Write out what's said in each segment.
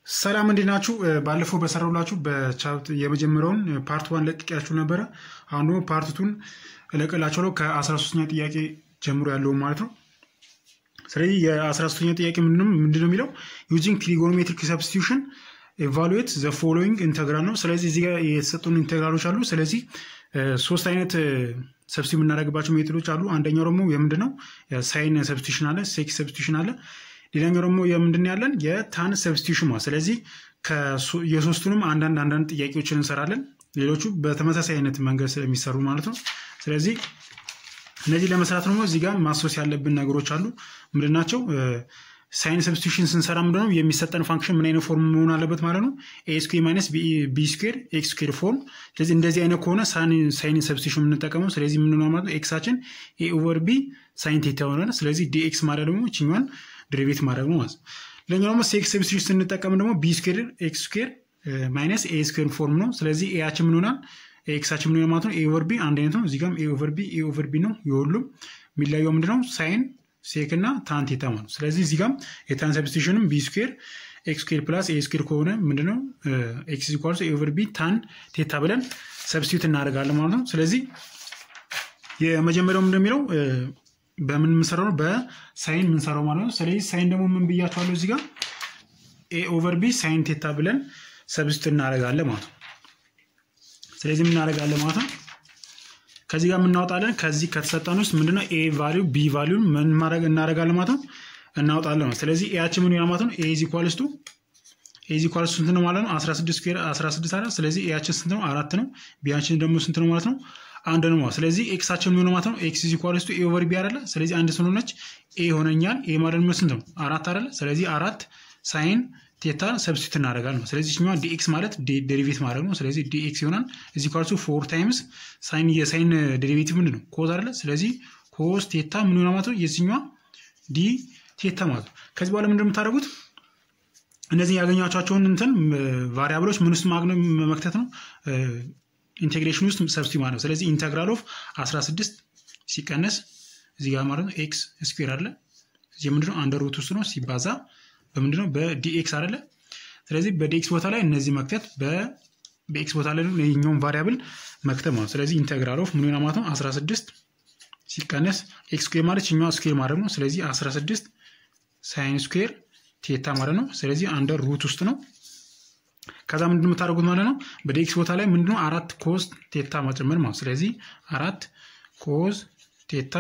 ሰላም እንዴት ናችሁ? ባለፈው በሰራሁላችሁ በቻፕት የመጀመሪያውን ፓርት ዋን ለቅቄያችሁ ነበረ። አሁን ደግሞ ፓርት ቱን እለቅላችኋለሁ ከ13ኛ ጥያቄ ጀምሮ ያለውን ማለት ነው። ስለዚህ የ13ኛ ጥያቄ ምንድን ነው የሚለው ዩዚንግ ትሪጎኖሜትሪክ ሰብስቲቱሽን ኤቫሉዌት ዘ ፎሎዊንግ ኢንተግራል ነው። ስለዚህ እዚህ ጋር የተሰጡን ኢንተግራሎች አሉ። ስለዚህ ሶስት አይነት ሰብስቲ የምናደርግባቸው ሜቶዶች አሉ። አንደኛው ደግሞ የምንድን ነው ሳይን ሰብስቲቱሽን አለ፣ ሴክ ሰብስቲቱሽን አለ። ሌላኛው ደግሞ የምንድን ያለን የታን ሰብስቲቱሽን ማለት ስለዚህ የሶስቱንም አንዳንድ አንዳንድ ጥያቄዎችን እንሰራለን። ሌሎቹ በተመሳሳይ አይነት መንገድ ስለሚሰሩ ማለት ነው። ስለዚህ እነዚህ ለመስራት ደግሞ እዚህ ጋር ማስወስ ያለብን ነገሮች አሉ። ምንድን ናቸው? ሳይን ሰብስቲቱሽን ስንሰራ ምንድን ነው የሚሰጠን ፋንክሽን ምን አይነት ፎርም መሆን አለበት ማለት ነው። ኤ ስኩዌር ማይነስ ቢ ስኩዌር ኤክስ ስኩዌር ፎርም። ስለዚህ እንደዚህ አይነት ከሆነ ሳይን ሰብስቲቱሽን የምንጠቀመው ስለዚህ ምን ማለት ነው ኤክሳችን ኤ ኦቨር ቢ ሳይን ቴታ ይሆናል። ስለዚህ ዲኤክስ ማለት ደግሞ ችኛዋን ድሪቬት ማድረግ ነው ማለት ነው። ሌላኛው ደግሞ ሴክ ሰብስቲቱሽን ስንጠቀም ደግሞ ቢ ስኩዌር ኤክስ ስኩዌር ማይነስ ኤ ስኩዌር ፎርም ነው። ስለዚህ ኤያችን ምን ይሆናል ኤክሳችን ምን ማለት ነው ኤ ኦቨር ቢ አንድ አይነት ነው። እዚህ ጋርም ኤ ኦቨር ቢ ኤ ኦቨር ቢ ነው። የሁሉም የሚለየው ምንድነው ሳይን ሴክ እና ታን ቴታ ማለት ስለዚህ እዚህ ጋር የታን ሰብስቲቱሽንም ቢ ስኩዌር ኤክስ ስኩዌር ፕላስ ኤ ስኩዌር ከሆነ ምንድነው ኤክስ ኢኳልስ ኤ ኦቨር ቢ ታን ቴታ ብለን ሰብስቲቱት እናደርጋለን ማለት ነው። ስለዚህ የመጀመሪያው ምንድን የሚለው በምን የምንሰራው ነው በሳይን የምንሰራው ማለት ነው። ስለዚህ ሳይን ደግሞ ምን ብያቸዋለሁ እዚህ ጋር ኤ ኦቨር ቢ ሳይን ቴታ ብለን ሰብስቲቱት እናደርጋለን ማለት ነው። ስለዚህ የምናደርጋለን ማለት ነው። ከዚህ ጋር የምናወጣለን ከዚህ ከተሰጠን ውስጥ ምንድነው ኤ ቫሊዩ ቢ ቫሊዩን ምን ማድረግ እናደርጋለን ማለት ነው እናወጣለን ማለት ስለዚህ ኤያችን ምን ይሆናል ማለት ነው ኤ ኢዝ ኢኳልስ ቱ ኤ ኢዝ ኢኳልስ ስንት ነው ማለት ነው 16 ስኩዌር 16 አለ ስለዚህ ኤያችን ስንት ነው አራት ነው ቢያችን ደግሞ ስንት ነው ማለት ነው አንድ ነው ማለት ስለዚህ ኤክሳችን ምን ማለት ነው ኤክስ ኢዝ ኢኳልስ ቱ ኤ ኦቨር ቢ አይደለ ስለዚህ አንድ ስለሆነች ኤ ሆነኛል ኤ ማለት ነው ስንት ነው አራት አይደለ ስለዚህ አራት ሳይን ቴታ ሰብስቲቱት እናደርጋለን። ስለዚህ ችኛዋ ዲኤክስ ማለት ዴሪቬት ማድረግ ነው። ስለዚህ ዲኤክስ ይሆናል እዚህ ኳልሱ ፎር ታይምስ ሳይን የሳይን ዴሪቬቲቭ ምንድን ነው ኮዝ አይደለ? ስለዚህ ኮዝ ቴታ ምን ሆና ማለት ነው የዚህኛዋ ዲ ቴታ ማለት ነው። ከዚህ በኋላ ምንድን የምታደርጉት እነዚህ ያገኛቸውን እንትን ቫሪያብሎች ምን ውስጥ መክተት ነው ኢንቴግሬሽን ውስጥ ሰብስቲቱት ማለት ነው። ስለዚህ ኢንተግራል ኦፍ 16 ሲቀነስ እዚህ ጋር ማለት ነው ኤክስ ስኩዌር አለ እዚህ ምንድነው አንደር ሩት ውስጥ ነው ሲባዛ በምንድነው በዲኤክስ አይደለ? ስለዚህ በዲኤክስ ቦታ ላይ እነዚህ መክተት በኤክስ ቦታ ላይ ይኛውን ቫሪያብል መክተት ማለት ስለዚህ ኢንተግራል ኦፍ ምን ሆና ማለት ነው 16 ሲቀነስ ኤክስ ስኩዌር ማለት ይኛው ስኩዌር ማድረግ ነው። ስለዚህ 16 ሳይን ስኩዌር ቴታ ማለት ነው። ስለዚህ አንደር ሩት ውስጥ ነው። ከዛ ምንድን የምታደርጉት ማለት ነው በዲኤክስ ቦታ ላይ ምንድነው አራት ኮዝ ቴታ መጨመር ማለት ስለዚህ አራት ኮዝ ቴታ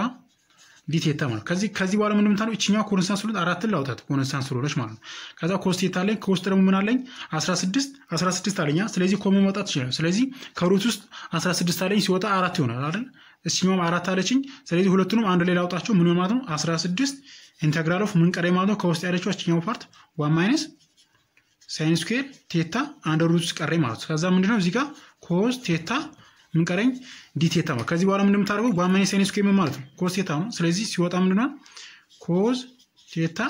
ዲቴታ ማለት ከዚህ ከዚህ በኋላ ምንም ታለው እቺኛው ኮንስታንት ስለሆነ አራትን ላውጣት ኮንስታንት ስለሆነች ማለት ነው። ከዛ ኮስቴታ አለኝ ከውስጥ ደግሞ ምን አለኝ 16 16 አለኛ። ስለዚህ ኮመን መውጣት ይችላል። ስለዚህ ከሩት ውስጥ 16 አለኝ ሲወጣ አራት ይሆናል አይደል? እቺኛውም አራት አለችኝ። ስለዚህ ሁለቱንም አንድ ላይ ላውጣቸው ምን ማለት ነው 16 ኢንተግራል ኦፍ ምን ቀረኝ ማለት ነው ከውስጥ ያለችው እቺኛው ፓርት ዋን ማይነስ ሳይን ስኩዌር ቴታ አንድ ሩት ውስጥ ቀረኝ ማለት ከዛ ምንድነው እዚህ ጋር ኮስ ቴታ ምን ቀረኝ ዲቴታ ማለት ከዚህ በኋላ ምንድን የምታደርገው ዋን ማይነስ ሳይን ስኩዌር ማለት ነው ኮስ ቴታ ነው። ስለዚህ ሲወጣ ምንድን ነው ኮስ ቴታ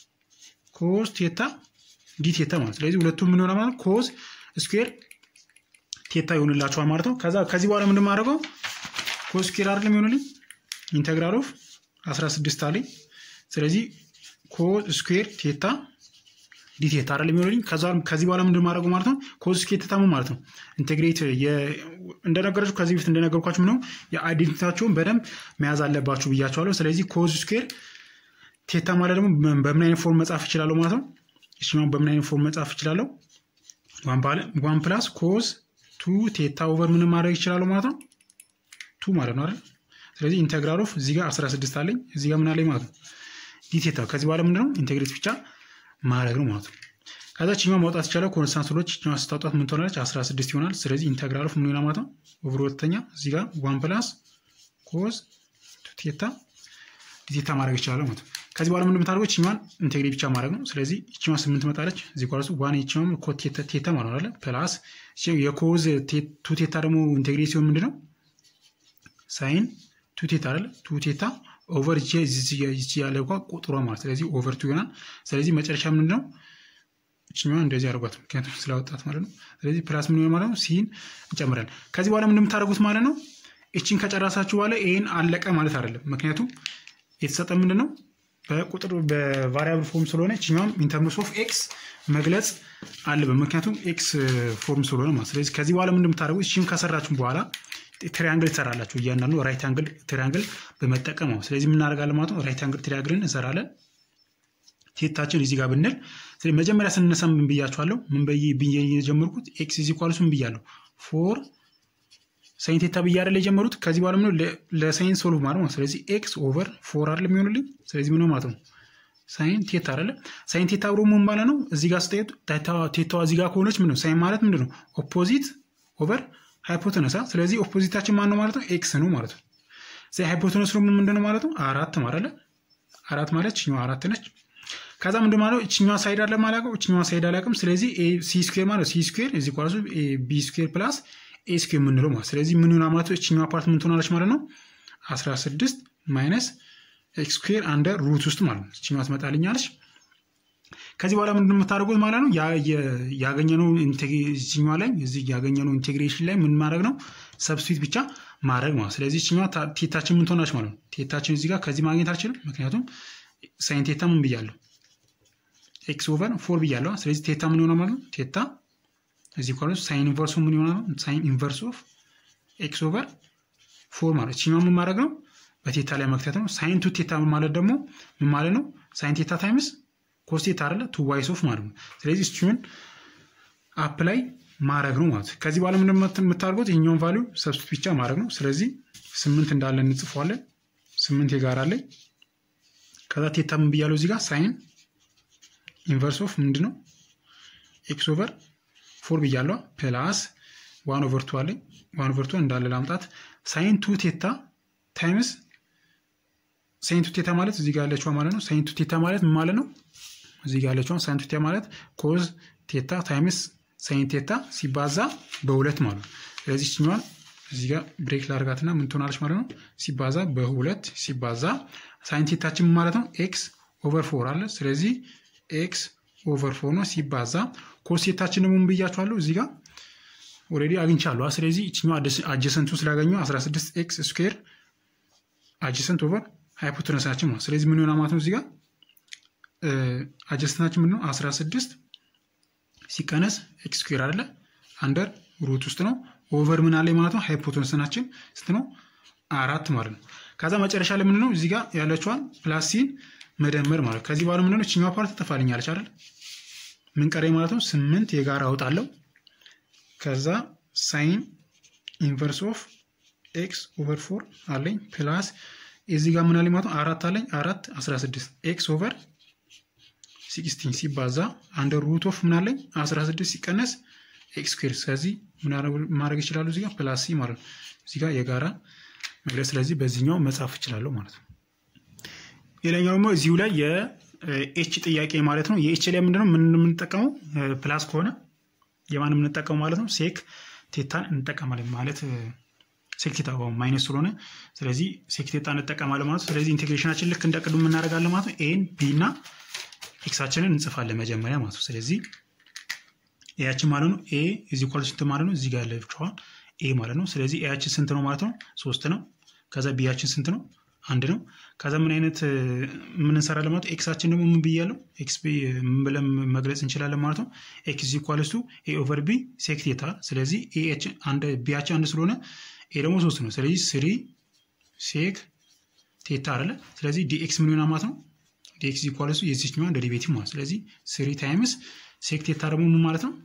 ኮስ ቴታ ዲቴታ ማለት ስለዚህ ሁለቱም ምን ሆነ ማለት ኮስ ስኩዌር ቴታ ይሆንላቸዋል ማለት ነው። ከዛ ከዚህ በኋላ ምንድን የማደርገው ኮስ ስኩዌር አይደለም ይሆንልኝ ኢንተግራል ኦፍ 16 አለኝ። ስለዚህ ኮስ ስኩዌር ቴታ ዲቴታ አይደለም የሚሆንልኝ። ከዚህ በኋላ ምንድን ማድረገው ማለት ነው ኮዝ ስኩዌር ቴታ ማለት ነው ኢንቴግሬት እንደነገራችሁ ከዚህ በፊት እንደነገርኳችሁ ምነው የአይዴንቲታቸውን በደንብ መያዝ አለባችሁ ብያቸዋለሁ። ስለዚህ ኮዝ ስኩዌር ቴታ ማለት ደግሞ በምን አይነት ፎርም መጻፍ ይችላለሁ ማለት ነው። እሱኛውን በምን አይነት ፎርም መጻፍ ይችላለሁ? ዋን ፕላስ ኮዝ ቱ ቴታ ኦቨር ምን ማድረግ ይችላለሁ ማለት ነው ቱ ማለት ነው አይደል? ስለዚህ ኢንቴግራል ኦፍ እዚህ ጋር 16 አለኝ እዚህ ጋር ምን አለኝ ማለት ነው ዲቴታ። ከዚህ በኋላ ምንድነው ኢንቴግሬት ብቻ ማድረግ ነው ማለት ነው። ከዛ ችኛው ማውጣት ይቻላል። ኮንስታንት ስሎች ችኛዋ ስታውጣት ምን ትሆናለች? 16 ይሆናል። ስለዚህ ኢንተግራል ኦፍ ምን ይሆናል ማለት ነው ኦቨር ሁለተኛ እዚህ ጋር ዋን ፕላስ ኮዝ ቴታ ዲቴታ ማድረግ ይችላል ማለት ነው። ከዚህ በኋላ ምን የምታደርገው ችኛዋን ኢንቴግሬት ብቻ ማድረግ ነው። ስለዚህ ችኛዋ ስምንት መጣለች እዚህ ኳሱ ዋን የችኛውም ኮ ቴታ ማለት ነው ፕላስ የኮዝ ቱ ቴታ ደግሞ ኢንቴግሬት ሲሆን ምንድነው ሳይን ቱ ቴታ አይደለ ቱ ቴታ ኦቨር ይቺ ያለ እንኳ ቁጥሯ ማለት ስለዚህ ኦቨር ቱ ይሆናል። ስለዚህ መጨረሻ ምንድን ነው እችኛዋ እንደዚህ አድርጓት፣ ምክንያቱም ስላወጣት ማለት ነው። ስለዚህ ፕላስ ምን ማለት ነው ሲን እንጨምራለን። ከዚህ በኋላ ምንድን የምታደርጉት ማለት ነው እችን ከጨረሳችሁ በኋላ ይህን አለቀ ማለት አይደለም። ምክንያቱም የተሰጠ ምንድን ነው በቁጥር በቫሪያብል ፎርም ስለሆነ ችኛውም ኢንተርምስ ኦፍ ኤክስ መግለጽ አለበት። ምክንያቱም ኤክስ ፎርም ስለሆነ ማለት ስለዚህ ከዚህ በኋላ ምን እንደምታደርጉት እቺን ከሰራችሁ በኋላ ትሪያንግል ትሰራላችሁ። እያንዳንዱ ራይት አንግል ትሪያንግል በመጠቀም ነው። ስለዚህ የምናደርጋለን ማለት ነው። ራይት አንግል ትሪያንግልን እንሰራለን። ቴታችን እዚህ ጋር ብንል መጀመሪያ ስንነሳ ምን ብያችኋለሁ? ምን ብዬ የጀመርኩት ኤክስ ኢዝ ኢኳልስ ምን ብያለሁ? ፎር ሳይን ቴታ ብዬ አይደል የጀመሩት። ከዚህ በኋላ ምነው ለሳይን ሶልቭ ማለት ነው። ስለዚህ ኤክስ ኦቨር ፎር አይደል የሚሆንልኝ። ስለዚህ ምን ማለት ነው? ሳይን ቴታ አይደለ? ሳይን ቴታ ብሎ ምን ማለት ነው? እዚህ ጋር ስታዩት ቴታዋ እዚህ ጋር ከሆነች ምን ነው? ሳይን ማለት ምንድን ነው? ኦፖዚት ኦቨር ሃይፖተነሳ። ስለዚህ ኦፖዚታችን ማን ነው ማለት ነው? ኤክስ ነው ማለት ነው። ስለዚህ ሃይፖተነስ ደግሞ ምንድን ነው ማለት ነው? አራት ማለት አራት ማለት ችኛዋ አራት ነች። ከዛ ምንድን ማለት እችኛዋ ሳይድ አለ ማላቀው እችኛዋ ሳይድ አላቅም። ስለዚህ ሲ ስኩዌር ማለት ሲ ስኩዌር እዚህ ኳሱ ቢ ስኩዌር ፕላስ ኤ ስኩዌር የምንለው ማለት ስለዚህ ምን ሆና ማለት እችኛዋ ፓርት ምን ትሆናለች ማለት ነው 16 ማይነስ ኤክስ ስኩዌር አንደር ሩት ውስጥ ማለት ነው። እችኛዋ ትመጣልኛለች። ከዚህ በኋላ ምንድን የምታደርጉት ማለት ነው ያገኘነው እችኛዋ ላይ እዚህ ያገኘነው ኢንቴግሬሽን ላይ ምን ማድረግ ነው ሰብስቲት ብቻ ማድረግ ማለት ስለዚህ እችኛዋ ቴታችን ምን ትሆናለች ማለት ነው። ቴታችን እዚህ ጋር ከዚህ ማግኘት አልችልም፣ ምክንያቱም ሳይን ቴታ ምን ብያለሁ ኤክስ ኦቨር ፎር ብያለሁ። ስለዚህ ቴታ ምን ይሆናል ማለት ነው? ቴታ እዚህ ኳለ ሳይን ኢንቨርሱ ምን ይሆናል? ሳይን ኢንቨርስ ኦፍ ኤክስ ኦቨር ፎር ማለት እችኛው ምን ማድረግ ነው? በቴታ ላይ መክተት ነው። ሳይን ቱ ቴታ ማለት ደግሞ ምን ማለት ነው? ሳይን ቴታ ታይምስ ኮስ ቴታ አይደለ? ቱ ዋይስ ኦፍ ማለት ነው። ስለዚህ እሱን አፕ ላይ ማድረግ ነው ማለት ከዚህ በኋላ ምን የምታደርጉት ይህኛውን ቫሊዩ ሰብስቲት ብቻ ማድረግ ነው። ስለዚህ ስምንት እንዳለ እንጽፏለን። ስምንት የጋራ ላይ ከዛ ቴታ ምን ብያለው እዚህ ጋር ሳይን ኢንቨርስ ኦፍ ምንድን ነው ኤክስ ኦቨር ፎር ብያለዋ ፕላስ ዋን ኦቨር ቱ አለኝ ዋን ኦቨር ቱ እንዳለ ላምጣት ሳይን ቱ ቴታ ታይምስ ሳይን ቱ ቴታ ማለት እዚህ ጋር ያለችዋ ማለት ነው ሳይን ቱ ቴታ ማለት ምን ማለት ነው እዚህ ጋር ያለችዋ ሳይን ቱ ቴታ ማለት ኮዝ ቴታ ታይምስ ሳይን ቴታ ሲባዛ በሁለት ማለት ነው ስለዚህ ችኛዋን እዚህ ጋር ብሬክ ላርጋትና ምን ትሆናለች ማለት ነው ሲባዛ በሁለት ሲባዛ ሳይን ቴታችን ማለት ነው ኤክስ ኦቨር ፎር አለ ስለዚህ ኤክስ ኦቨር ፎር ነው ሲባዛ ኮሴታችን ደግሞ ብያችኋለሁ እዚህ ጋር ኦልሬዲ አግኝቻለሁ። ስለዚህ ይችኛው አጀሰንቱ ስላገኘው 16 ኤክስ ስኩዌር አጀሰንት ኦቨር ሃይፖቴነሳችን ነው። ስለዚህ ምን ይሆናል ማለት ነው እዚህ ጋር አጀሰንታችን ምን ነው 16 ሲቀነስ ኤክስ ስኩዌር አይደለ አንደር ሩት ውስጥ ነው ኦቨር ምን አለ ማለት ነው ሃይፖቴነሳችን ስንት ነው አራት ማለት ነው። ከዛ መጨረሻ ላይ ምን ነው እዚህ ጋር ያለችዋን ፕላስ ሲን መደመር ማለት ከዚህ በኋላ ምንድነው እችኛዋ ፓርት ትጠፋልኛለች አይደል? ምን ቀረኝ ማለት ነው ስምንት የጋራ አውጣለሁ። ከዛ ሳይን ኢንቨርስ ኦፍ ኤክስ ኦቨር ፎር አለኝ ፕላስ እዚህ ጋር ምን አለኝ ማለት ነው አራት አለኝ አራት 16 ኤክስ ኦቨር ሲክስቲን ሲባዛ አንደር ሩት ኦፍ ምን አለኝ 16 ሲቀነስ ኤክስ ስኩዌር ስለዚህ ምን ማድረግ ይችላሉ እዚህ ጋር ፕላስ ሲ ማለት ነው እዚህ ጋር የጋራ መግለጽ ስለዚህ በዚህኛው መጻፍ እችላለሁ ማለት ነው። ሌላኛው ደግሞ እዚሁ ላይ የኤች ጥያቄ ማለት ነው። የኤች ላይ ምንድነው ምን የምንጠቀመው ፕላስ ከሆነ የማን የምንጠቀመው ማለት ነው ሴክ ቴታን እንጠቀማለን ማለት ሴክ ቴታ ማይነስ ስለሆነ ስለዚህ ሴክ ቴታ እንጠቀማለን ማለት ነው። ስለዚህ ኢንቴግሬሽናችን ልክ እንደቅዱ እናደርጋለን ማለት ነው። ኤን ቢ እና ኤክሳችንን እንጽፋለን መጀመሪያ ማለት ነው። ስለዚህ ኤያችን ማለት ነው ኤ እዚ ኳል ስንት ማለት ነው እዚህ ጋር ያለ ብቻዋን ኤ ማለት ነው። ስለዚህ ኤያችን ስንት ነው ማለት ነው ሶስት ነው። ከዛ ቢያችን ስንት ነው አንድ ነው። ከዛ ምን አይነት ምን እንሰራለን ማለት ኤክሳችን ደግሞ ምን ብያለው ኤክስ ምን ብለን መግለጽ እንችላለን ማለት ነው። ኤክስ ኢኳልስ ቱ ኤ ኦቨር ቢ ሴክ ቴታ። ስለዚህ ቢያችን አንድ ስለሆነ ኤ ደግሞ ሶስት ነው። ስለዚህ ስሪ ሴክ ቴታ አለ። ስለዚህ ዲኤክስ ምን ይሆናል ማለት ነው ዲኤክስ ኢኳልስ ቱ የዚችኛዋን ደሪቬቲቭ ማለት ስለዚህ ስሪ ታይምስ ሴክ ቴታ ደግሞ ምን ማለት ነው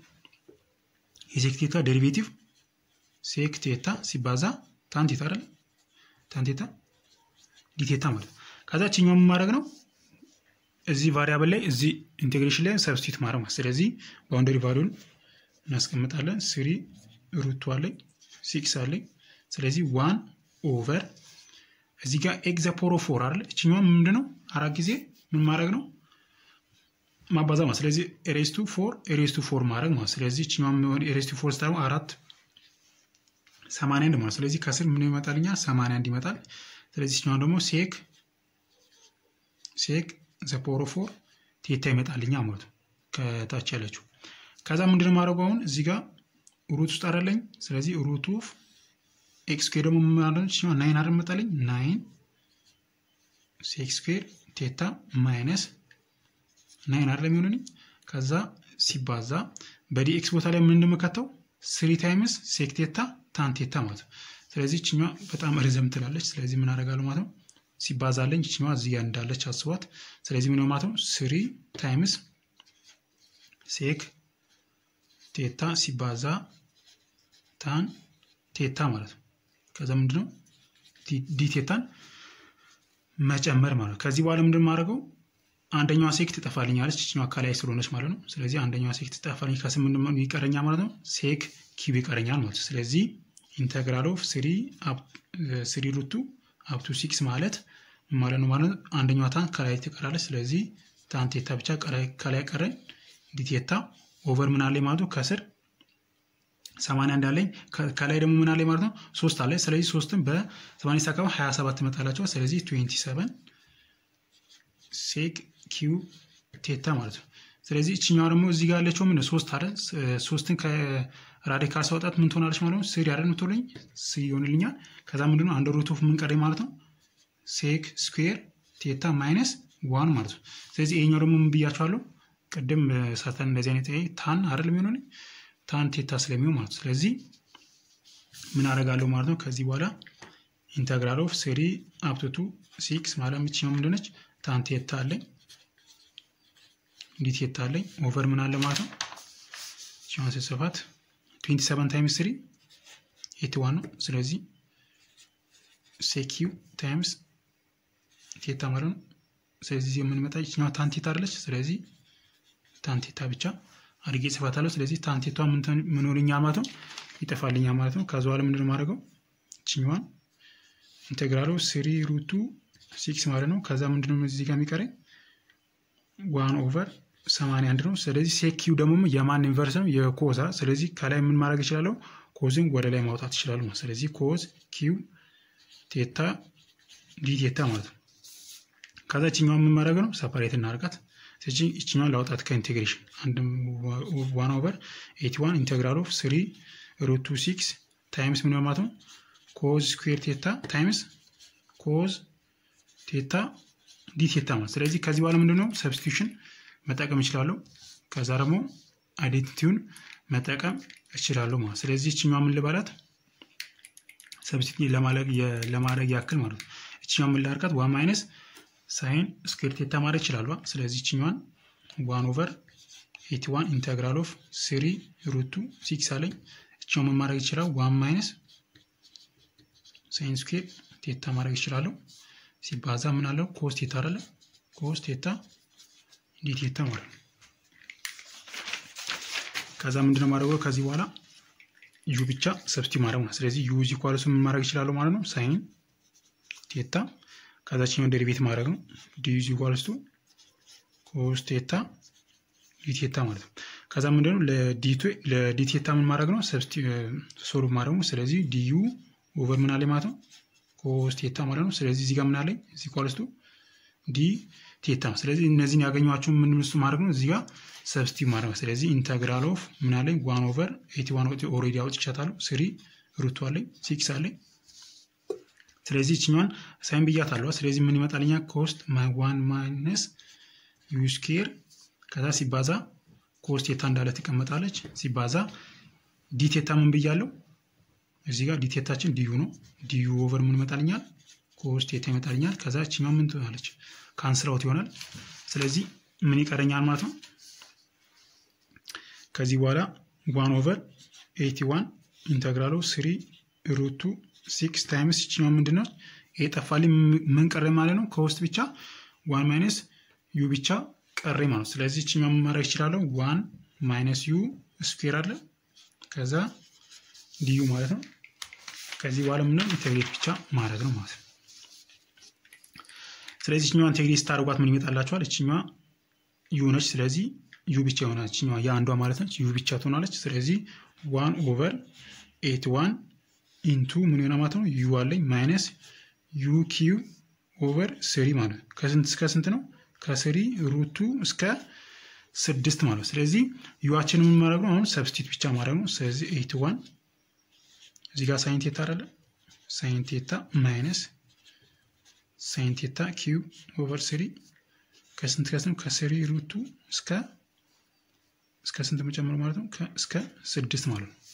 የሴክ ቴታ ደሪቬቲቭ ሴክ ቴታ ሲባዛ ታን ቴታ አይደለ ታን ቴታ ዲቴታ ማለት ነው። ከዛ ችኛው ማድረግ ነው እዚህ ቫሪያብል ላይ እዚህ ኢንቴግሬሽን ላይ ሰብስቲት ማድረግ ማለት ስለዚህ ባውንደሪ ቫሊዩን እናስቀምጣለን። ስሪ ሩቱ አለኝ ሲክስ አለኝ። ስለዚህ ዋን ኦቨር እዚህ ጋር ኤግዘ ፖሮ ፎር አለ እችኛዋ ምንድን ነው አራት ጊዜ ምን ማድረግ ነው ማባዛ ማለት ስለዚህ ኤሬስቱ ፎር ኤሬስቱ ፎር ማድረግ ማለት ስለዚህ እችኛዋ ኤሬስቱ ፎር ስታደርጉ አራት ሰማንያ አንድ ማለት ስለዚህ ከስር ምን ይመጣልኛል ሰማንያ አንድ ይመጣል። ስለዚህ ኛው ደግሞ ሴክ ሴክ ዘፖሮ ፎር ቴታ ይመጣልኛ ማለት ነው ከታች ያለችው። ከዛ ምንድን ማድረጉ አሁን እዚህ ጋር ሩት ውስጥ አደለኝ። ስለዚህ ሩት ኦፍ ኤክስ ስኩዌር ደግሞ ማለት ናይን አይደል መጣልኝ ናይን ሴክ ስኩዌር ቴታ ማይነስ ናይን አይደለም የሚሆንልኝ ከዛ ሲባዛ በዲኤክስ ቦታ ላይ ምን እንደምከተው ስሪ ታይምስ ሴክ ቴታ ታን ቴታ ማለት ነው። ስለዚህ ይችኛዋ በጣም ርዘም ትላለች። ስለዚህ ምን አደርጋለሁ ማለት ነው ሲባዛለኝ ይችኛዋ እዚህ ጋር እንዳለች አስቧት። ስለዚህ ምን ማለት ነው ስሪ ታይምስ ሴክ ቴታ ሲባዛ ታን ቴታ ማለት ነው። ከዛ ምንድነው ዲ ቴታን መጨመር ማለት ነው። ከዚህ በኋላ ምንድን ማድረገው አንደኛዋ ሴክ ትጠፋልኛለች ይችኛዋ ከላይ ስለሆነች ማለት ነው። ስለዚህ አንደኛዋ ሴክ ትጠፋልኝ ከስም ይቀረኛ ማለት ነው ሴክ ኪብ ይቀረኛል ማለት ነው። ስለዚህ ኢንተግራል ኦፍ ስሪ ስሪ ሩቱ አፕቱ ሲክስ ማለት ማለት ነው ማለት ነው። አንደኛዋ ታን ከላይ ትቀራለች። ስለዚህ ታን ቴታ ብቻ ከላይ ቀረኝ። ዲቴታ ኦቨር ምን አለኝ ማለት ነው ከስር ሰማንያ እንዳለኝ ከላይ ደግሞ ምን አለኝ ማለት ነው ሶስት አለኝ። ስለዚህ ሶስትን በሰማንያ ሲካፈል ሀያ ሰባት ትመጣላቸዋል። ስለዚህ ትዌንቲ ሰቨን ሴክ ኪው ቴታ ማለት ነው። ስለዚህ እችኛዋ ደግሞ እዚህ ጋር ያለችው ምን ሶስት አለ ሶስትን ከራዲካል ሳውጣት ምን ትሆናለች ማለት ነው ስሪ አይደል ምትሆነኝ ስሪ ይሆንልኛል። ከዛ ምንድነው አንድ ሩት ኦፍ ምን ቀረኝ ማለት ነው ሴክ ስኩዌር ቴታ ማይነስ ዋን ማለት ነው። ስለዚህ ይሄኛው ደግሞ ምን ብያቸዋለሁ ቅድም ሰርተን እንደዚህ አይነት ታን አይደል የሚሆነልኝ ታን ቴታ ስለሚሆን ማለት ነው። ስለዚህ ምን አደርጋለሁ ማለት ነው ከዚህ በኋላ ኢንተግራል ኦፍ ስሪ አፕቱቱ ሲክስ ማለት የምችኛው ምንድነች ታን ቴታ አለኝ እንዲህ ቴታ አለኝ ኦቨር ምን አለ ማለት ነው ሲሆን ስጽፋት 27 ታይምስ 3 81 ነው። ስለዚህ ሴኪው ታይምስ ቴታ ማለት ነው። ስለዚህ የምንመጣ ይችኛዋ ታንቴታ አለች። ስለዚህ ታንቴታ ብቻ አድርጌ ጽፋታለሁ። ስለዚህ ታንቴቷ ምን ሆንልኛል ማለት ነው ይጠፋልኛል ማለት ነው። ከዛ በኋላ ምንድነው ማድረገው ይችኛዋን ኢንቴግራሉ ስሪ ሩቱ ሲክስ ማለት ነው። ከዛ ምንድነው እዚህ ጋር የሚቀረኝ ዋን ኦቨር ሰማንያ አንድ ነው። ስለዚህ ሴኪው ደግሞ የማን ኢንቨርስ ነው? የኮዛ። ስለዚህ ከላይ ምን ማድረግ እችላለሁ? ኮዝን ወደ ላይ ማውጣት ይችላሉ። ስለዚህ ኮዝ ኪው ቴታ ዲ ቴታ ማለት ነው። ከዛ ይችኛዋ ምን ማድረግ ነው? ሰፓሬት እናርጋት። ስለዚህ ይችኛዋን ላውጣት ከኢንቴግሬሽን አንድ ዋን ኦቨር ኤቲ ዋን ኢንቴግራል ኦፍ ስሪ ሩቱ ሲክስ ታይምስ ምን ማለት ነው? ኮዝ ስኩዌር ቴታ ታይምስ ኮዝ ቴታ ዲ ቴታ ማለት ስለዚህ ከዚህ በኋላ ምንድነው ሰብስቲቱሽን መጠቀም እችላለሁ። ከዛ ደግሞ አይዴንቲቲውን መጠቀም እችላለሁ ማለት ስለዚህ እችኛዋ ምን ልባላት ሰብስቲቱት ለማድረግ ያክል ማለት ነው። እችኛዋ ምን ላርጋት ዋን ማይነስ ሳይን ስኩዌር ቴታ ማድረግ ይችላሉ። ስለዚህ እችኛዋን ዋን ኦቨር ኤቲ ዋን ኢንተግራል ኦፍ ስሪ ሩቱ ሲክስ አለኝ። እችኛው ምን ማድረግ ይችላል? ዋን ማይነስ ሳይን ስኩዌር ቴታ ማድረግ ይችላለሁ። ሲባዛ ምን አለው ኮስ ቴታ አይደለ? ኮስ ቴታ ዲ ቴታ ማለት ነው። ከዛ ምንድነው ማድረገው ከዚህ በኋላ ዩ ብቻ ሰብስቲ ማድረግ ነው። ስለዚህ ዩ ዚ ኳልሱ ምን ማድረግ ይችላሉ ማለት ነው ሳይን ቴታ ከዛችኛው ዴሪቬት ማድረግ ነው። ዲ ዚ ኳልስቱ ኮስ ቴታ ዲ ቴታ ማለት ነው። ከዛ ምንድነው ለዲ ቴታ ምን ማድረግ ነው ሰብስቲ ሶልቭ ማድረግ ነው። ስለዚህ ዲዩ ኦቨር ምን አለ ማለት ነው ኮስ ቴታ ማለት ነው። ስለዚህ እዚህ ጋር ምን አለኝ እዚህ ኳልስቱ ዲ ቴታ ስለዚህ እነዚህን ያገኟቸውን ምን ምስ ማድረግ ነው እዚህ ጋር ሰብስቲቭ ማድረግ ነው። ስለዚህ ኢንተግራል ኦፍ ምን አለኝ ዋን ኦቨር ኤቲ ዋን ኦልሬዲ አውጥቻታለሁ። ስሪ ሩቱ አለኝ ሲክስ አለኝ። ስለዚህ ይችኛዋን ሳይን ብያታለሁ። ስለዚህ ምን ይመጣልኛ ኮስት ዋን ማይነስ ዩ ስኬር ከዛ ሲባዛ ኮስት ቴታ እንዳለ ትቀመጣለች። ሲባዛ ዲ ቴታ ምን ብያለሁ እዚህ ጋር ዲቴታችን ዲዩ ነው። ዲዩ ኦቨር ምን ይመጣልኛል? ኮስ ቴታ ይመጣልኛል። ከዛ ችኛው ምን ትሆናለች? ካንስል አውት ይሆናል። ስለዚህ ምን ይቀረኛል ማለት ነው። ከዚህ በኋላ ዋን ኦቨር ኤቲ ዋን ኢንተግራሉ ስሪ ሩቱ ሲክስ ታይምስ ይችኛው ምንድን ነው? ይሄ ጠፋልኝ። ምን ቀረ ማለት ነው? ከውስጥ ብቻ ዋን ማይነስ ዩ ብቻ ቀረ ማለት ነው። ስለዚህ ይችኛው ምን ማድረግ ይችላለሁ? ዋን ማይነስ ዩ ስኩዌር አለ ከዛ ዲዩ ማለት ነው። ከዚህ በኋላ ምንም ኢንቴግሬት ብቻ ማድረግ ነው ማለት ነው። ስለዚህ እችኛዋ ኢንቴግሬት ስታደርጓት ምን ይመጣላችኋል? እችኛዋ ዩ ነች። ስለዚህ ዩ ብቻ ይሆናል። እችኛዋ የአንዷ ማለት ነች። ዩ ብቻ ትሆናለች። ስለዚህ ዋን ኦቨር ኤት ዋን ኢንቱ ምን ይሆናል ማለት ነው? ዩ አለኝ ማይነስ ዩ ኪዩ ኦቨር ስሪ ማለት ነው። ከስንት እስከ ስንት ነው? ከስሪ ሩቱ እስከ ስድስት ማለት ነው። ስለዚህ ዩዋችን ምን ማድረግ ነው? አሁን ሰብስቲት ብቻ ማድረግ ነው። ስለዚህ ኤት ዋን እዚህ ጋር ሳይን ቴታ አይደለ? ሳይን ቴታ ማይነስ ሳይን ቴታ ኪዩብ ኦቨር ስሪ ከስንት ከስንት ከስሪ ሩቱ እስከ እስከ ስንት መጨመር ማለት ነው? እስከ ስድስት ማለት ነው።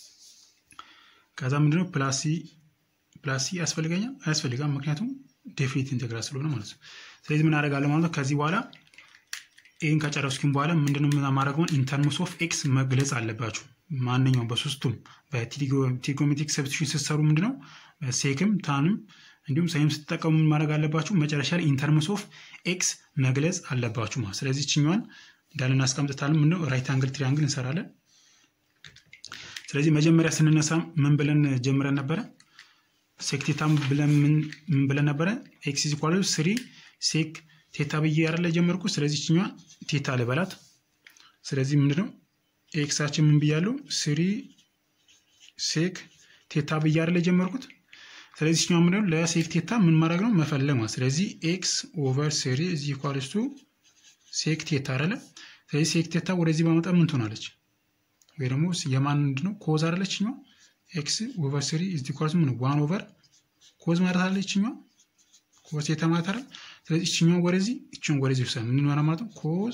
ከዛ ምንድነው ፕላሲ ፕላሲ ያስፈልገኛል አያስፈልጋም? ምክንያቱም ዴፊኒት ኢንቴግራል ስለሆነ ማለት ነው። ስለዚህ ምን አደርጋለሁ ማለት ነው? ከዚህ በኋላ ይህን ከጨረስኩኝ በኋላ ምንድነው የማደርገውን ኢንተርምስ ኦፍ ኤክስ መግለጽ አለባችሁ። ማንኛውም በሶስቱም በትሪጎሜትሪክ ሰብስቲቱሽን ስትሰሩ ምንድነው ሴክም ታንም እንዲሁም ሳይም ስትጠቀሙ ማድረግ አለባችሁ። መጨረሻ ላይ ኢንተርምስ ኦፍ ኤክስ መግለጽ አለባችሁ ማለት ስለዚህ ችኛዋን እንዳለ እናስቀምጥታለን። ምንድነው ራይት አንግል ትሪያንግል እንሰራለን። ስለዚህ መጀመሪያ ስንነሳ ምን ብለን ጀምረን ነበረ? ሴክ ቴታ ብለን ምን ብለን ነበረ? ኤክስ ኢዝ ኢኳል ስሪ ሴክ ቴታ ብዬ ያደለ ጀመርኩ። ስለዚህ ችኛዋ ቴታ ልበላት። ስለዚህ ምንድነው ኤክሳችን ምን ብያለሁ? ስሪ ሴክ ቴታ ብዬ ያደለ ጀመርኩት። ስለዚህ ችኛዋ ምንድነው ለሴክ ቴታ ምን ማድረግ ነው መፈለግ ማለት። ስለዚህ ኤክስ ኦቨር ስሪ ኢዝ ኢኳልስ ቱ ሴክ ቴታ አይደለ? ስለዚህ ሴክ ቴታ ወደዚህ በመጣ ምን ትሆናለች? ወይ ደግሞ የማን ምንድነው ኮዝ አይደለች ችኛዋ ኤክስ ኦቨር ስሪ ኢዝ ኢኳልስ ምን ዋን ኦቨር ኮዝ ማለት አለች ችኛዋ ኮዝ ቴታ ማለት አይደል? ስለዚህ እችኛዋ ወደዚህ እችን ወደዚህ ወሰን ምን ይሆናል ማለት ነው? ኮዝ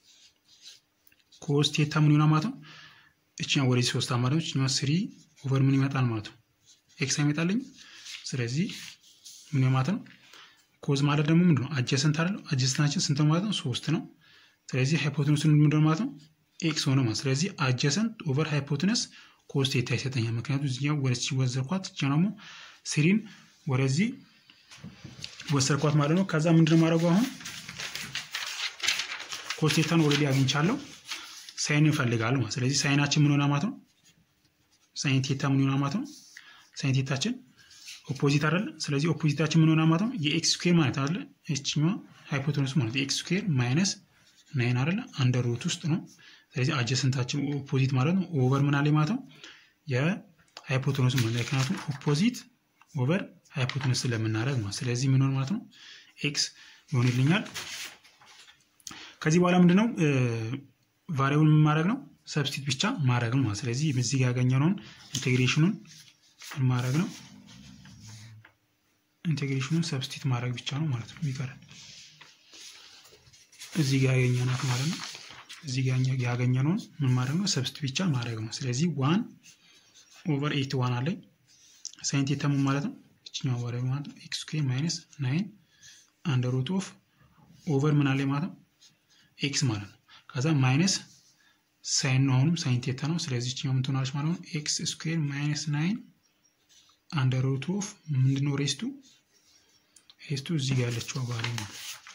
ኮዝ ቴታ ምን ይሆናል ማለት ነው? እችኛዋ ወደዚህ ሶስት ማለት ነው። እችኛዋ ስሪ ኦቨር ምን ይመጣል ማለት ነው? ኤክስ አይመጣልኝ። ስለዚህ ምን ማለት ነው? ኮዝ ማለት ደግሞ ምንድነው? አጀሰንት አይደል? አጀሰንታችን ስንት ማለት ነው? ሶስት ነው። ስለዚህ ሃይፖቴኑስን ምንድነው ማለት ነው? ኤክስ ሆነ ማለት ስለዚህ አጀሰንት ኦቨር ሃይፖቴነስ ኮዝ ቴታ ይሰጠኛል። ምክንያቱም እዚኛው ወደዚህ ወዘርኳት እዚያ ደግሞ ስሪን ወደዚህ ወሰርኳት ማለት ነው። ከዛ ምንድነው ማድረገው አሁን ኮዝ ቴታን ኦልሬዲ አግኝቻለሁ። ሳይን እንፈልጋለሁ ማለት ስለዚህ ሳይናችን ምን ሆና ማለት ነው? ሳይን ቴታ ምን ሆና ማለት ነው? ሳይን ቴታችን ኦፖዚት አይደለ? ስለዚህ ኦፖዚታችን ምን ሆና ማለት ነው? የኤክስ ስኩዌር ማለት አይደለ? እችኛዋ ሃይፖቴኑስ ማለት የኤክስ ስኩዌር ማይነስ ናይን አይደለ? አንደር ሩት ውስጥ ነው። ስለዚህ አጀሰንታችን ኦፖዚት ማለት ነው። ኦቨር ምን አለ ማለት ነው? የሃይፖቴኑስ ማለት ምክንያቱም ኦፖዚት ኦቨር ሃይፖቴኑስ ስለምናደርግ ማለት ስለዚህ ምን ሆነ ማለት ነው? ኤክስ ይሆንልኛል። ከዚህ በኋላ ምንድነው ቫሪያብል ምን ማድረግ ነው? ሰብስቲት ብቻ ማድረግ ነው ማለት ስለዚህ እዚህ ጋር ያገኘነውን ኢንቴግሬሽኑን ምን ማድረግ ነው? ኢንቴግሬሽኑን ሰብስቲት ማድረግ ብቻ ነው ማለት ነው የሚቀረን እዚህ ጋር ያገኘናት ማለት ነው። እዚህ ጋር ያገኘነውን ምን ማድረግ ነው? ሰብስቲት ብቻ ማድረግ ነው። ስለዚህ ዋን ኦቨር ኤት ዋን አለኝ ሳይን ቴታ ምን ማለት ነው? እችኛው ወደ ማለት ነው ኤክስ ስኩዌር ማይነስ ናይን አንደር ሩት ኦፍ ኦቨር ምን አለኝ ማለት ነው ኤክስ ማለት ነው። ከዛ ማይነስ ሳይን ነው አሁንም ሳይን ቴታ ነው። ስለዚህ እችኛው ምን ትሆናለች ማለት ነው ኤክስ ስኩዌር ማይነስ ናይን አንደር ሩት ኦፍ ምንድነው ሬስቱ ሬስቱ እዚህ ጋር ያለችው ባሪ ነው።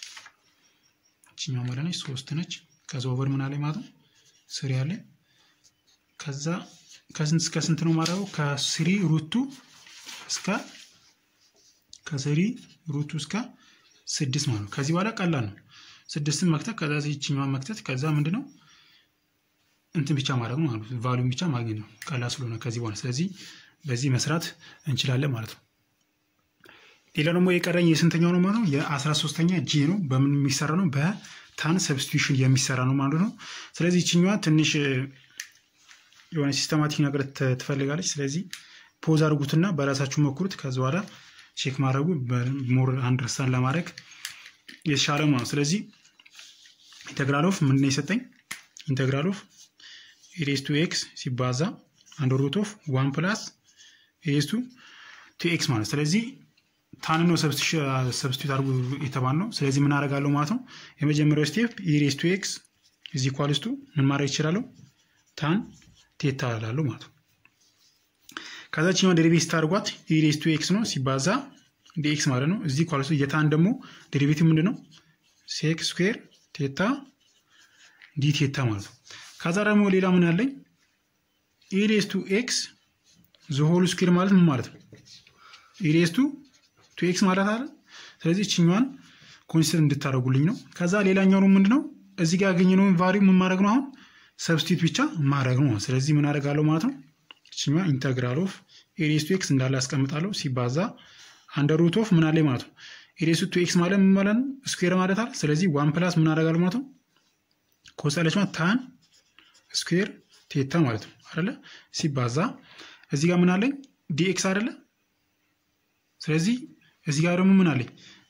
እችኛው ማለት ነች ሶስት ነች። ከዛ ኦቨር ምን አለኝ ማለት ነው ስሪ አለ። ከዛ ከስንት እስከ ስንት ነው ማድረገው? ከስሪ ሩቱ እስከ ከስሪ ሩቱ እስከ ስድስት ማለት ነው። ከዚህ በኋላ ቀላል ነው። ስድስትን መክተት ከዛ ይችኛዋን መክተት ከዛ ምንድነው እንትን ብቻ ማድረግ ነው ማለት ነው። ቫሉም ብቻ ማግኘት ነው ቀላል ስለሆነ ከዚህ በኋላ ስለዚህ በዚህ መስራት እንችላለን ማለት ነው። ሌላ ደግሞ የቀረኝ የስንተኛው ነው ማለት ነው? የአስራ ሶስተኛ ጂ ነው። በምን የሚሰራ ነው? በታን ሰብስቲቱሽን የሚሰራ ነው ማለት ነው። ስለዚህ ይችኛዋ ትንሽ የሆነ ሲስተማቲክ ነገር ትፈልጋለች። ስለዚህ ፖዝ አድርጉትና በራሳችሁ ሞክሩት። ከዚ በኋላ ቼክ ማድረጉ ሞር አንደርስታንድ ለማድረግ የተሻለ ነው። ስለዚህ ኢንተግራል ኦፍ ምንድን ነው የሰጠኝ? ኢንተግራል ኦፍ ኢሬስ ቱ ኤክስ ሲባዛ አንድ ሩት ኦፍ ዋን ፕላስ ኢሬስ ቱ ቱ ኤክስ ማለት ስለዚህ ታን ነው ሰብስቲቱት አድርጉ የተባል ነው። ስለዚህ ምን አደርጋለሁ ማለት ነው? የመጀመሪያው ስቴፕ ኢሬስ ቱ ኤክስ ኢዝ ኢኳልስ ቱ ምን ማድረግ ይችላለሁ? ታን ቴታ እላለሁ ማለት ነው። ከዛችኛው ዴሪቬቲቭ ስታደርጓት ኢሬስ ቱ ኤክስ ነው ሲባዛ ዲኤክስ ማለት ነው። እዚህ ኳልሱ የታን ደግሞ ዴሪቬቲቭ ምንድን ነው? ሴክ ስኩዌር ቴታ ዲ ቴታ ማለት ነው። ከዛ ደግሞ ሌላ ምን አለኝ? ኢሬስ ቱ ኤክስ ዘሆል ስኩዌር ማለት ምን ማለት ነው? ኢሬስ ቱ ቱ ኤክስ ማለት አለ። ስለዚህ እችኛዋን ኮንሲደር እንድታደርጉልኝ ነው። ከዛ ሌላኛው ነው ምንድነው? እዚህ ጋር ያገኘነውን ቫሪው ምን ማድረግ ነው? አሁን ሰብስቲት ብቻ ማድረግ ነው። ስለዚህ ምን አደርጋለሁ ማለት ነው? እችኛዋ ኢንተግራል ኦፍ ኢሬስ ቱ ኤክስ እንዳለ ያስቀምጣለሁ ሲባዛ አንደር ሩት ኦፍ ምን አለ ማለት ነው። ኢሬስ ቱ ኤክስ ማለት ምን ማለት ነው? ስኩዌር ማለት አለ። ስለዚህ ዋን ፕላስ ምን አደርጋለሁ ማለት ነው? ኮሳለች ማለት ታን ስኩዌር ቴታ ማለት ነው አይደለ? ሲባዛ እዚህ ጋር ምን አለኝ? ዲኤክስ አይደለ? ስለዚህ እዚህ ጋር ደግሞ ምን አለኝ?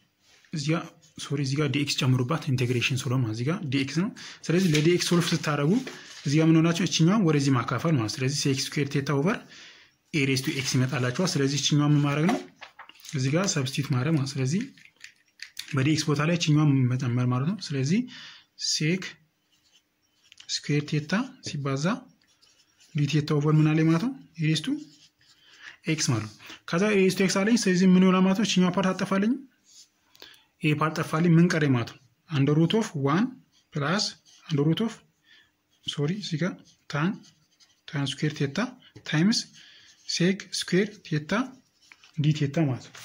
እዚጋ ሶሪ እዚጋ ዲኤክስ ጨምሩባት ኢንቴግሬሽን ስለሆነ እዚጋ ዲኤክስ ነው። ስለዚህ ለዲኤክስ ሶልፍ ስታደረጉ እዚጋ ምን ሆናቸው እችኛዋን ወደዚህ ማካፈል ማለት ስለዚህ ሴክስ ስኩዌር ቴታ ኦቨር ኤሬስ ቱ ኤክስ ይመጣላቸዋል። ስለዚህ እችኛዋ ምን ማድረግ ነው እዚጋ ሰብስቲት ማድረግ ማለት ስለዚህ በዲኤክስ ቦታ ላይ እችኛዋን መጨመር ማለት ነው። ስለዚህ ሴክ ስኩዌር ቴታ ሲባዛ ዲቴታ ኦቨር ምን አለኝ ማለት ነው ኤሬስ ቱ ኤክስ ማለት ነው። ከዛ ኤሬስ ቱ ኤክስ አለኝ። ስለዚህ ምን ይሆናል ማለት ነው እችኛዋ ፓርት አጠፋለኝ ይሄ ፓርት ጠፋልኝ። ምን ቀረ ማለት ነው? አንድ ሩት ኦፍ ዋን ፕላስ አንድ ሩት ኦፍ ሶሪ እዚህ ጋር ታን ታን ስኩዌር ቴታ ታይምስ ሴክ ስኩዌር ቴታ ዲ ቴታ ማለት ነው።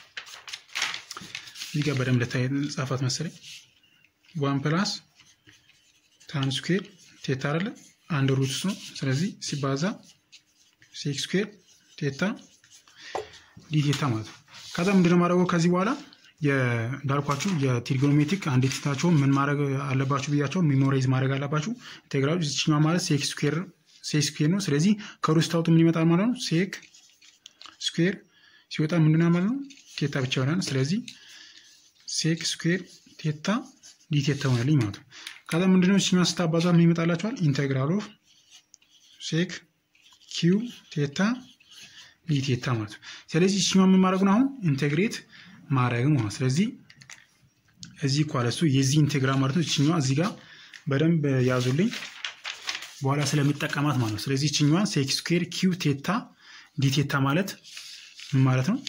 እዚህ ጋር በደንብ ልታይ ጻፋት መሰለኝ። ዋን ፕላስ ታን ስኩዌር ቴታ አይደለ አንድ ሩት ነው። ስለዚህ ሲባዛ ሴክ ስኩዌር ቴታ ዲ ቴታ ማለት ነው። ከዛ ምንድነው ማድረገው ከዚህ በኋላ እንዳልኳችሁ የትሪጎኖሜትሪክ አንዴትታቸውን ምን ማድረግ አለባችሁ ብያቸው ሚሞራይዝ ማድረግ አለባችሁ። ኢንቴግራሉ ዚችኛ ማለት ሴክ ስኩዌር ሴክ ስኩዌር ነው። ስለዚህ ከሩት ታውጡ ምን ይመጣል ማለት ነው? ሴክ ስኩዌር ሲወጣ ምንድን ማለት ነው? ቴታ ብቻ ይሆናል። ስለዚህ ሴክ ስኩዌር ቴታ ዲ ቴታ ሆነልኝ ማለት ነው። ከዛ ምንድነው ዚችኛ ስታባዛ ምን ይመጣላችኋል? ኢንቴግራል ኦፍ ሴክ ኪው ቴታ ዲ ቴታ ማለት ነው። ስለዚህ ዚችኛ ምን ማድረግ ነው? አሁን ኢንቴግሬት ማድረግ ማለት ስለዚህ እዚህ ኳለሱ የዚህ ኢንቴግራል ማለት ነው። እችኛዋ እዚህ ጋር በደንብ ያዙልኝ በኋላ ስለሚጠቀማት ማለት ነው። ስለዚህ እችኛዋን ሴክ ስኩዌር ኪው ቴታ ዲ ቴታ ማለት ምን ማለት ነው?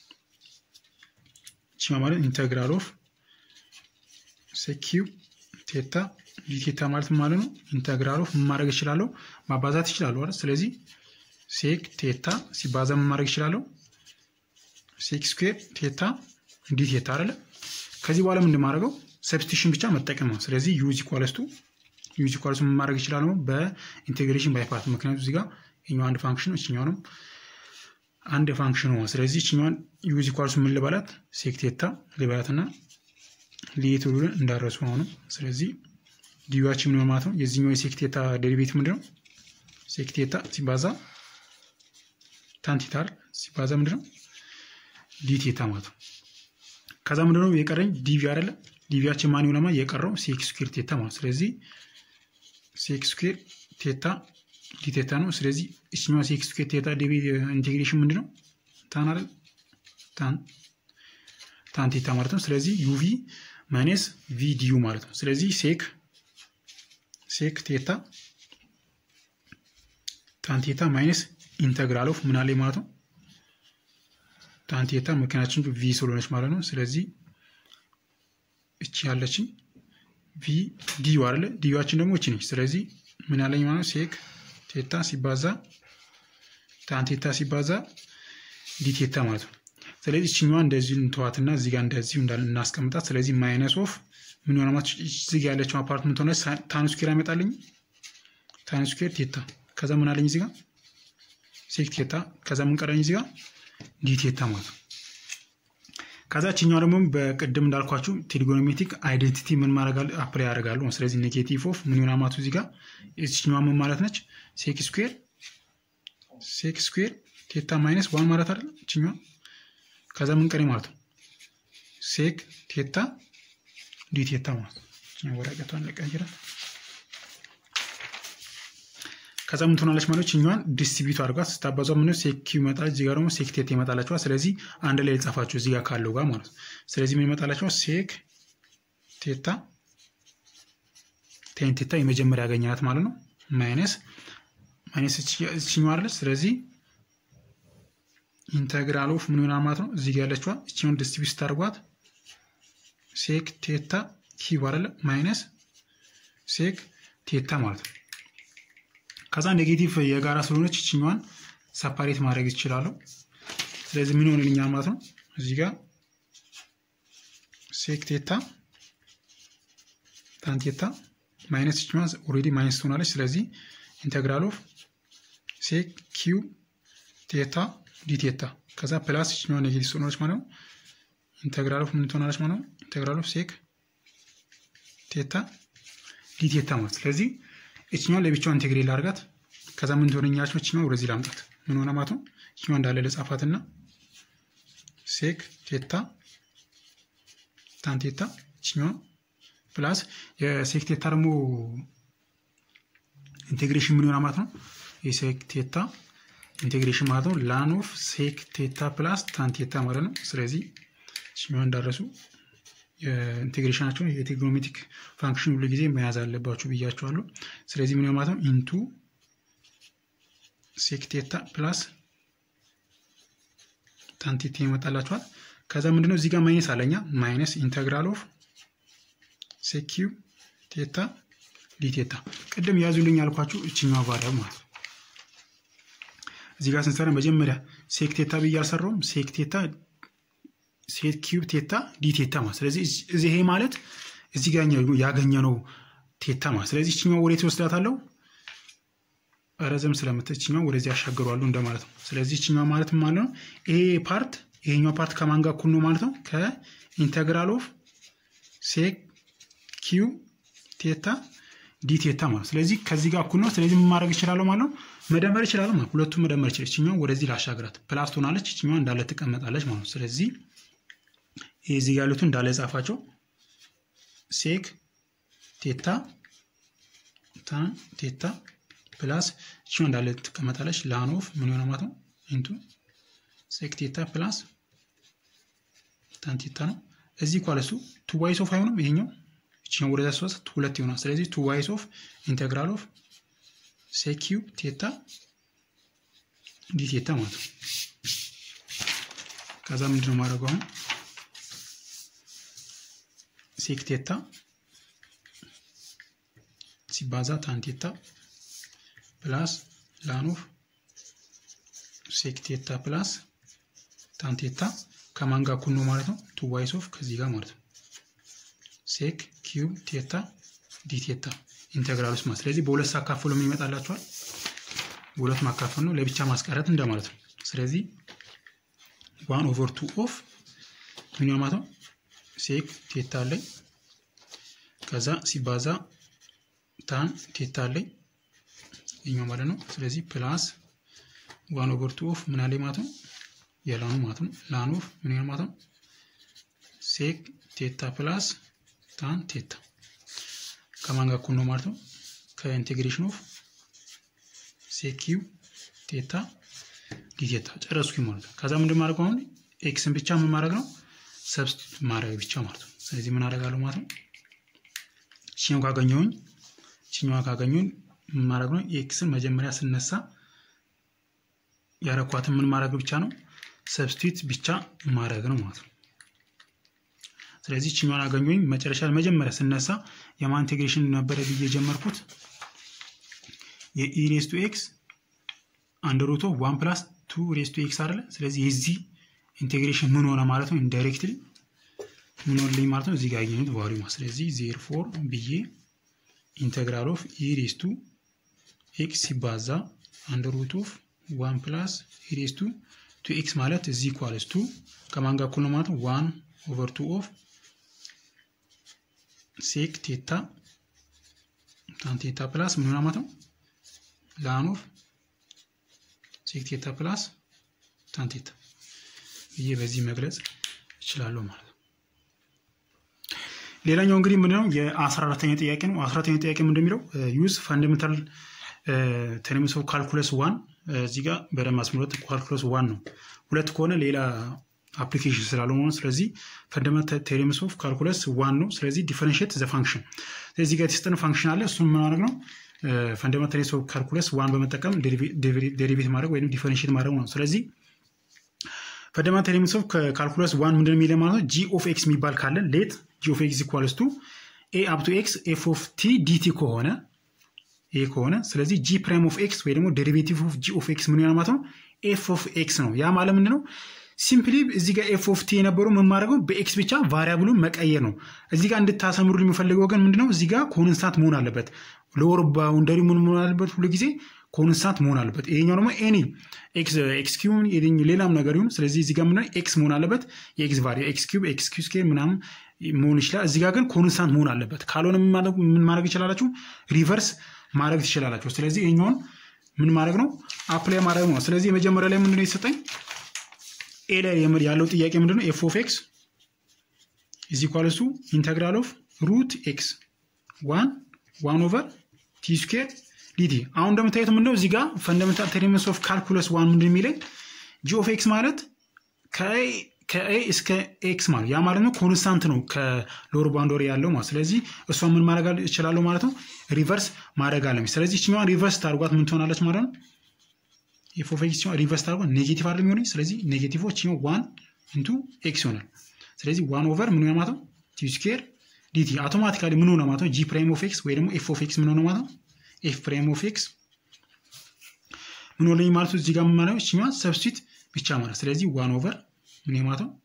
እችኛዋ ማለት ኢንቴግራል ኦፍ ሴክ ኪው ቴታ ዲ ቴታ ማለት ማለት ነው። ኢንቴግራል ኦፍ ምን ማድረግ እችላለሁ? ማባዛት እችላለሁ አይደል? ስለዚህ ሴክ ቴታ ሲባዛ ምን ማድረግ እችላለሁ? ሴክ ስኩዌር ቴታ ዲ ቴታ አይደለ። ከዚህ በኋላ ምንድን ማድረገው ሰብስቲሽን ብቻ መጠቀም ነው። ስለዚህ ዩዝ ኢኳልስ ቱ ዩዝ ኢኳልስ ምን ማድረግ ይችላል ነው በኢንቴግሬሽን ባይ ፓርት። ምክንያቱም እዚህ ጋር ይኛው አንድ ፋንክሽን ነው፣ እችኛውንም አንድ ፋንክሽን ነው። ስለዚህ እችኛዋን ዩዝ ኢኳልስ ምን ልበላት ሴክ ቴታ ልበላት እና ሊየት ብሉን እንዳረሱ ነው። ስለዚህ ዲዩዋችን ምን ማለት ነው? የዚህኛው የሴክ ቴታ ዴሪቬቲቭ ምንድን ነው? ሴክ ቴታ ሲባዛ ታንቲታል ሲባዛ ምንድን ነው ዲ ቴታ ማለት ነው። ከዛ ምንድነው የቀረኝ ዲቪ አይደለ? ዲቪያችን ማን ይሆናል? የቀረው ሴክ ስኩዌር ቴታ ማለት ስለዚህ ሴክ ስኩዌር ቴታ ዲ ቴታ ነው። ስለዚህ እችኛዋ ሴክ ስኩዌር ቴታ ዲቪ ኢንቴግሬሽን ምንድነው? ታን አይደል? ታን ታን ቴታ ማለት ነው። ስለዚህ ዩቪ ማይነስ ቪ ዲዩ ማለት ነው። ስለዚህ ሴክ ሴክ ቴታ ታን ቴታ ማይነስ ኢንተግራል ኦፍ ምን አለ ማለት ነው ታንቴታ ምክንያቱም ቪ ስለሆነች ማለት ነው። ስለዚህ እቺ ያለችኝ ቪ ዲዩ አለ ዲዩዋችን ደግሞ እቺ ነች። ስለዚህ ምን ያለኝ ማለት ሴክ ቴታ ሲባዛ ታንቴታ ሲባዛ ዲቴታ ማለት ነው። ስለዚህ እችኛዋ እንደዚሁ እንተዋትና እዚህ ጋር እንደዚሁ እናስቀምጣት። ስለዚህ ማይነስ ኦፍ ምን ሆነ ማለት እዚህ ጋር ያለችው አፓርትመንት ሆነ ታን ስኩዌር ያመጣልኝ ታን ስኩዌር ቴታ ከዛ ምን አለኝ እዚህ ጋር ሴክ ቴታ ከዛ ምን ቀረኝ እዚህ ጋር ዲቴታ ማለት ነው። ከዛ ችኛዋ ደግሞ በቅድም እንዳልኳችሁ ትሪጎኖሜትሪክ አይዴንቲቲ ምን ማድረግ አፕላይ ያደርጋሉ። ስለዚህ ኔጌቲቭ ኦፍ ምን ይሆናል ማለት እዚህ ጋር ችኛዋ ምን ማለት ነች? ሴክ ስኩዌር ሴክ ስኩዌር ቴታ ማይነስ ዋን ማለት አይደል? ችኛዋ ከዛ ምን ቀሪ ማለት ነው? ሴክ ቴታ ዲቴታ ማለት ነው። ወረቀቷን ለቀይራት ከዛ ምን ትሆናለች ማለት ችኛዋን ዲስትሪቢዩት አድርጓት ስታባዟ ምን ሴክ ኪው ይመጣል። እዚህ ጋር ደግሞ ሴክ ቴታ ይመጣላችኋል። ስለዚህ አንድ ላይ የጻፋችሁ እዚህ ጋር ካለው ጋር ማለት ነው። ስለዚህ ምን ይመጣላችኋል? ሴክ ቴታ ቴን ቴታ የመጀመሪያ ያገኘናት ማለት ነው። ማይነስ ማይነስ እችኛዋ አለች። ስለዚህ ኢንተግራል ኦፍ ምን ይሆናል ማለት ነው። እዚህ ጋር ያለችዋ እችኛውን ዲስትሪቢዩት ስታደርጓት ሴክ ቴታ ኪው አይደለ ማይነስ ሴክ ቴታ ማለት ነው። ከዛ ኔጌቲቭ የጋራ ስለሆነች ይችኛዋን ሰፓሬት ማድረግ ይችላለሁ። ስለዚህ ምን ሆንልኛል ማለት ነው እዚህ ጋር ሴክ ቴታ ታን ቴታ ማይነስ ይችኛዋ ኦልሬዲ ማይነስ ትሆናለች። ስለዚህ ኢንተግራል ኦፍ ሴክ ኪው ቴታ ዲ ቴታ ከዛ ፕላስ ይችኛዋ ኔጌቲቭ ትሆናለች ማለት ነው። ኢንተግራል ኦፍ ምን ትሆናለች ማለት ነው። ኢንተግራል ኦፍ ሴክ ቴታ ዲ ቴታ ማለት ስለዚህ እችኛዋን ለብቻዋ ኢንቴግሬት ላድርጋት። ከዛ ምን ትሆነኛለች? እችኛዋ ወደዚህ ላምጣት። ምን ሆነ ማለት ነው? እችኛዋ እንዳለ ለጻፋትና ሴክ ቴታ ታን ቴታ ይችኛዋ ፕላስ የሴክ ቴታ ደግሞ ኢንቴግሬሽን ምን ይሆናል ማለት ነው? የሴክ ቴታ ኢንቴግሬሽን ማለት ነው ላን ኦፍ ሴክ ቴታ ፕላስ ታን ቴታ ማለት ነው። ስለዚህ ይችኛዋ እንዳረሱ የኢንቴግሬሽናቸውን የቴግኖሜትሪክ ፋንክሽን ሁሉ ጊዜ መያዝ አለባችሁ ብያቸዋለሁ። ስለዚህ ምን ማለት ነው ኢንቱ ሴክ ቴታ ፕላስ ታን ቴታ ይመጣላችኋል። ከዛ ምንድነው እዚህ ጋር ማይነስ አለኛ ማይነስ ኢንተግራል ኦፍ ሴክ ኪዩብ ቴታ ዲቴታ ቅድም ያዙልኝ ያልኳችሁ እችኛዋ ቫሪያብል ማለት ነው። እዚህ ጋር ስንሰራ መጀመሪያ ሴክ ቴታ ብዬ አልሰራውም። ሴክ ቴታ ሴክ ኪዩብ ቴታ ዲቴታ ማለት ስለዚህ ይሄ ማለት እዚህ ጋር ያገኘነው ቴታ ማለት ስለዚህ እችኛዋ ወዴት ወስዳታለሁ? ረዘም ስለምትል እችኛዋ ወደዚህ ያሻገሯሉ እንደማለት ነው። ስለዚህ እችኛዋ ማለት ማለት ነው ይሄ ፓርት ይሄኛው ፓርት ከማን ጋር እኩል ነው ማለት ነው? ከኢንተግራል ኦፍ ሴክ ኪዩ ቴታ ዲ ቴታ ማለት ስለዚህ ከዚህ ጋር እኩል ነው። ስለዚህ ምን ማድረግ ይችላለሁ ማለት ነው? መደመር ይችላለሁ ማለት ሁለቱም መደመር ይችላል። እችኛዋ ወደዚህ ላሻግራት ፕላስ ትሆናለች፣ እችኛዋ እንዳለ ትቀመጣለች ማለት ነው። ስለዚህ ይህ እዚህ ጋር ያሉትን እንዳለ ጻፋቸው። ሴክ ቴታ ታን ቴታ ፕላስ እችኛዋ እንዳለ ትቀመጣለች። ላን ኦፍ ምን ይሆናል ማለት ነው? ኢንቱ ሴክ ቴታ ፕላስ ታን ቴታ ነው። እዚህ ኳለሱ ቱ ዋይስ ኦፍ አይሆንም ይሄኛው ይችኛው ወደዛ ሶስት ሁለት ይሆናል። ስለዚህ ቱ ዋይስ ኦፍ ኢንቴግራል ኦፍ ሴክ ኪዩብ ቴታ ዲ ቴታ ማለት ነው። ከዛ ምንድነው ማድረገው አሁን ሴክ ቴታ ሲባዛ ታን ቴታ ፕላስ ላን ኦፍ ሴክ ቴታ ፕላስ ታን ቴታ ከማን ጋር እኩል ነው ማለት ነው? ቱ ዋይስ ኦፍ ከዚህ ጋር ማለት ነው ሴክ ኪዩብ ቴታ ዲ ቴታ ኢንተግራል ውስጥ ማለት ስለዚህ በሁለት ሳካፍሎ ምን ይመጣላችኋል? በሁለት ማካፈል ነው ለብቻ ማስቀረት እንደማለት ነው። ስለዚህ ዋን ኦቨር ቱ ኦፍ ምን ማለት ነው? ሴክ ቴታ አለኝ ከዛ ሲባዛ ታን ቴታ አለኝ ይኛው ማለት ነው። ስለዚህ ፕላስ ዋን ኦቨር ቱ ኦፍ ምን አለኝ ማለት ነው? የላኑ ማለት ነው። ላን ኦፍ ምን ማለት ነው? ሴክ ቴታ ፕላስ ታን ቴታ ከማን ጋር እኩል ነው ማለት ነው? ከኢንቴግሬሽን ኦፍ ሴክ ኪዩብ ቴታ ዲቴታ ጨረስኩኝ ማለት ነው። ከዛ ምንድን ማድረግ አሁን ኤክስን ብቻ ምን ማድረግ ነው? ሰብስቲቱት ማድረግ ብቻ ማለት ነው። ስለዚህ ምን አደርጋለሁ ማለት ነው? ቺኛው ካገኘሁኝ ቺኛዋ ካገኘሁኝ ምን ማድረግ ነው? ኤክስን መጀመሪያ ስነሳ ያረኳትን ምን ማድረግ ብቻ ነው? ሰብስቲቱት ብቻ ማድረግ ነው ማለት ነው። ስለዚህ ችኛዋን አገኘሁኝ መጨረሻ መጀመሪያ ስነሳ የማን ኢንቴግሬሽን ነበረ ብዬ የጀመርኩት የኢ ሬስ ቱ ኤክስ አንድ ሩቶ ዋን ፕላስ ቱ ሬስ ቱ ኤክስ አለ። ስለዚህ የዚህ ኢንቴግሬሽን ምን ሆነ ማለት ነው? ኢንዳይሬክትሊ ምን ሆነልኝ ማለት ነው? እዚህ ጋር ያገኙት ቫሉ ማለት ስለዚህ ዜር ፎር ብዬ ኢንቴግራል ኦፍ ኢ ሬስ ቱ ኤክስ ሲባዛ አንድ ሩት ኦፍ ዋን ፕላስ ኢ ሬስ ቱ ቱ ኤክስ ማለት እዚህ ኢኳልስ ቱ ከማን ጋር እኩል ነው ማለት ነው? ዋን ኦቨር ቱ ኦፍ ሴክ ቴታ ታን ቴታ ፕላስ ምን ሆና ማለት ነው? ላን ኦፍ ሴክ ቴታ ፕላስ ታን ቴታ ብዬ በዚህ መግለጽ እችላለሁ ማለት ነው። ሌላኛው እንግዲህ ምንድነው የአስራ አራተኛ ጥያቄ ነው። አስራ አራተኛ ጥያቄ ምንድን የሚለው ዩዝ ፈንዳሜንታል ቴርምስ ኦፍ ካልኩለስ ዋን እዚህ ጋር በደንብ አስምሮት ካልኩለስ ዋን ነው። ሁለት ከሆነ ሌላ አፕሊኬሽን ስላልሆነ ስለዚህ ፈንዳሜንታል ቴርምስ ኦፍ ካልኩለስ ዋን ነው። ስለዚህ ዲፈረንሽት ዘ ፋንክሽን እዚህ ጋር የተሰጠን ፋንክሽን አለ። እሱን ማድረግ ነው ፈንዳሜንታል ቴርምስ ኦፍ ካልኩለስ ዋን በመጠቀም ዴሪቬት ማድረግ ወይም ዲፈረንሽት ማድረግ ነው። ስለዚህ ፈንዳሜንታል ቴርምስ ኦፍ ካልኩለስ ዋን ምንድን የሚለ ማለት ነው ጂ ኦፍ ኤክስ የሚባል ካለን ሌት ጂ ኦፍ ኤክስ ኢኳልስ ቱ ኤ አፕ ቱ ኤክስ ኤፍ ኦፍ ቲ ዲቲ ከሆነ ይሄ ከሆነ ስለዚህ ጂ ፕራይም ኦፍ ኤክስ ወይ ደግሞ ዴሪቬቲቭ ኦፍ ጂ ኦፍ ኤክስ ምን ይሆናል ማለት ነው ኤፍ ኦፍ ኤክስ ነው። ያ ማለት ምንድን ነው? ሲምፕሊ እዚህ ጋር ኤፍ ኦፍ ቲ የነበረው ምን ማድረግ ነው? በኤክስ ብቻ ቫሪያብሉን መቀየር ነው። እዚህ ጋር እንድታሰምሩ የሚፈልገው ግን ምንድነው? እዚህ ጋር ኮንስታንት መሆን አለበት። ሎወር ባውንደሪ ምን መሆን አለበት? ሁሉ ጊዜ ኮንስታንት መሆን አለበት። ይሄኛው ደግሞ ኤኒ ኤክስ ኪዩብ ሌላም ነገር ይሁን። ስለዚህ እዚህ ጋር ምንድነው? ኤክስ መሆን አለበት። የኤክስ ቫሪ ኤክስ ኪዩብ ኤክስ ኪዩ ስኬር ምናምን መሆን ይችላል። እዚህ ጋር ግን ኮንስታንት መሆን አለበት። ካልሆነ ምን ማድረግ ይችላላችሁ? ሪቨርስ ማድረግ ትችላላችሁ። ስለዚህ ይሄኛውን ምን ማድረግ ነው? አፕላይ ማድረግ ነው። ስለዚህ የመጀመሪያ ላይ ምንድነው የተሰጠኝ? ኤ ላይ ያለው ጥያቄ ምንድነው? ኤፍ ኦፍ ኤክስ ኢዝ ኢኳልስ ቱ ኢንተግራል ኦፍ ሩት ኤክስ ዋን ዋን ኦቨር ቲ ስኩዌር ዲቲ። አሁን እንደምታዩት ምንድነው እዚህ ጋር ፈንዳሜንታል ቴሪምስ ኦፍ ካልኩለስ ዋን ምንድን የሚለኝ ጂ ኦፍ ኤክስ ማለት ከኤ እስከ ኤክስ ማለት ያ ማለት ነው ኮንስታንት ነው ከሎር ባውንደሪ ያለው ማለት ስለዚህ እሷ ምን ማድረግ እችላለሁ ማለት ነው ሪቨርስ ማድረግ አለ ስለዚህ እችኛዋን ሪቨርስ ታርጓት ምን ትሆናለች ማለት ነው ኤፍ ኦፍ ኤክስ ሪቨርስ ታርጓት ኔጌቲቭ አይደለም የሚሆነኝ ስለዚህ ኔጌቲቭ እችኛው ዋን ኢንቱ ኤክስ ይሆናል ስለዚህ ዋን ኦቨር ምን ሆነ ማለት ነው ቲ ስኩዌር ዲቲ አውቶማቲካሊ ምን ሆነ ማለት ነው ጂ ፕራይም ኦፍ ኤክስ ወይ ደግሞ ኤፍ ኦፍ ኤክስ ምን ሆነ ማለት ነው ኤፍ ፕራይም ኦፍ ኤክስ ምን ሆነኝ ማለት ነው እዚህ ጋር ምን ማለት ነው እችኛዋን ሰብስቲት ብቻ ማለት ስለዚህ ዋን ኦቨር ምን ማለት ነው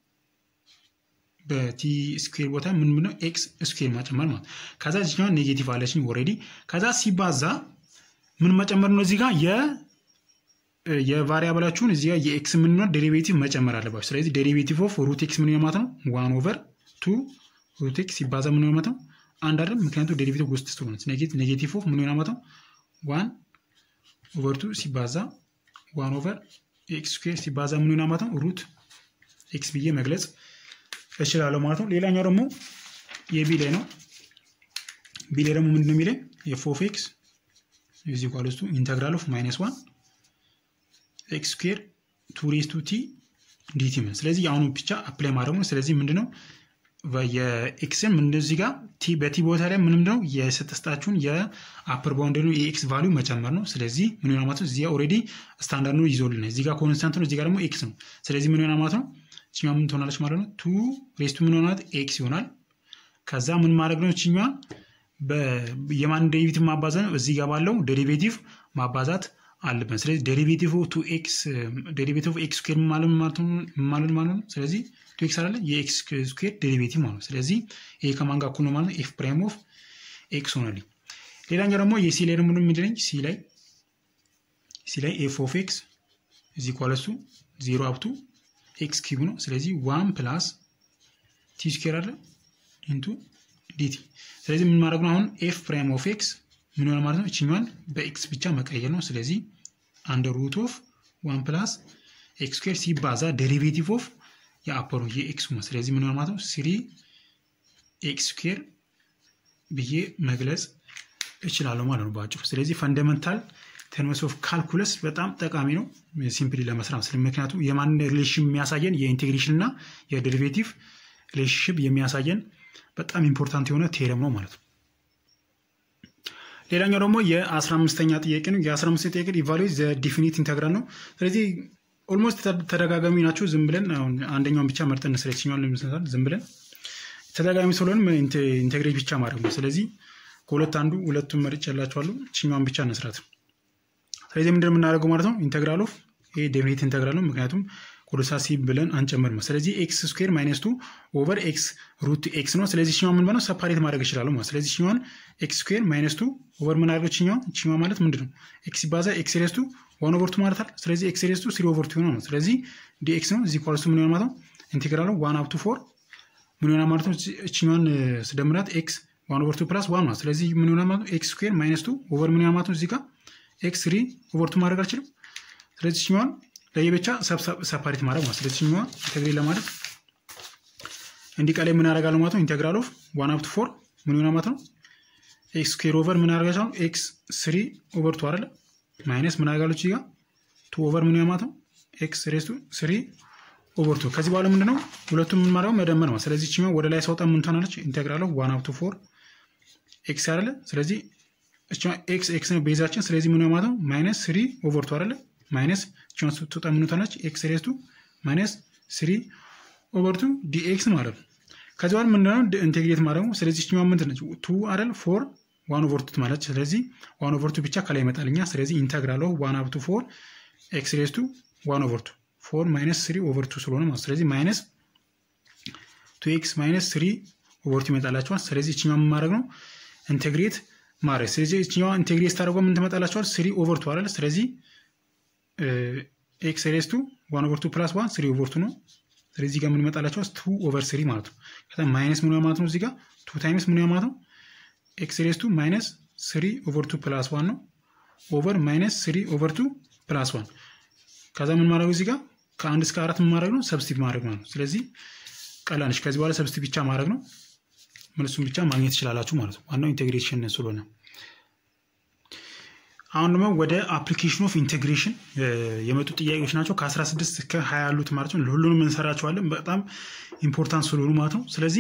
በቲ ስኩዌር ቦታ ምን ምነው ኤክስ ስኩዌር መጨመር ማለት ከዛ እዚኛው ኔጌቲቭ አለችኝ ኦልሬዲ ከዛ ሲባዛ ምን መጨመር ነው እዚህ ጋር የ የቫሪያብላችሁን እዚህ ጋር የኤክስ ምንሆን ዴሪቬቲቭ መጨመር አለባችሁ ስለዚህ ዴሪቬቲቭ ኦፍ ሩት ኤክስ ምን ማለት ነው ዋን ኦቨር ቱ ሩት ኤክስ ሲባዛ ምን ማለት ነው አንድ አይደል ምክንያቱም ዴሪቬቲቭ ውስጥ ስለሆነ ኔጌቲቭ ኦፍ ምን ማለት ነው ዋን ኦቨር ቱ ሲባዛ ዋን ኦቨር ኤክስ ስኩዌር ሲባዛ ምን ማለት ነው ሩት ኤክስ ብዬ መግለጽ እችላለሁ ማለት ነው። ሌላኛው ደግሞ የቢ ላይ ነው። ቢ ላይ ደግሞ ምንድን ነው የሚለኝ ኤፍ ኦፍ ኤክስ ኢዝ ኢኳልስ ቱ ኢንተግራል ኦፍ ማይነስ ዋን ኤክስ ስኩዌር ቱ ሬስ ቱ ቲ ዲቲ ምን ስለዚህ የአሁኑ ብቻ አፕላይ ማድረግ ነው። ስለዚህ ምንድነው የኤክስን ምንድን እዚህ ጋር ቲ በቲ ቦታ ላይ ምንም ነው የሰጠስጣችሁን የአፐር ባውንደሪ የኤክስ ቫሊዩ መጨመር ነው። ስለዚህ ምን ይሆናል ማለት ነው እዚህ ኦልሬዲ ስታንዳርድ ነው ይዞልን እዚህ ጋር ኮንስታንት ነው፣ እዚህ ጋር ደግሞ ኤክስ ነው። ስለዚህ ምን ይሆናል ማለት ነው ችኛ ምን ትሆናለች ማለት ነው ቱ ሬስቱ ምን ሆናት ኤክስ ይሆናል። ከዛ ምን ማድረግ ነው ችኛ የማን ዴሪቬቲቭ ማባዛት ነው እዚህ ጋር ባለው ዴሪቬቲቭ ማባዛት አለብን። ስለዚህ ዴሪቬቲቭ ቱ ኤክስ ዴሪቬቲቭ ኤክስ ስኩዌር ማለት ማለት ማለት ነው። ስለዚህ ቱ ኤክስ አለ የኤክስ ስኩዌር ዴሪቬቲቭ ማለት ነው። ስለዚህ ይሄ ከማን ጋር እኩል ነው ማለት ነው ኤፍ ፕራይም ኦፍ ኤክስ ሆነልኝ። ሌላኛው ደግሞ የሲ ላይ ደግሞ ምንድነኝ ሲ ላይ ሲ ላይ ኤፍ ኦፍ ኤክስ እዚ ኳለሱ ዜሮ አብቱ ኤክስ ኪዩብ ነው። ስለዚህ ዋን ፕላስ ቲ ስኩዌር አለ ኢንቱ ዲቲ። ስለዚህ ምን ማድረግ ነው አሁን ኤፍ ፕራይም ኦፍ ኤክስ ምን ሆነ ማለት ነው እችኛዋን በኤክስ ብቻ መቀየር ነው። ስለዚህ አንደር ሩት ኦፍ ዋን ፕላስ ኤክስ ስኩዌር ሲባዛ ዴሪቬቲቭ ኦፍ የአፐሩ የኤክስ ነው። ስለዚህ ምን ሆነ ማለት ነው ስሪ ኤክስ ስኩዌር ብዬ መግለጽ እችላለሁ ማለት ነው በአጭሩ። ስለዚህ ፈንዳመንታል ተርምስ ኦፍ ካልኩለስ በጣም ጠቃሚ ነው ሲምፕሊ ለመስራት ስለ ምክንያቱም የማን ሪሌሽን የሚያሳየን የኢንቴግሬሽን እና የዴሪቬቲቭ ሪሌሽንሽፕ የሚያሳየን በጣም ኢምፖርታንት የሆነ ቴረም ነው ማለት ነው። ሌላኛው ደግሞ የአስራ አምስተኛ ጥያቄ ነው። የአስራ አምስተኛ ጥያቄ ኢቫሉዌት ዘ ዲፊኒት ኢንተግራል ነው። ስለዚህ ኦልሞስት ተደጋጋሚ ናቸው። ዝም ብለን አንደኛውን ብቻ መርጠን ስለችኛውን ለምሳሌ ዝም ብለን ተደጋጋሚ ስለሆነ ኢንቴግሬት ብቻ ማድረግ ነው። ስለዚህ ከሁለት አንዱ ሁለቱን መርጭ ያላቸዋሉ ችኛውን ብቻ መስራት ስለዚህ ምንድን የምናደርገው ማለት ነው ኢንተግራል ኦፍ ይሄ ዴፊኒት ኢንተግራል ነው። ምክንያቱም ኮሎሳሲ ብለን አንጨምርም። ስለዚህ ኤክስ ስኩዌር ማይነስ ቱ ኦቨር ኤክስ ሩት ኤክስ ነው። ስለዚህ ችኛዋን ምን ነው ሰፓሬት ማድረግ ይችላሉ ማለት ስለዚህ ችኛዋን ኤክስ ስኩዌር ማይነስ ቱ ኦቨር ምን አድርገው ችኛዋን ችኛዋ ማለት ምንድን ነው ኤክስ ሲባዛ ኤክስ ሬስ ቱ ዋን ኦቨር ቱ ማለት አለ። ስለዚህ ኤክስ ሬስ ቱ ስሪ ኦቨር ቱ ነው። ስለዚህ ዲ ኤክስ ነው እዚህ ኳልሱ ምን ይሆናል ማለት ነው ኢንቴግራሉ ዋን አፕ ቱ ፎር ምን ይሆናል ማለት ነው ችኛዋን ስደምራት ኤክስ ዋን ኦቨር ቱ ፕላስ ዋን ማለት ስለዚህ ምን ይሆናል ማለት ነው ኤክስ ስኩዌር ማይነስ ቱ ኦቨር ምን ይሆናል ማለት ነው እዚህ ጋር ኤክስ ስሪ ኦቨር ቱ ማድረግ አልችልም። ስለዚህ ችኛዋን ለየብቻ ሰፓሬት ማድረግ ማለት ስለዚህ ችኛዋን ኢንቴግሬት ለማድረግ እንዲህ ቀላይ ምን ያደርጋል ማለት ነው ኢንቴግራል ኦፍ ዋን አፕ ቱ ፎር ምን ይሆናል ማለት ነው ኤክስ ስኩዌር ኦቨር ምን ያደርጋል ኤክስ ስሪ ኦቨር ቱ አይደለ ማይነስ ምን ያደርጋለች እዚህ ጋር ቱ ኦቨር ምን ይሆናል ማለት ነው ኤክስ ሬስ ቱ ስሪ ኦቨር ቱ ከዚህ በኋላ ምንድነው ሁለቱም ምን ማድረግ መደመር ነው። ስለዚህ ችኛዋ ወደ ላይ ሳውጣ ምን ትሆናለች ኢንቴግራል ኦፍ ዋን አፕ ቱ ፎር ኤክስ አይደለ ስለዚህ ኤክስ ኤክስ ነው ቤዛችን። ስለዚህ ምን ማለት ነው ማይነስ ስሪ ኦቨር ቱ አይደለ ማይነስ ቻን ስትወጣ ምን ትሆናለች ኤክስ ሬስ ቱ ማይነስ ስሪ ኦቨር ቱ ዲኤክስ ማለት ነው። ከዚህ በኋላ ምንድነው ኢንቴግሬት ማድረግ ነው። ስለዚህ ችኛዋ ምንድን ነች ቱ አይደል ፎር ዋን ኦቨር ቱ ማለት ስለዚህ ዋን ኦቨር ቱ ብቻ ከላይ ይመጣልኛ። ስለዚህ ኢንተግራል ኦፍ ዋን አፕ ቱ ፎር ኤክስ ሬስ ቱ ዋን ኦቨር ቱ ፎር ማይነስ ስሪ ኦቨር ቱ ስለሆነ ማለት ስለዚህ ማይነስ ቱ ኤክስ ማይነስ ስሪ ኦቨር ቱ ይመጣላቸዋል። ስለዚህ ችኛዋ ምን ማድረግ ነው ኢንቴግሬት ማድረግ ስለዚህ እችኛዋ ኢንቴግሬት ስታደርገው ምን ትመጣላቸዋል? ስሪ ኦቨር ቱ አይደል? ስለዚህ ኤክስ ሬስ ቱ ዋን ኦቨር ቱ ፕላስ ዋን ስሪ ኦቨር ቱ ነው። ስለዚህ ጋር ምን ይመጣላቸዋል? ቱ ኦቨር ስሪ ማለት ነው። ከዛ ማይነስ ምን ማለት ነው? እዚህ ጋር ቱ ታይምስ ምን ማለት ነው? ኤክስ ሬስ ቱ ማይነስ ስሪ ኦቨር ቱ ፕላስ ዋን ነው። ኦቨር ማይነስ ስሪ ኦቨር ቱ ፕላስ ዋን ከዛ ምን ማድረግ እዚህ ጋር ከአንድ እስከ አራት ምን ማድረግ ነው? ሰብስቲት ማድረግ ማለት ነው። ስለዚህ ቀላል ከዚህ በኋላ ሰብስቲ ብቻ ማድረግ ነው። መልሱን ብቻ ማግኘት ትችላላችሁ ማለት ነው። ዋናው ኢንቴግሬሽን ስለሆነ አሁን ደግሞ ወደ አፕሊኬሽን ኦፍ ኢንቴግሬሽን የመጡ ጥያቄዎች ናቸው። ከ16 እስከ 20 ያሉት ማለት ነው። ሁሉንም እንሰራቸዋለን በጣም ኢምፖርታንት ስለሆኑ ማለት ነው። ስለዚህ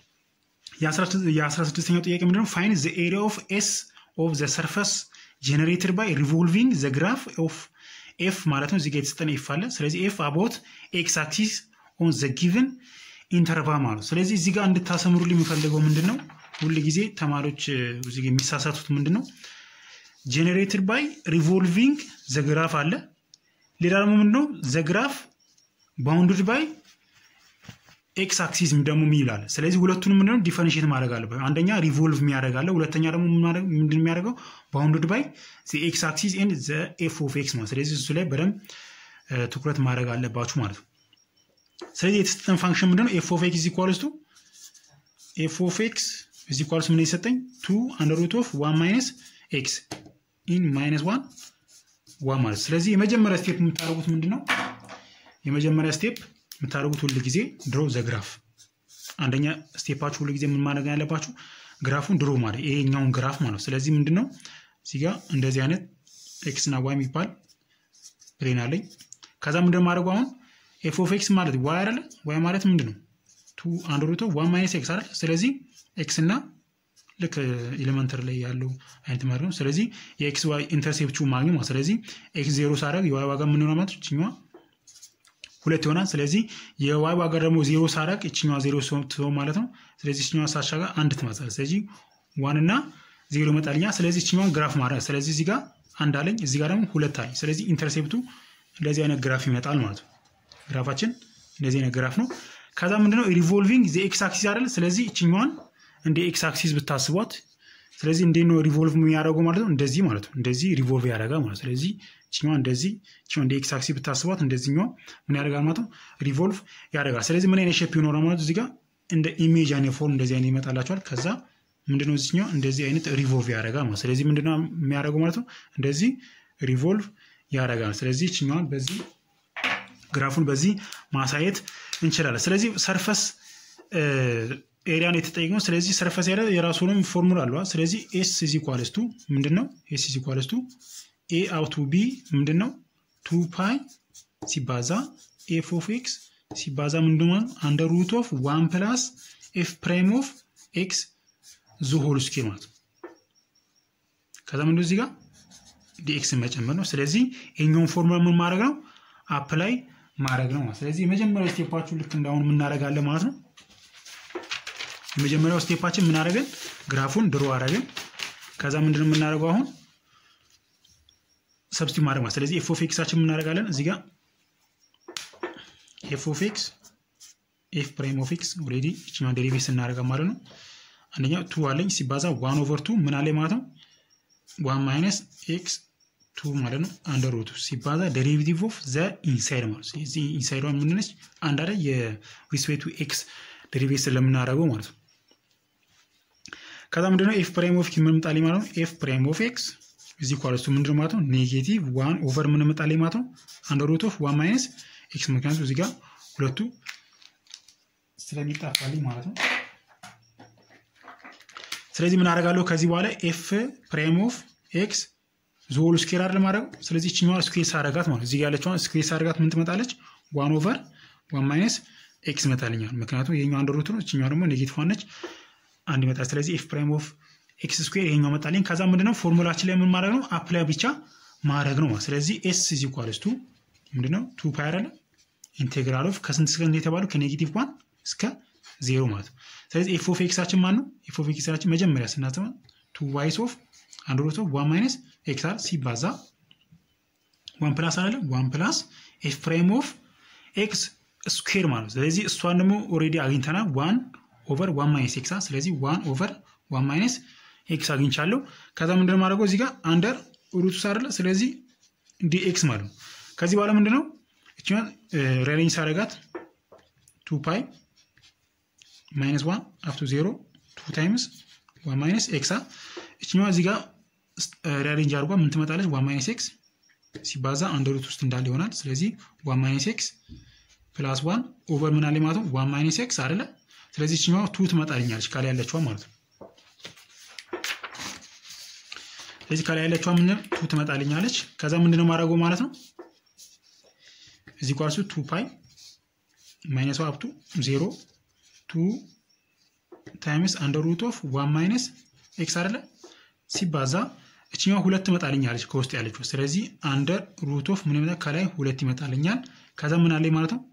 የ16ኛው ጥያቄ ምንድነው? ፋይን ዘ ኤሪያ ኦፍ ኤስ ኦፍ ዘ ሰርፈስ ጀነሬትድ ባይ ሪቮልቪንግ ዘ ግራፍ ኦፍ ኤፍ ማለት ነው። እዚጋ የተሰጠን ኤፍ አለ። ስለዚህ ኤፍ አባውት ኤክስ አክሲስ ኦን ዘ ጊቭን ኢንተርቫል ማለት ነው። ስለዚህ እዚህ ጋር እንድታሰምሩልኝ የሚፈልገው ምንድን ነው? ሁል ጊዜ ተማሪዎች እዚህ የሚሳሳቱት ምንድን ነው? ጄኔሬትድ ባይ ሪቮልቪንግ ዘግራፍ አለ። ሌላ ደግሞ ምንድነው? ዘግራፍ ባውንድድ ባይ ኤክስ አክሲስ ደግሞ ይላል። ስለዚህ ሁለቱንም ምንድነው ዲፈረንሽት ማድረግ አለበት። አንደኛ ሪቮልቭ የሚያደርግ አለ፣ ሁለተኛ ደግሞ ምንድን የሚያደርገው ባውንድድ ባይ ኤክስ አክሲስ ኤንድ ዘ ኤፍ ኦፍ ኤክስ ማለት። ስለዚህ እሱ ላይ በደንብ ትኩረት ማድረግ አለባችሁ ማለት ነው። ስለዚህ የተሰጠን ፋንክሽን ምንድነው? ኤፍ ኦፍ ኤክስ ኢኳልስ ቱ ኤፍ ኦፍ ኤክስ ኢዝ ኢኳልስ ምን የሰጠኝ ቱ አንደር ሩት ኦፍ ዋን ማይነስ ኤክስ ኢን ማይነስ ዋን ዋን ማለት ስለዚህ የመጀመሪያ ስቴፕ የምታደርጉት ምንድን ነው? የመጀመሪያ ስቴፕ የምታደርጉት ሁል ጊዜ ድሮ ዘግራፍ አንደኛ ስቴፓችሁ ሁል ጊዜ ምን ማድረግ ያለባችሁ ግራፉን ድሮ ማድረግ ይሄኛውን ግራፍ ማለት ነው። ስለዚህ ምንድን ነው እዚህ ጋር እንደዚህ አይነት ኤክስ እና ዋይ የሚባል ፕሌን አለኝ። ከዛ ምንድን ማድረጉ አሁን ኤፍ ኦፍ ኤክስ ማለት ዋይ አይደለ? ዋይ ማለት ምንድን ነው? ቱ አንድ ሩቶ ዋን ማይነስ ኤክስ አይደለ? ስለዚህ ኤክስ እና ልክ ኤሌመንተር ላይ ያለው አይነት ማለት ነው። ስለዚህ የኤክስ ዋይ ኢንተርሴፕቱ ማግኘት ማለት ስለዚህ ኤክስ ዜሮ ሳደርግ የዋይ ዋጋ ምን ሆነ ማለት ይችኛዋ ሁለት ይሆናል። ስለዚህ የዋይ ዋጋ ደግሞ ዜሮ ሳደርግ ይችኛዋ ዜሮ ትሆን ማለት ነው። ስለዚህ ይችኛዋ ሳሻጋ አንድ ትመጣለች። ስለዚህ ዋን እና ዜሮ ይመጣልኛ። ስለዚህ ይችኛዋን ግራፍ ማድረግ ስለዚህ እዚህ ጋር አንድ አለኝ፣ እዚህ ጋር ደግሞ ሁለት አለኝ። ስለዚህ ኢንተርሴፕቱ እንደዚህ አይነት ግራፍ ይመጣል ማለት ነው። ግራፋችን እንደዚህ አይነት ግራፍ ነው። ከዛ ምንድነው ሪቮልቪንግ ዘ ኤክስ አክሲስ አይደል? ስለዚህ ይችኛዋን እንደ ኤክስ አክሲስ ብታስቧት ስለዚህ እንዴት ነው ሪቮልቭ የሚያደርገው ማለት ነው? እንደዚህ ማለት ነው። እንደዚህ ሪቮልቭ ያደርጋል ማለት ስለዚህ ችኛዋ እንደዚህ ችኛዋ እንደ ኤክስ አክሲስ ብታስቧት እንደዚህኛው ምን ያደርጋል ማለት ነው? ሪቮልቭ ያደርጋል። ስለዚህ ምን አይነት ሼፕ ይኖራል ማለት እዚህ ጋር እንደ ኢሜጅ አይነት ፎርም እንደዚህ አይነት ይመጣላቸዋል። ከዛ ምንድነው እዚህኛው እንደዚህ አይነት ሪቮልቭ ያደርጋል ማለት ስለዚህ ምንድነው የሚያደርገው ማለት ነው? እንደዚህ ሪቮልቭ ያደርጋል። ስለዚህ ችኛዋን በዚህ ግራፉን በዚህ ማሳየት እንችላለን። ስለዚህ ሰርፈስ ኤሪያን የተጠየቅነው ስለዚህ ሰርፈስ ኤሪያ የራሱንም ፎርሙላ አለዋ። ስለዚህ ኤስ ኢዝ ኢኳልስ ቱ ምንድን ነው? ኤስ ኢዝ ኢኳልስ ቱ ኤ አውቱ ቢ ምንድን ነው? ቱ ፓይ ሲባዛ ኤፍ ኦፍ ኤክስ ሲባዛ ምንድን ነው? አንደር ሩት ኦፍ ዋን ፕላስ ኤፍ ፕራይም ኦፍ ኤክስ ዙ ሆል ስኬር ማለት ነው። ከዛ ምንድን እዚህ ጋር ዲኤክስን መጨመር ነው። ስለዚህ የኛውን ፎርሙላ ምን ማድረግ ነው? አፕላይ ማድረግ ነው። ስለዚህ የመጀመሪያው ስቴፓችሁ ልክ እንዳሁን የምናደርጋለን ማለት ነው። የመጀመሪያው ስቴፓችን ምን አደረገን? ግራፉን ድሮ አደረግን። ከዛ ምንድነው የምናደርገው አሁን ሰብስቲ ማድረግ ማለት ስለዚህ ኤፍ ኦፍ ኤክሳችን የምናደርጋለን እዚህ ጋር ኤፍ ኦፍ ኤክስ ኤፍ ፕራይም ኦፍ ኤክስ ኦልሬዲ ይችኛውን ዴሪቬት ስናደርጋ ማለት ነው። አንደኛ ቱ አለኝ ሲባዛ ዋን ኦቨር ቱ ምን አለኝ ማለት ነው ዋን ማይነስ ኤክስ ቱ ማለት ነው አንደር ሩቱ ሲባዛ ዴሪቬቲቭ ኦፍ ዘ ኢንሳይድ ማለት ነው። እዚህ ኢንሳይዷን ምንነች አንድ አለ የሪስፔክቱ ኤክስ ዴሪቬት ስለምናደርገው ማለት ነው። ከዛ ምንድነው ኤፍ ፕራይም ኦፍ ኤክስ ምን መጣልኝ ማለት ነው ኤፍ ፕራይም ኦፍ ኤክስ እዚህ ኳለስቱ ምንድነው ማለት ነው ኔጌቲቭ ዋን ኦቨር ምን መጣልኝ ማለት ነው አንደር ሩት ኦፍ ዋን ማይነስ ኤክስ ምክንያቱ እዚህ ጋር ሁለቱ ስለሚጣፋልኝ ማለት ነው። ስለዚህ ምን አደርጋለሁ ከዚህ በኋላ ኤፍ ፕራይም ኦፍ ኤክስ ዞል ስኬር አይደል ማድረግ ስለዚህ ይችኛዋ ስኩዌር ሳደርጋት ማለት እዚህ ያለችዋን ስኩዌር ሳደርጋት ምን ትመጣለች ዋን ኦቨር ዋን ማይነስ ኤክስ ይመጣልኛል። ምክንያቱም ይሄኛው አንድ ሩት ነው፣ እችኛው ደግሞ ኔጌቲቭ ነች አንድ ይመጣል። ስለዚህ ኤፍ ፕራይም ኦፍ ኤክስ ስኩዌር ይሄኛው መጣልኝ። ከዛ ምንድነው ፎርሙላችን ላይ ምን ማድረግ ነው አፕላይ ብቻ ማድረግ ነው። ስለዚህ ኤስ ኢዝ ኢኳልስ ቱ ምንድነው ቱ ፓይ አይደለ ኢንቴግራል ኦፍ ከስንት እስከ ስንት የተባለው ከኔጌቲቭ ዋን እስከ ዜሮ ማለት ነው። ስለዚህ ኤፍ ኦፍ ኤክሳችን ማን ነው? ኤፍ ኦፍ ኤክሳችን መጀመሪያ ስናስበው ቱ ዋይስ ኦፍ አንድ ሩት ኦፍ ዋን ማይነስ ኤክስ አር ሲባዛ ዋን ፕላስ አይደለ ዋን ፕላስ ኤፍ ፕራይም ኦፍ ኤክስ ስኩዌር ማለት ነው። ስለዚህ እሷን ደግሞ ኦልሬዲ አግኝተናል ዋን ኦቨር ዋን ማይነስ ኤክስ ስለዚህ ዋን ኦቨር ዋን ማይነስ ኤክስ አግኝቻለሁ። ከዛ ምንድነው ማድረገው እዚህ ጋር አንደር ሩቱስ አይደለ ስለዚህ ዲ ኤክስ ማለት ነው። ከዚህ በኋላ ምንድነው እችኛን ሬሌንጅ ሳረጋት ቱ ፓይ ማይነስ ዋን አፍቱ ዜሮ ቱ ታይምስ ዋን ማይነስ ኤክሳ እችኛዋ እዚህ ጋር ሪያሬንጅ አድርጓ ምን ትመጣለች? ዋን ማይነስ ኤክስ ሲባዛ አንድ ሩት ውስጥ እንዳለ ይሆናል። ስለዚህ ዋን ማይነስ ኤክስ ፕላስ ዋን ኦቨር ምን አለ ማለት ነው ዋን ማይነስ ኤክስ አይደለ? ስለዚህ ይችኛዋ ቱ ትመጣልኛለች ከላይ ያለችዋ ማለት ነው። ስለዚህ ከላይ ያለችዋ ምን ቱ ትመጣልኛለች። ከዛ ምንድነው ማድረገው ማለት ነው እዚህ ኳርሱ ቱ ፓይ ማይነስ አፕቱ ዜሮ ቱ ታይምስ አንደር ሩት ኦፍ ዋን ማይነስ ኤክስ አይደለ ሲባዛ እችኛዋ ሁለት ትመጣልኛለች ከውስጥ ያለችው። ስለዚህ አንደር ሩት ኦፍ ምን ይመጣል ከላይ ሁለት ይመጣልኛል። ከዛ ምን አለኝ ማለት ነው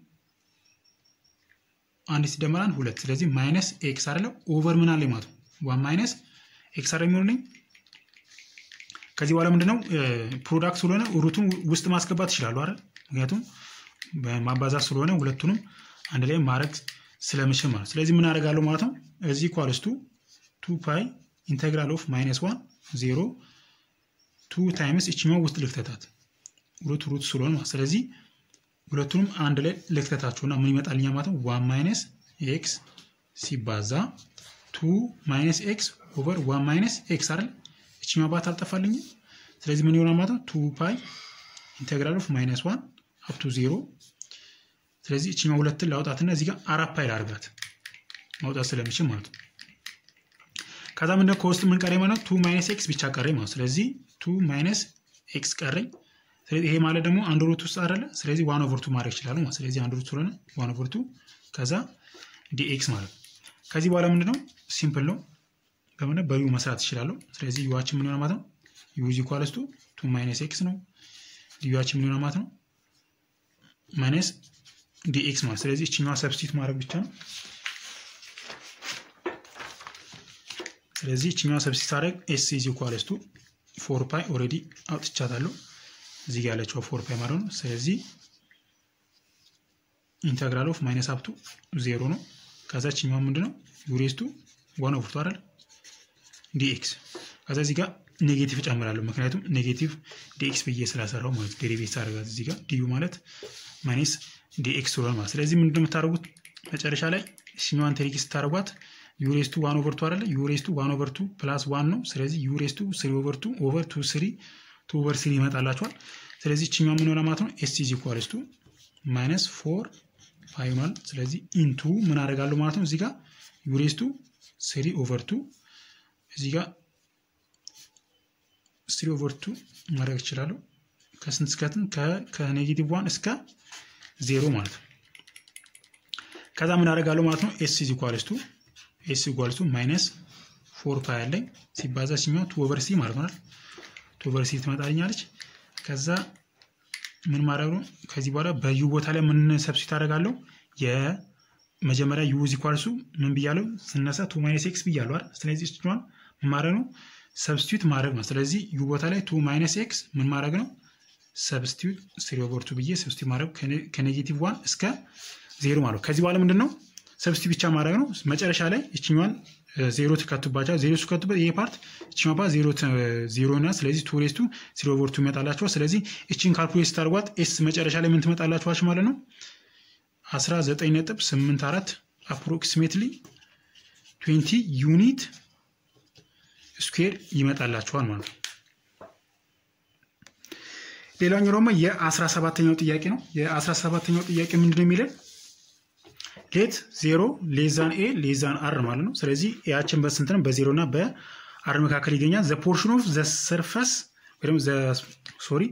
አንድ ሲደመር አንድ ሁለት። ስለዚህ ማይነስ ኤክስ አይደለ ኦቨር ምን አለኝ ማለት ነው ዋን ማይነስ ኤክስ አይደለ የሚሆንልኝ። ከዚህ በኋላ ምንድነው ፕሮዳክት ስለሆነ ሩቱን ውስጥ ማስገባት ይችላሉ አይደል? ምክንያቱም ማባዛት ስለሆነ ሁለቱንም አንድ ላይ ማድረግ ስለምችል ማለት ስለዚህ ምን አደርጋለሁ ማለት ነው እዚህ ኳልስቱ ቱ ፓይ ኢንቴግራል ኦፍ ማይነስ ዋን ዜሮ ቱ ታይምስ እችኛው ውስጥ ልክተታት ሩት ሩት ስለሆነ ማለት ስለዚህ ሁለቱንም አንድ ላይ ልክተታቸውና ምን ይመጣልኛ ማለት ነው ዋን ማይነስ ኤክስ ሲባዛ ቱ ማይነስ ኤክስ ኦቨር ዋን ማይነስ ኤክስ አይደል እችኛው ባት አልጠፋልኝም ስለዚህ ምን ይሆናል ማለት ነው ቱ ፓይ ኢንቴግራል ኦፍ ማይነስ ዋን አፕቱ ዜሮ ስለዚህ እችኛው ሁለትን ላውጣትና እዚህ ጋር አራት ፓይ ላድርጋት ማውጣት ስለሚችል ማለት ነው። ከዛ ምንድነው ከውስጥ ምን ቀረኝ ማለት ቱ ማይነስ ኤክስ ብቻ ቀረኝ ማለት ስለዚህ ቱ ማይነስ ኤክስ ቀረኝ። ስለዚህ ይሄ ማለት ደግሞ አንድ ሩት ውስጥ አይደለ፣ ስለዚህ ዋን ኦቨር ቱ ማድረግ ይችላሉ ማለት ስለዚህ አንድ ሩት ስለሆነ ዋን ኦቨር ቱ ከዛ ዲኤክስ ማለት ነው። ከዚህ በኋላ ምንድነው ሲምፕል ነው በምን በዩ መስራት ይችላለሁ። ስለዚህ ዩዋችን ምን ይሆናል ማለት ነው ዩ ኢዝ ኢኳልስ ቱ ቱ ማይነስ ኤክስ ነው። ዩዋችን ምን ይሆናል ማለት ነው ማይነስ ዲኤክስ ማለት ስለዚህ እችኛዋ ሰብስቲት ማድረግ ብቻ ነው። ስለዚህ እችኛዋ ሰብስቲት አድረግ ኤስ ኢዝ ኢኳልስ ቱ ፎር ፓይ ኦልሬዲ አውጥቻታለሁ እዚህ ጋ ያለችው ፎር ፓይ ማለት ነው። ስለዚህ ኢንተግራል ኦፍ ማይነስ አፕቱ ዜሮ ነው። ከዛ እችኛዋ ምንድነው ዩሬስቱ ዋን ኦቨር ቱ አይደል ዲኤክስ ከዛ እዚህ ጋር ኔጌቲቭ እጨምራለሁ ምክንያቱም ኔጌቲቭ ዲኤክስ ብዬ ስላሰራው ማለት ዴሪቬት አደረጋት እዚህ ጋር ዲዩ ማለት ማይነስ ዲኤክስ ስለሆነ ማለት ስለዚህ ምንድን የምታደርጉት መጨረሻ ላይ እሽኛዋን ቴሪክ ስታደርጓት ዩሬስቱ ዋን ኦቨር ቱ አይደለ ዩሬስቱ ዋን ኦቨር ቱ ፕላስ ዋን ነው ስለዚህ ዩሬስቱ ስሪ ኦቨር ቱ ኦቨር ቱ ስሪ ቱ ኦቨር ስሪ ይመጣላቸዋል ስለዚህ እችኛዋ ምን ሆነ ማለት ነው ኤስ ኢዝ ኢኳልስ ቱ ማይነስ ፎር ፓይ ይሆናል ስለዚህ ኢንቱ ምን አደርጋለሁ ማለት ነው እዚህ ጋር ዩሬስቱ ስሪ ኦቨር ቱ እዚህ ጋር ስሪ ኦቨር ቱ ማድረግ ይችላለሁ ከስንት እስከትን ከኔጌቲቭ ዋን እስከ ዜሮ ማለት ነው። ከዛ ምን አደርጋለሁ ማለት ነው ኤስ ኢዝ ኢኳልስ ቱ ኤስ ኢኳልስ ቱ ማይነስ ፎር ፓይ ያለኝ ሲባዛ ሲኛው ቱ ኦቨር ሲ ማለት ነው። ቱ ኦቨር ሲ ትመጣልኛለች። ከዛ ምን ማድረግ ነው ከዚህ በኋላ በዩ ቦታ ላይ ምን ሰብስቲት አደርጋለሁ የመጀመሪያ ዩ ኢዝ ኢኳልስ ቱ ምን ብያለሁ ስነሳ ቱ ማይነስ ኤክስ ብያለሁ አይደል? ስለዚህ እችኛዋን ምን ማድረግ ነው ሰብስቲዩት ማድረግ ነው። ስለዚህ ዩ ቦታ ላይ ቱ ማይነስ ኤክስ ምን ማድረግ ነው ሰብስቲዩት ስሪ ኦቨር ቱ ብዬ ሰብስቲዩት ማድረግ ከኔጌቲቭ ዋን እስከ ዜሮ ማለት ነው። ከዚህ በኋላ ምንድን ነው ሰብስቲዩት ብቻ ማድረግ ነው። መጨረሻ ላይ ይችኛዋን ዜሮ ትከቱባቸዋል። ዜሮ ሲከቱበት ይሄ ፓርት ይችኛዋ ፓርት ዜሮ ዜሮ እና ስለዚህ ቱ ሬስቱ ስሪ ኦቨር ቱ ይመጣላቸዋል። ስለዚህ እችን ካልኩሌት ስታደርጓት ኤስ መጨረሻ ላይ ምን ትመጣላችኋች ማለት ነው አስራ ዘጠኝ ነጥብ ስምንት አራት አፕሮክሲሜትሊ ትዌንቲ ዩኒት ስኩዌር ይመጣላችኋል ማለት ነው። ሌላኛው ደግሞ የአስራ ሰባተኛው ጥያቄ ነው። የአስራ ሰባተኛው ጥያቄ ምንድን ነው የሚለን ሌት ዜሮ ሌዛን ኤ ሌዛን አር ማለት ነው። ስለዚህ ኤያችን በስንት ነው? በዜሮ እና በአር መካከል ይገኛል። ዘ ፖርሽን ኦፍ ዘ ሰርፈስ ወይም ሶሪ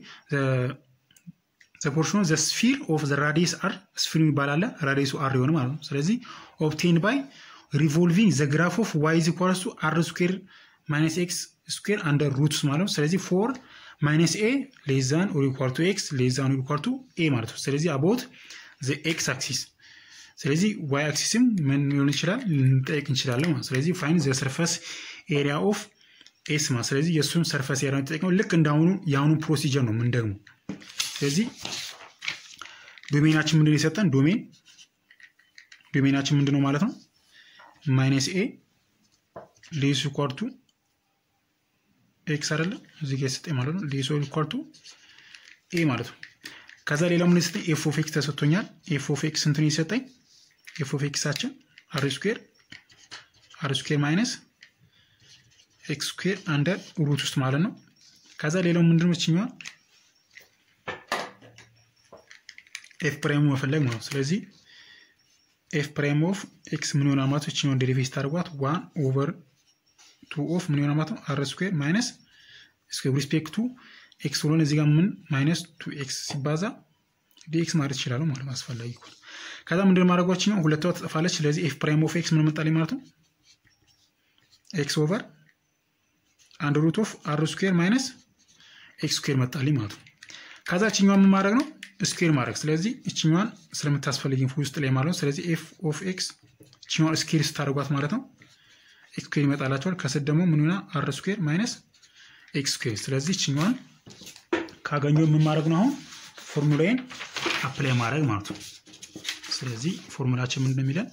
ዘ ፖርሽን ኦፍ ዘ ስፊር ኦፍ ዘ ራዲየስ አር ስፊር የሚባል አለ። ራዲየሱ አር የሆነ ማለት ነው። ስለዚህ ኦብቴን ባይ ሪቮልቪንግ ዘ ግራፍ ኦፍ ዋይ ኢዝ ኢኳልስ ቱ አር ስኩዌር ማይነስ ኤክስ ስኩዌር አንደር ሩትስ ማለት ነው። ስለዚህ ፎር ማይነስ ኤ ሌዛን ኦር ኢኳል ቱ ኤክስ ሌዛን ኦር ኢኳል ቱ ኤ ማለት ነው። ስለዚህ አቦት ዘ ኤክስ አክሲስ ስለዚህ ዋይ አክሲስም ምን ሊሆን ይችላል ልንጠይቅ እንችላለን ማለት ስለዚህ ፋይን ዘ ሰርፈስ ኤሪያ ኦፍ ኤስ ማለት ስለዚህ የእሱን ሰርፈስ ኤሪያ ተጠቅመው ልክ እንዳሁኑ የአሁኑ ፕሮሲጀር ነው ምን ደግሞ ስለዚህ ዶሜናችን ምንድን የሰጠን ዶሜን ዶሜናችን ምንድን ነው ማለት ነው ማይነስ ኤ ሌስ ኢኳል ቱ ኤክስ አይደለ እዚህ ጋር የሰጠኝ ማለት ነው ሌስ ኢኳል ቱ ኤ ማለት ነው ከዛ ሌላ ምን የሰጠኝ ኤፍ ኦፍ ኤክስ ተሰጥቶኛል ኤፍ ኦፍ ኤክስ ስንት ነው የሰጠኝ ኤፍ ኦፍ ኤክሳችን አር ስኩዌር አር ስኩዌር ማይነስ ኤክስ ስኩዌር አንደር ሩት ውስጥ ማለት ነው ከዛ ሌላው ምንድን ነው ችኛዋል ኤፍ ፕራይሙ መፈለግ ማለት ነው። ስለዚህ ኤፍ ፕራይም ኦፍ ኤክስ ምን ይሆናል ማለት ነው? እችኛውን ዴሪቬት ስታደርጓት ዋን ኦቨር ቱ ኦፍ ምን ይሆናል ማለት ነው? አር ስኩዌር ማይነስ ሪስፔክት ቱ ኤክስ ስለሆነ እዚህ ጋር ምን ማይነስ ቱ ኤክስ ሲባዛ ዲኤክስ ማለት ይችላሉ ማለት ነው አስፈላጊ ከሆነ ከዛ ምንድን ማድረጓችን ነው ሁለቷ ትጠፋለች ስለዚህ ኤፍ ፕራይም ኦፍ ኤክስ ምን መጣልኝ ማለት ነው ኤክስ ኦቨር አንድ ሩት ኦፍ አር ስኩዌር ማይነስ ኤክስ ስኩዌር መጣልኝ ማለት ነው ከዛ እችኛዋን ምን ማድረግ ነው ስኩዌር ማድረግ ስለዚህ እችኛዋን ስለምታስፈልግኝ ውስጥ ላይ ማለት ነው ስለዚህ ኤፍ ኦፍ ኤክስ እችኛዋን ስኩዌር ስታደርጓት ማለት ነው ኤክስ ስኩዌር ይመጣላቸዋል ከስር ደግሞ ምን ሆና አር ስኩዌር ማይነስ ኤክስ ስኩዌር ስለዚህ እችኛዋን ካገኘው ምን ማድረግ ነው አሁን ፎርሙላዬን አፕላይ ማድረግ ማለት ነው ስለዚህ ፎርሙላችን ምንድን ነው የሚለን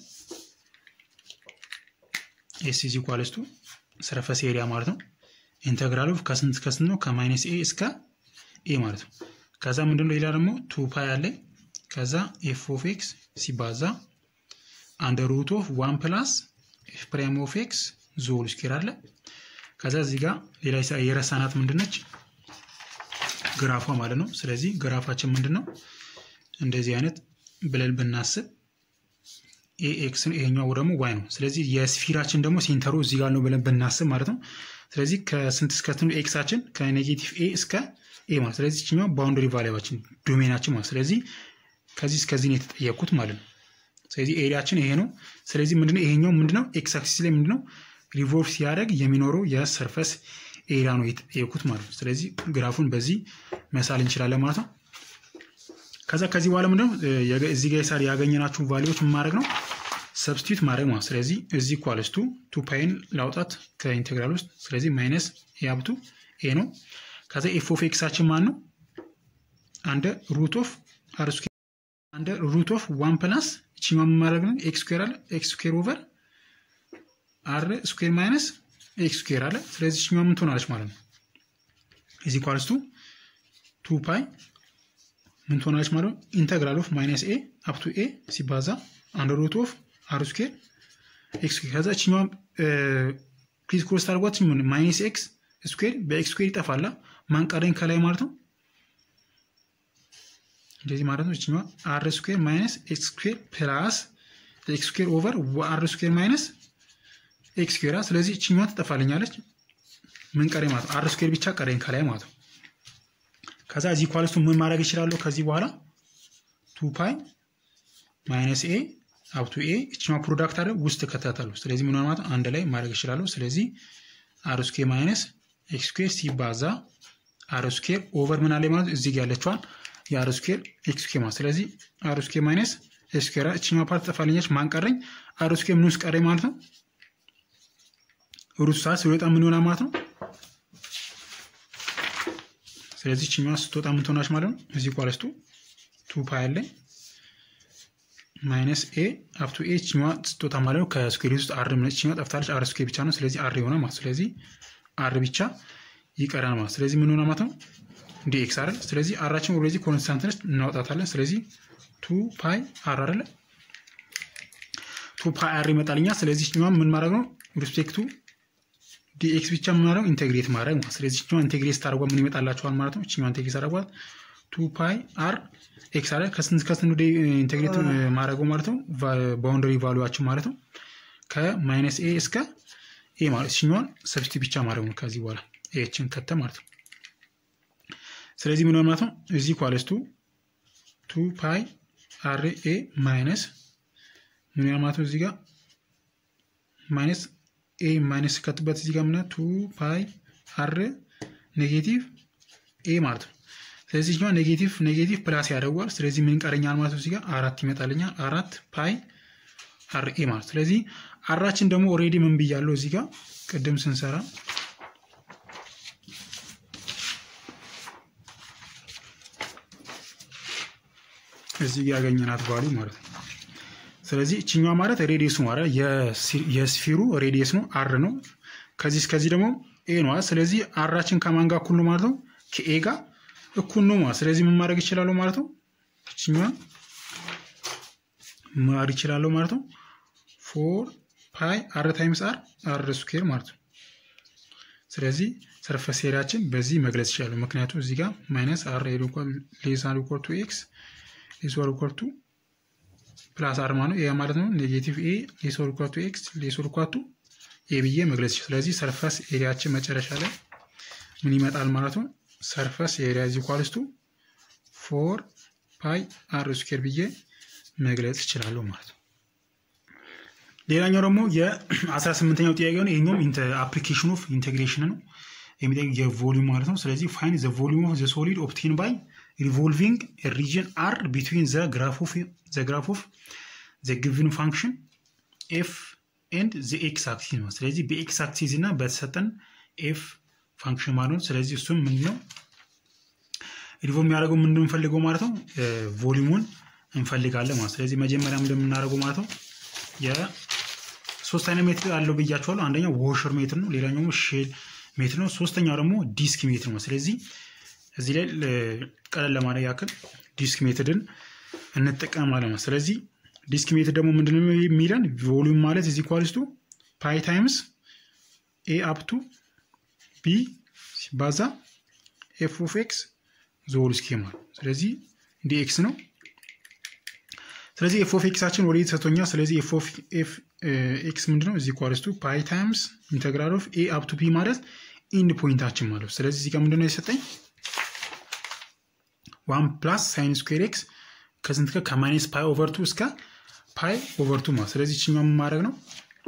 ኤስ ኢዝ ኢኳልስ ቱ ሰርፈስ ኤሪያ ማለት ነው ኢንተግራሉ ከስንት ከስንት ነው ከማይነስ ኤ እስከ ኤ ማለት ነው ከዛ ምንድነው ሌላ ደግሞ ቱ ፓይ አለ ከዛ ኤፍ ኦፍ ኤክስ ሲባዛ አንድ ሩት ኦፍ ዋን ፕላስ ኤፍ ፕራይም ኦፍ ኤክስ ዞል ስኬር አለ ከዛ እዚህ ጋር ሌላ የረሳናት ምንድነች ግራፏ ማለት ነው ስለዚህ ግራፋችን ምንድን ነው እንደዚህ አይነት ብለን ብናስብ ኤክስ ይሄኛው ደግሞ ዋይ ነው ስለዚህ የስፊራችን ደግሞ ሴንተሩ እዚህ ጋር ነው ብለን ብናስብ ማለት ነው ስለዚህ ከስንት እስከ ስንት ኤክሳችን ከኔጌቲቭ ኤ እስከ ኤ ማለት ስለዚህ ችኛው ባውንደሪ ቫሊያችን ዶሜናችን ማለት ስለዚህ ከዚህ እስከዚህ ነው የተጠየቅኩት ማለት ነው ስለዚህ ኤሪያችን ይሄ ነው ስለዚህ ምንድነው ይሄኛው ምንድነው ኤክስ አክሲስ ላይ ምንድነው ሪቮልቭ ሲያደርግ የሚኖረው የሰርፈስ ኤሪያ ነው የተጠየቁት ማለት ነው ስለዚህ ግራፉን በዚህ መሳል እንችላለን ማለት ነው ከዛ ከዚህ በኋላ ምንድነው እዚህ ጋር ሳር ያገኘናችሁ ቫሊዎች ማድረግ ነው ሰብስቲዩት ማድረግ ማለት ስለዚህ እዚህ ኳልስቱ ቱ ፓይን ላውጣት ከኢንቴግራል ውስጥ ስለዚህ ማይነስ ያብቱ ኤ ነው ከዛ ኤፍ ኦፍ ኤክሳችን ማን ነው አንደ ሩት ኦፍ አር ስኩዌር አንደ ሩት ኦፍ ዋን ፕላስ እቺማ ማድረግ ነው ኤክስ ስኩዌር አለ ኤክስ ስኩዌር ኦቨር አር ስኩዌር ማይነስ ኤክስ ስኩዌር አለ ስለዚህ እቺማ ምን ትሆናለች ማለት ነው እዚህ ኳልስቱ ቱ ፓይ ምን ትሆናለች ማለት ነው ኢንተግራል ኦፍ ማይነስ ኤ አፕቱ ኤ ሲባዛ አንድ ሩት ኦፍ አር ስኩዌር ኤክስ ስኩዌር ከዛ እችኛዋ ፕሊዝ ክሮስ ታርጓት ምን ማይነስ ኤክስ ስኩዌር በኤክስ ስኩዌር ይጠፋላ ማንቀረኝ ከላይ ማለት ነው እንደዚህ ማለት ነው እችኛዋ አር ስኩዌር ማይነስ ኤክስ ስኩዌር ፕላስ ኤክስ ስኩዌር ኦቨር አር ስኩዌር ማይነስ ኤክስ ስኩዌር ስለዚህ እችኛዋ ትጠፋልኛለች ምን ቀረኝ ማለት ነው አር ስኩዌር ብቻ ቀረኝ ከላይ ማለት ነው ከዛ እዚህ ኳልስቱ ምን ማድረግ ይችላለሁ ከዚህ በኋላ ቱ ፓይ ማይነስ ኤ አብቱ ኤ እችኛ ፕሮዳክት አለ ውስጥ ከታተሉ ስለዚህ ምን ማለት አንድ ላይ ማድረግ ይችላለሁ ስለዚህ አር ስኩዌር ማይነስ ኤክስ ስኩዌር ሲባዛ አር ስኩዌር ኦቨር ምን አለ ማለት እዚህ ጋር ያለችዋን የአር ስኩዌር ኤክስ ስኩዌር ማለት ስለዚህ አር ስኩዌር ማይነስ ኤክስ ስኩዌር እችኛ ፓርት ጠፋልኛች ማን ቀረኝ አር ስኩዌር ምን ውስጥ ቀረኝ ማለት ነው ሩት ሰዓት ሲወጣ ምን ይሆናል ማለት ነው ስለዚህ ችኛዋ ስትወጣ ምን ትሆናች ማለት ነው እዚህ ኳለስቱ ቱ ፓይ አለ ማይነስ ኤ አፕቱ ኤ ችኛዋ ስትወጣ ማለት ነው ከስኩዌር ውስጥ አር ምነች ችኛዋ ጠፍታለች አር ስኩዌር ብቻ ነው ስለዚህ አር የሆነ ማለት ስለዚህ አር ብቻ ይቀራል ማለት ስለዚህ ምን ሆነ ማለት ነው ዲ ኤክስ አይደል ስለዚህ አራችን ኦልሬዲ ኮንስታንት ነች እናወጣታለን ስለዚህ ቱ ፓይ አር አይደለ ቱ ፓይ አር ይመጣልኛ ስለዚህ ችኛዋ ምን ማድረግ ነው ሪስፔክቱ ዲኤክስ ብቻ የምናደርገው ኢንቴግሬት ማድረግ ማለት ስለዚህ ችኛዋ ኢንቴግሬት ስታደርጓ ምን ይመጣላቸዋል ማለት ነው ችኛዋ ኢንቴግሬት አደርጓት ቱ ፓይ አር ኤክስ አለ ከስንት ከስንት ወደ ኢንቴግሬት ማድረገው ማለት ነው ባውንደሪ ቫሉዋችን ማለት ነው ከማይነስ ኤ እስከ ኤ ማለት ችኛዋን ሰብስቲ ብቻ ማድረግ ነው ከዚህ በኋላ ኤችን ከተ ማለት ነው ስለዚህ ምን ማለት ነው እዚህ ኳለስቱ ቱ ፓይ አር ኤ ማይነስ ምን ማለት ነው እዚህ ጋር ማይነስ ኤ ማይነስ ከትበት እዚህ ጋር ምና ቱ ፓይ አር ኔጌቲቭ ኤ ማለት ነው ስለዚህ ኛው ኔጌቲቭ ኔጌቲቭ ፕላስ ያደርጓል ስለዚህ ምን ቀረኛል ማለት ነው እዚህ ጋር አራት ይመጣልኛል አራት ፓይ አር ኤ ማለት ስለዚህ አራችን ደግሞ ኦሬዲ ምን ብያለው እዚህ ጋር ቅድም ስንሰራ እዚህ ጋር ያገኘናት ቫሉ ማለት ነው ስለዚህ እችኛዋ ማለት ሬዲየስ ነው አይደል የስፊሩ ሬዲየስ ነው አር ነው ከዚህ እስከዚህ ደግሞ ኤ ነው ስለዚህ አራችን ከማን ጋር እኩል ነው ማለት ነው ከኤ ጋር እኩል ነው ማለት ስለዚህ ምን ማድረግ ይችላለሁ ማለት ነው እችኛዋ ማድረግ ይችላለሁ ማለት ነው ፎር ፓይ አር ታይምስ አር አር ስኩዌር ማለት ነው ስለዚህ ሰርፈስ ኤሪያችን በዚህ መግለጽ ይችላሉ ምክንያቱም እዚህ ጋር ማይነስ አር ሌስ ኢኳል ቱ ኤክስ ሌስ ኦር ኢኳል ቱ ፕላስ አርማ ነው። ይህ ማለት ነው ኔጌቲቭ ኤ ሌስ ኦር ኢኳል ቱ ኤክስ ሌስ ኦር ኢኳል ቱ ኤ ብዬ መግለጽ ይችላል። ስለዚህ ሰርፈስ ኤሪያችን መጨረሻ ላይ ምን ይመጣል ማለት ነው? ሰርፈስ ኤሪያ ኢዝ ኢኳልስ ቱ ፎር ፓይ አር ስኩዌር ብዬ መግለጽ ይችላለሁ ማለት ነው። ሌላኛው ደግሞ የአስራ ስምንተኛው ጥያቄ ነው። ይሄኛውም አፕሊኬሽን ኦፍ ኢንቴግሬሽን ነው የሚጠይቅ የቮሊዩም ማለት ነው። ስለዚህ ፋይን ዘ ቮሊዩም ኦፍ ዘ ሶሊድ ኦፕቴን ባይ ሪቮልቪንግ ሪጅን አር ቢትዊን ዘ ግራፍ ኦፍ ዘ ጊቭን ፋንክሽን ኤፍ ኤንድ ዘ ኤክስ አክሲስ ነው። ስለዚህ በኤክስ አክሲስ እና በተሰጠን ኤፍ ፋንክሽን ማለት ነው። ስለዚህ እሱም ምንድን ነው ሪቮልቭ የሚያደርገው ምንድን የምንፈልገው ማለት ነው ቮሊዩሙን እንፈልጋለን ማለት ስለዚህ መጀመሪያ እንደምናደርገው ማለት ነው የሶስት አይነት ሜትር አለው ብያቸዋለሁ። አንደኛው ዎሸር ሜትር ነው፣ ሌላኛው ደግሞ ሼል ሜትር ነው፣ ሶስተኛው ደግሞ ዲስክ ሜትር ነው። ስለዚህ እዚህ ላይ ቀለል ለማድረግ ያክል ዲስክ ሜትድን እንጠቀማለን ማለት ስለዚህ ዲስክ ሜትድ ደግሞ ምንድነው የሚለን ቮሊዩም ማለት እዚ ኳልስቱ ፓይ ታይምስ ኤ አፕቱ ቢ ሲባዛ ኤፍ ኦፍ ኤክስ ዞል ስኬማ ስለዚህ እንዲ ኤክስ ነው። ስለዚህ ኤፍ ኦፍ ኤክሳችን ወደ ተሰጥቶኛል። ስለዚህ ኤፍ ኦፍ ኤክስ ምንድነው እዚ ኳልስቱ ፓይ ታይምስ ኢንተግራል ኦፍ ኤ አፕቱ ቢ ማለት ኢንድ ፖይንታችን ማለት ስለዚህ እዚህ ጋር ምንድነው የሰጠኝ ዋን ፕላስ ሳይን ስኩዌር ኤክስ ከስንት ከማይነስ ፓይ ኦቨር ቱ እስከ ፓይ ኦቨር ቱ ማለት ስለዚህ ይችኛው ማድረግ ነው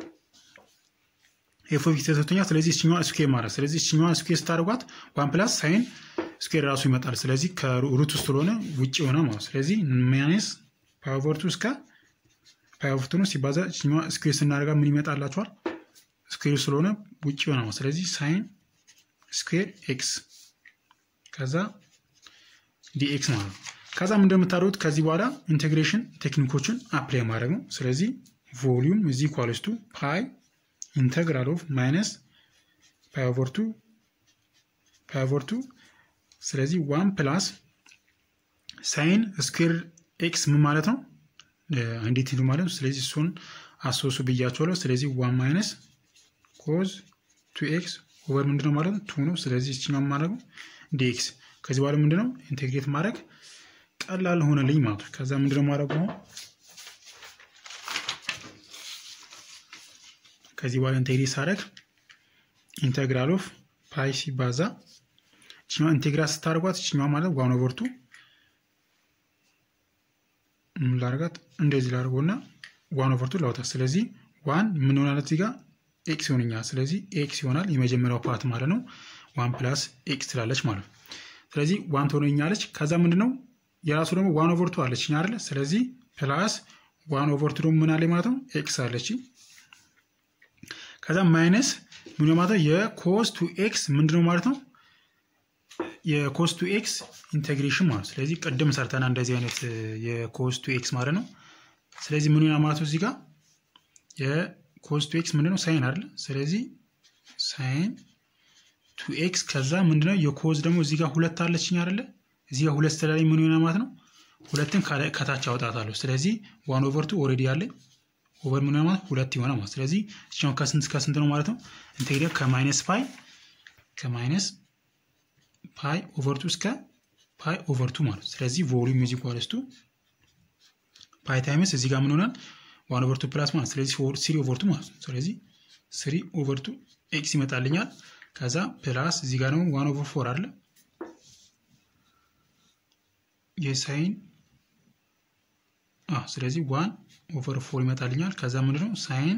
ኤፍ ኦፍ ኤክስ ተሰጥቶኛል። ስለዚህ ይችኛዋ ስኩዌር ማድረግ ስለዚህ ይችኛዋ ስኩዌር ስታደርጓት ዋን ፕላስ ሳይን ስኩዌር ራሱ ይመጣል። ስለዚህ ከሩት ውስጥ ስለሆነ ውጭ የሆነ ማለት ስለዚህ ማይነስ ፓይ ኦቨር ቱ እስከ ፓይ ኦቨር ቱ ነው ሲባዛ ይችኛዋ ስኩዌር ስናደርጋ ምን ይመጣላችኋል? ስኩዌር ስለሆነ ውጭ የሆነ ማለት ስለዚህ ሳይን ስኩዌር ኤክስ ከዛ ዲኤክስ ማለት ነው። ከዛም እንደምታደርጉት ከዚህ በኋላ ኢንቴግሬሽን ቴክኒኮችን አፕላይ ማድረግ ነው። ስለዚህ ቮሊዩም እዚ ኳልስቱ ፓይ ኢንተግራል ኦፍ ማይነስ ፓይ ኦቨር ቱ ፓይ ኦቨር ቱ ስለዚህ ዋን ፕላስ ሳይን ስኩዌር ኤክስ ምን ማለት ነው? እንዴት ሂዱ ማለት ነው። ስለዚህ እሱን አሶሱ ብያቸዋለሁ። ስለዚህ ዋን ማይነስ ኮዝ ቱ ኤክስ ኦቨር ምንድነው ማለት ነው? ቱ ነው። ስለዚህ እችኛው ማድረግ ነው ዲኤክስ ከዚህ በኋላ ምንድነው ኢንቴግሬት ማድረግ ቀላል ሆነልኝ ማለት ነው። ከዛ ምንድነው ማድረግ ነው ከዚህ በኋላ ኢንቴግሬት ሳደርግ ኢንቴግራል ኦፍ ፓይ ሲባዛ እችኛዋ ኢንቴግራት ስታደርጓት እችኛዋ ማለት ዋን ኦቨር ቱ ምን ላደርጋት እንደዚህ ላደርገውና ዋን ኦቨር ቱ ላውጣት። ስለዚህ ዋን ምን ሆናለት እዚህ ጋር ኤክስ ይሆንኛል። ስለዚህ ኤክስ ይሆናል የመጀመሪያው ፓርት ማለት ነው። ዋን ፕላስ ኤክስ ትላለች ማለት ነው። ስለዚህ ዋን ትሆነኛለች። ከዛ ምንድነው የራሱ ደግሞ ዋን ኦቨር ቱ አለች አይደለ? ስለዚህ ፕላስ ዋን ኦቨር ቱ ደግሞ ምን አለ ማለት ነው ኤክስ አለች። ከዛ ማይነስ ምን ማለት ነው የኮስ ቱ ኤክስ ምንድነው ማለት ነው የኮስ ቱ ኤክስ ኢንቴግሬሽን ማለት ስለዚህ ቅድም ሰርተና እንደዚህ አይነት የኮስ ቱ ኤክስ ማለት ነው። ስለዚህ ምን ይሆናል ማለት ነው እዚህ ጋር የኮስ ቱ ኤክስ ምንድነው ሳይን አይደለ? ስለዚህ ሳይን ቱ ኤክስ ከዛ ምንድነው የኮዝ ደግሞ እዚህ ጋር ሁለት አለችኝ አይደለ? እዚህ ጋር ሁለት ስለላይ ምን ይሆናል ማለት ነው ሁለትን ከታች አውጣታለሁ። ስለዚህ ዋን ኦቨር ቱ ኦልሬዲ አለኝ ኦቨር ምን ማለት ሁለት ይሆናል ማለት ስለዚህ እኛው ከስንት ከስንት ነው ማለት ነው ኢንቴግሬት ከማይነስ ፓይ ከማይነስ ፓይ ኦቨር ቱ እስከ ፓይ ኦቨር ቱ ማለት ስለዚህ ቮሊዩም ኢዝ ኢኳልስ ቱ ፓይ ታይምስ እዚህ ጋር ምን ሆናል ዋን ኦቨር ቱ ፕላስ ማለት ስለዚህ ስሪ ኦቨር ቱ ማለት ነው። ስለዚህ ስሪ ኦቨር ቱ ኤክስ ይመጣልኛል። ከዛ ፕላስ እዚህ ጋር ደግሞ ዋን ኦቨር ፎር አለ የሳይን ስለዚህ ዋን ኦቨር ፎር ይመጣልኛል። ከዛ ምንድነው ሳይን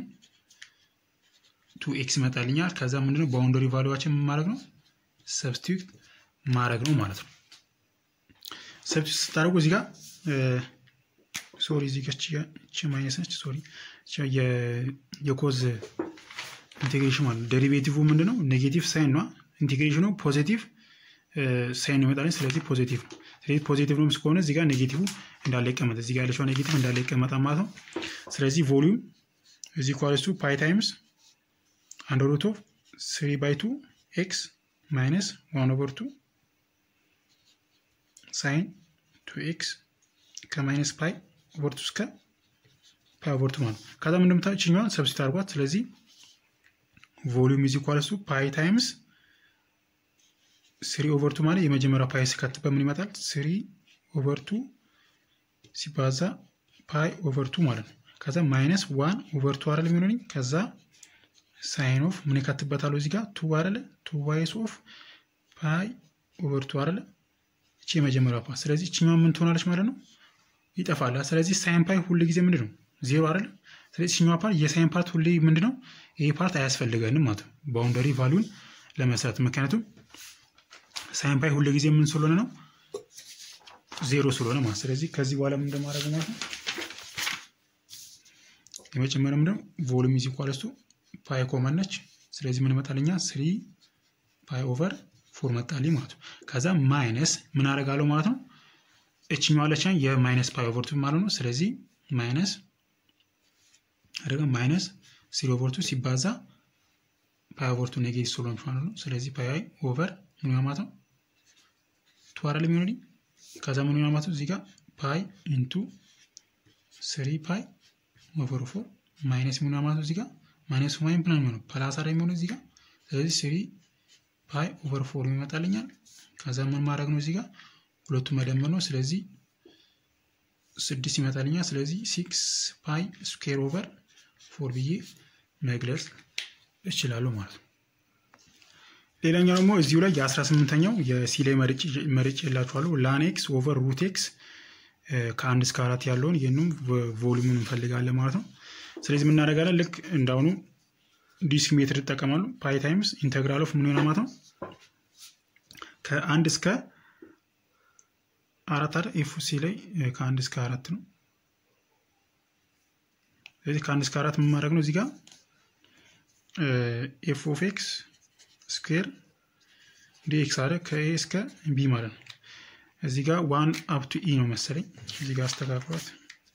ቱ ኤክስ ይመጣልኛል። ከዛ ምንድነው ባውንደሪ ቫሉዋችን ማድረግ ነው ሰብስቲዩት ማድረግ ነው ማለት ነው። ሰብስቲዩት ስታደርጉ እዚህ ጋር ሶሪ እዚህ ጋር ቺ ማይነስ ነች። ሶሪ የኮዝ ኢንቴግሬሽን ማለት ዴሪቬቲቭ ምንድነው ኔጌቲቭ ሳይን ነው። ኢንቴግሬሽኑ ፖዚቲቭ ሳይን ይመጣልኝ። ስለዚህ ፖዚቲቭ ነው። ስለዚህ ፖዚቲቭ ነው ከሆነ እዚህ ጋር ኔጌቲቭ እንዳለ ይቀመጥ፣ እዚህ ጋር ያለችው ኔጌቲቭ እንዳለ ይቀመጣል ማለት ነው። ስለዚህ ቮሊዩም እዚህ ኳልስቱ ፓይ ታይምስ አንድ ሩት ኦፍ ስሪ ባይ ቱ ኤክስ ማይነስ ዋን ኦቨር ቱ ሳይን ቱ ኤክስ ከማይነስ ፓይ ኦቨር ቱ እስከ ፓይ ኦቨር ቱ ማለት ነው። ከዛ እንደምታዩት ችኛዋን ሰብስቲት አድርጓት። ስለዚህ ቮሊዩም ኢዝ ኢኳልስ ቱ ፓይ ታይምስ ስሪ ኦቨር ቱ ማለት የመጀመሪያው ፓይ ስከት በምን ይመጣል? ስሪ ኦቨር ቱ ሲባዛ ፓይ ኦቨር ቱ ማለት ነው። ከዛ ማይነስ ዋን ኦቨር ቱ አይደል የሚሆነኝ ከዛ ሳይን ኦፍ ምን ይከትበታለሁ እዚህ ጋር ቱ አይደለ ቱ ዋይስ ኦፍ ፓይ ኦቨር ቱ አይደለ እቺ የመጀመሪያ ፓርት። ስለዚህ እችኛዋ ምን ትሆናለች ማለት ነው ይጠፋል። ስለዚህ ሳይን ፓይ ሁሉ ጊዜ ምንድን ነው ዜሮ አይደለ። ስለዚህ እችኛዋ ፓርት የሳይን ፓርት ሁሌ ምንድን ነው ይሄ ፓርት አያስፈልገንም ማለት ነው ባውንደሪ ቫሉን ለመስራት ምክንያቱም ሳይን ፓይ ሁሉ ጊዜ ምን ስለሆነ ነው ዜሮ ስለሆነ ማለት ስለዚህ ከዚህ በኋላ ምን እንደማድረግ ማለት ነው የመጨመሪያ ምንድነው ቮሉም ኢዝ ኢኳልስ ቱ ፓይ ኮመን ነች። ስለዚህ ምን መጣልኛ ስሪ ፓይ ኦቨር ፎር መጣልኝ ማለት ነው። ከዛ ማይነስ ምን አደርጋለሁ ማለት ነው እችኛዋ አለችን የማይነስ ፓይ ኦቨር ቱ ማለት ነው። ስለዚህ ማይነስ አደረገ ማይነስ ስሪ ኦቨር ቱ ሲባዛ ፓይ ኦቨር ቱ ኔጌቲቭ ስለሆነ ማለት ነው። ስለዚህ ፓይ ኦቨር ምን ማለት ነው ቱ አይደለም የሚሆንልኝ ከዛ ምን ይሆናል ማለት ነው እዚህ ጋር ፓይ ኢንቱ ስሪ ፓይ ኦቨር ፎር ማይነስ ምን ማለት ነው እዚህ ጋር ማይነስ ዋይ ምን የሚሆነው ፕላስ አይደል የሚሆነው እዚህ ጋር ስለዚህ ስሪ ፓይ ኦቨር ፎር ይመጣልኛል። ከዛ ምን ማድረግ ነው እዚህ ጋር ሁለቱ መደመር ነው። ስለዚህ ስድስት ይመጣልኛል። ስለዚህ ሲክስ ፓይ ስኩዌር ኦቨር ፎር ብዬ መግለጽ እችላለሁ ማለት ነው። ሌላኛው ደግሞ እዚሁ ላይ የአስራ ስምንተኛው የሲ ላይ መርጭ የላችኋለሁ ላን ኤክስ ኦቨር ሩት ኤክስ ከአንድ እስከ አራት ያለውን ይህንም ቮሉሙን እንፈልጋለን ማለት ነው። ስለዚህ የምናደርጋለን ልክ እንዳሁኑ ዲስክ ሜትር ይጠቀማሉ። ፓይ ታይምስ ኢንተግራል ኦፍ ምን ይሆናል ማለት ነው ከአንድ እስከ አራት አይደል ኤፍ ሲ ላይ ከአንድ እስከ አራት ነው። ስለዚህ ከአንድ እስከ አራት ምን ማድረግ ነው እዚህ ጋር ኤፍ ኦፍ ኤክስ ስኩዌር ዲኤክስ አለ ከኤ እስከ ቢ ማለት ነው። እዚህ ጋር ዋን አፕቱ ኢ ነው መሰለኝ። እዚህ ጋር አስተካክሏት።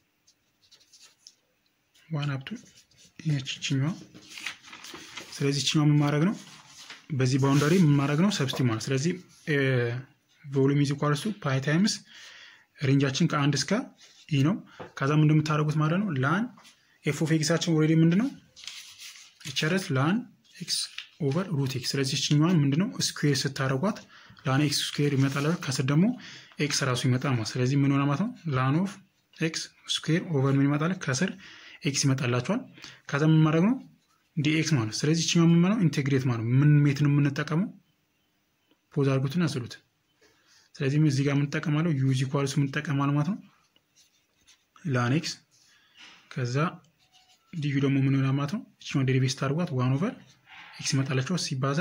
ዋን አፕቱ ይችኛዋ። ስለዚህ ይችኛዋ ምን ማድረግ ነው በዚህ ባውንደሪ ምን ማድረግ ነው ሰብስቲ ማለት ስለዚህ ቮሉም ኢዝ ኢኳልስ ቱ ፓይ ታይምስ ሬንጃችን ከአንድ እስከ ኢ ነው። ከዛ ምን እንደምታደርጉት ማለት ነው ላን ኤፍ ኦፍ ኤክሳችን ኦልሬዲ ምንድነው ይቸረት ላን ኤክስ ኦቨር ሩት ኤክስ። ስለዚህ ይችኛዋን ምንድነው ስኩዌር ስታደርጓት ላን ኤክስ ስኩዌር ይመጣል፣ ከስር ደግሞ ኤክስ ራሱ ይመጣል ማለት ስለዚህ ምን ሆነ ማለት ነው ላን ኦፍ ኤክስ ስኩዌር ኦቨር ምን ይመጣል ከስር ኤክስ ይመጣላቸዋል። ከዛ ምን ማድረግ ነው ዲኤክስ ማለት ስለዚህ ይችኛዋ ምን ማለት ኢንቴግሬት ማለት ምን ሜት ነው የምንጠቀመው ፖዝ አድርጉትን አስሉት። ስለዚህ እዚህ ጋር የምንጠቀማለው ዩዝ ኢኳልስ የምንጠቀማል ማለት ነው ላን ኤክስ ከዛ ዲዩ ደግሞ ምን ይሆናል ማለት ነው ይችኛዋ ዴሪቬት ስታደርጓት ዋን ኦቨር ኤክስ ይመጣላቸው ሲባዛ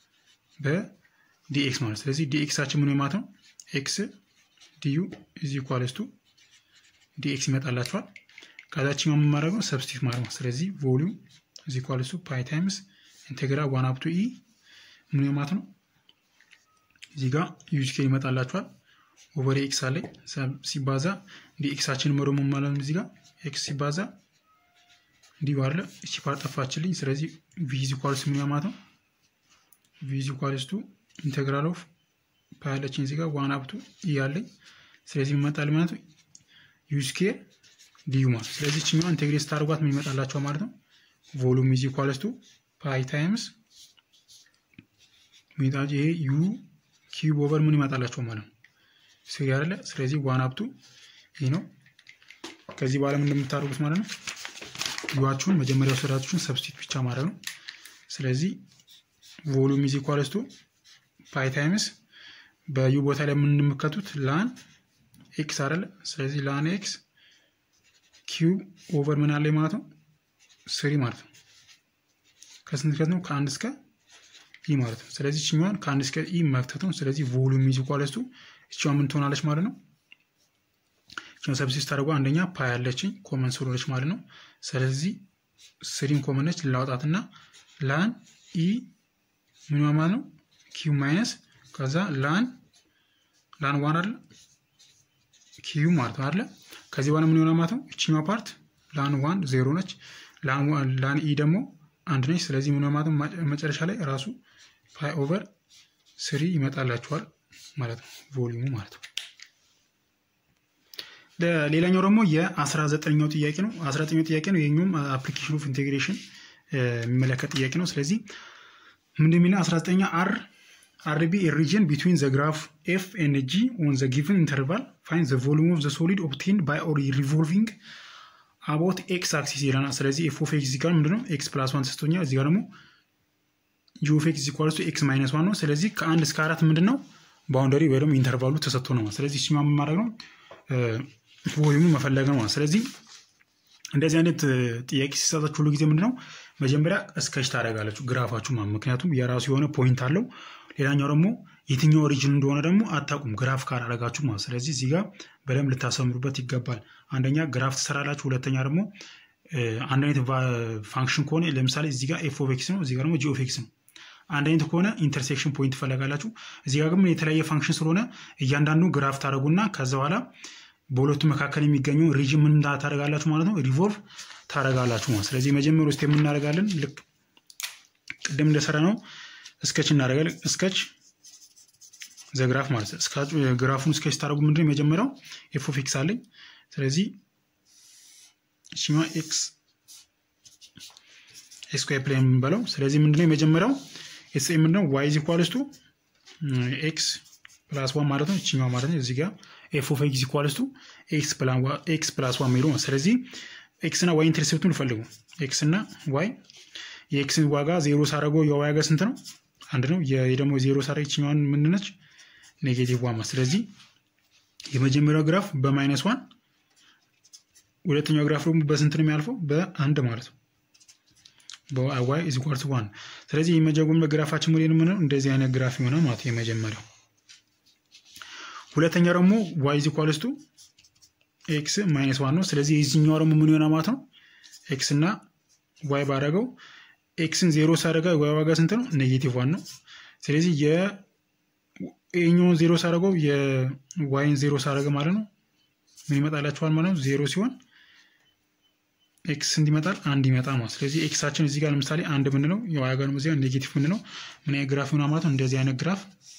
በዲኤክስ ማለት ስለዚህ ዲኤክሳችን ምን ማለት ነው ኤክስ ዲዩ ኢዝ ኢኳልስ ቱ ዲኤክስ ይመጣላቸዋል። ከዛችኛው የምናደርገው ነው ሰብስቲት ማለት ነው። ስለዚህ ቮሊዩም ኢዝ ኢኳልስ ቱ ፓይ ታይምስ ኢንቴግራል ዋን አፕ ቱ ኢ ምን ማለት ነው እዚህ ጋር ዩዝ ኬር ይመጣላቸዋል። ኦቨር ኤክስ አለ ሲባዛ ዲኤክሳችን መሮ ምን ማለት ነው እዚህ ጋር ኤክስ ሲባዛ እንዲህ ባለ እቺ ፓርት ጠፋችልኝ። ስለዚህ ቪ ኢዝ ኢኳልስ ምን ማለት ነው ቪ ኢዝ ኢኳልስ ቱ ኢንቴግራል ኦፍ ፓይ አለችኝ እዚህ ጋር ዋን አፕ ቱ ኢ አለኝ። ስለዚህ ይመጣል ማለት ነው ዩዝ ኬር ዲዩ ማለት ስለዚህ እችኛዋ ኢንቴግሬት ስታደርጓት ምን ይመጣላቸው ማለት ነው ቮሉም ኢዝ ኢኳልስ ቱ ፓይ ታይምስ ሚጣጅ ይሄ ዩ ኪዩብ ኦቨር ምን ይመጣላቸው ማለት ነው ስሪ አይደለ ስለዚህ ዋን አፕቱ ይህ ነው ከዚህ በኋላ ምን እንደምታደርጉት ማለት ነው ዩዋችሁን መጀመሪያ ወሰዳችሁን ሰብስቲት ብቻ ማድረግ ነው ስለዚህ ቮሉም ኢዝ ኢኳልስ ቱ ፓይ ታይምስ በዩ ቦታ ላይ የምንመከቱት ላን ኤክስ አይደለ ስለዚህ ላን ኤክስ ኪዩብ ኦቨር ምን አለ ማለት ነው ስሪ ማለት ነው ከስንት ከት ነው ከአንድ እስከ ኢ ማለት ነው ስለዚህ ችኛዋን ከአንድ እስከ ኢ መክተት ነው ስለዚህ ቮሉም ኢዝ ኢኳልስ ቱ እችዋ ምን ትሆናለች ማለት ነው እችኛው ሰብሲስ ታደርጓ አንደኛ ፓይ ያለችኝ ኮመን ስለሆነች ማለት ነው ስለዚህ ስሪን ኮመን ነች ላውጣትና ላን ኢ ምን ማለት ነው ኪዩ ማይነስ ከዛ ላን ላን ዋን አለ ኪዩ ማለት ነው አለ ከዚህ በኋላ ምን ይሆናል ማለት ነው እችኛዋ ፓርት ላን ዋን ዜሮ ነች ላን ኢ ደግሞ አንድ ነች ስለዚህ ምን ማለት ነው መጨረሻ ላይ ራሱ ፓይ ኦቨር ስሪ ይመጣላችኋል ማለት ነው ቮሊዩሙ ማለት ነው ሌላኛው ደግሞ የአስራ ዘጠነኛው ጥያቄ ነው አስራ ዘጠነኛው ጥያቄ ነው ይህኛውም አፕሊኬሽን ኦፍ ኢንቴግሬሽን የሚመለከት ጥያቄ ነው ስለዚህ ምንድን የሚለው አስራ ዘጠኛ አር አርቢ ሪጅን ቢትዊን ዘ ግራፍ ኤፍ ኤንድ ጂ ኦን ዘ ጊቨን ኢንተርቫል ፋይን ዘ ቮሉም ኦፍ ዘ ሶሊድ ኦብቴንድ ባይ ኦር ሪቮልቪንግ አቦት ኤክስ አክሲስ ይለናል። ስለዚህ ኤፍ ኦፍ ኤክስ ጋር ምንድነው ኤክስ ፕላስ ዋን ተሰጥቶኛል። እዚህ ጋር ደግሞ ጂ ኦፍ ኤክስ ኢኳልስ ኤክስ ማይነስ ዋን ነው። ስለዚህ ከአንድ እስከ አራት ምንድን ነው ባውንደሪ ወይ ደግሞ ኢንተርቫሉ ተሰጥቶ ነው። ስለዚህ እሱኛ ምን ማድረግ ነው ቮሊዩሙ መፈለግ ነው። ስለዚህ እንደዚህ አይነት ጥያቄ ሲሰጣችሁ ሁሉ ጊዜ ምንድነው መጀመሪያ እስከች ታደርጋላችሁ ግራፋችሁ ማለት ምክንያቱም የራሱ የሆነ ፖይንት አለው። ሌላኛው ደግሞ የትኛው ኦሪጅን እንደሆነ ደግሞ አታውቁም ግራፍ ካላደረጋችሁ ማለት ስለዚህ እዚህ ጋር በደንብ ልታሰምሩበት ይገባል። አንደኛ ግራፍ ትሰራላችሁ፣ ሁለተኛ ደግሞ አንድ አይነት ፋንክሽን ከሆነ ለምሳሌ እዚህ ጋር ኤፍ ኦፍ ኤክስ ነው፣ እዚህ ጋር ደግሞ ጂ ኦፍ ኤክስ ነው። አንድ አይነት ከሆነ ኢንተርሴክሽን ፖይንት ትፈለጋላችሁ። እዚህ ጋር ግን የተለያየ ፋንክሽን ስለሆነ እያንዳንዱ ግራፍ ታደረጉና ከዛ በኋላ በሁለቱ መካከል የሚገኘው ሪጅን ምን ታደረጋላችሁ ማለት ነው ሪቮልቭ ታደረጋላችሁ ማለት ስለዚህ መጀመሪያ ውስጥ የምናደርጋለን ልክ ቅድም እንደሰራ ነው እስከች እናደርጋለን እስከች ዘግራፍ ማለት ነው ግራፉን እስከች ታደረጉ ምንድን የመጀመሪያው ኤፍ ኦፍ ኤክስ አለኝ ስለዚህ እችኛ ኤክስ ኤስኳር ፕሌን የምንበለው ስለዚህ ምንድነው የመጀመሪያው ኤስ ምንድነው ዋይ ኢዝ ኢኳልስ ቱ ኤክስ ፕላስ ዋን ማለት ነው እችኛው ማለት ነው እዚህ ጋር ኤፍ ኦፍ ኤክስ ኢኳልስ ቱ ኤክስ ፕላስ ዋን የሚለው ስለዚህ ኤክስ እና ዋይ ኢንተርሴፕቱን ፈልጉ ኤክስ እና ዋይ የኤክስን ዋጋ ዜሮ ሳረገው የዋይ ዋጋ ስንት ነው አንድ ነው ደግሞ ዜሮ ሳረ ይችኛዋን ምንነች ኔጌቲቭ ዋን ስለዚህ የመጀመሪያው ግራፍ በማይነስ ዋን ሁለተኛው ግራፍ ደግሞ በስንት ነው የሚያልፈው በአንድ ማለት ነው በዋይ ኢዝ ኢኳል ቱ ዋን ስለዚህ የመጀመሪያ ግራፋችን ሞዴል የምንለው እንደዚህ አይነት ግራፍ ይሆናል ማለት የመጀመሪያው ሁለተኛ ደግሞ ዋይ ኢዝ ኢኳልስ ቱ ኤክስ ማይነስ ዋን ነው ስለዚህ የዚህኛው ደግሞ ምን ይሆናል ማለት ነው ኤክስ እና ዋይ ባረገው ኤክስን ዜሮ ሳደረጋ ዋይ ዋጋ ስንት ነው ኔጌቲቭ ዋን ነው ስለዚህ የኛውን ዜሮ ሳደረገው የዋይን ዜሮ ሳደረገ ማለት ነው ምን ይመጣላችኋል ማለት ነው ዜሮ ሲሆን ኤክስ ስንት ይመጣል አንድ ይመጣ ማለት ስለዚህ ኤክሳችን እዚህ ጋር ለምሳሌ አንድ ምንለው የዋይ ጋር ደግሞ እዚህ ጋር ኔጌቲቭ ምንለው ምን አይነት ግራፍ ይሆናል ማለት ነው እንደዚህ አይነት ግራፍ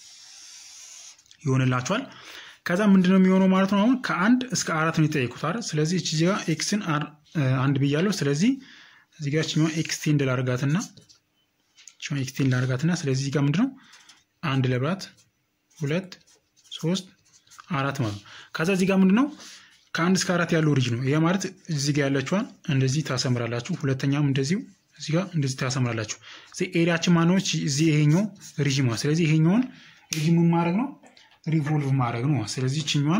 ይሆንላችኋል ከዛ ምንድነው የሚሆነው ማለት ነው አሁን ከአንድ እስከ አራት ነው የጠየቁት አይደል ስለዚህ እቺ ጋር ኤክስን አንድ ብያለሁ ስለዚህ እዚህ ጋር ችኛዋ ኤክስቴንድ ላርጋትና ችኛዋ ኤክስቴንድ ላርጋትና ስለዚህ እዚህ ጋር ምንድነው አንድ ለብራት ሁለት ሶስት አራት ማለት ነው ከዛ እዚህ ጋር ምንድነው ከአንድ እስከ አራት ያለው ሪጅ ነው ይሄ ማለት እዚህ ጋር ያለችዋን እንደዚህ ታሰምራላችሁ ሁለተኛም እንደዚሁ እዚህ ጋር እንደዚህ ታሰምራላችሁ ኤሪያችን ማነዎች እዚህ ይሄኛው ሪጅ ማለት ስለዚህ ይሄኛውን ሪጅ ምን ማድረግ ነው ሪቮልቭ ማድረግ ነው ስለዚህ ችኛዋን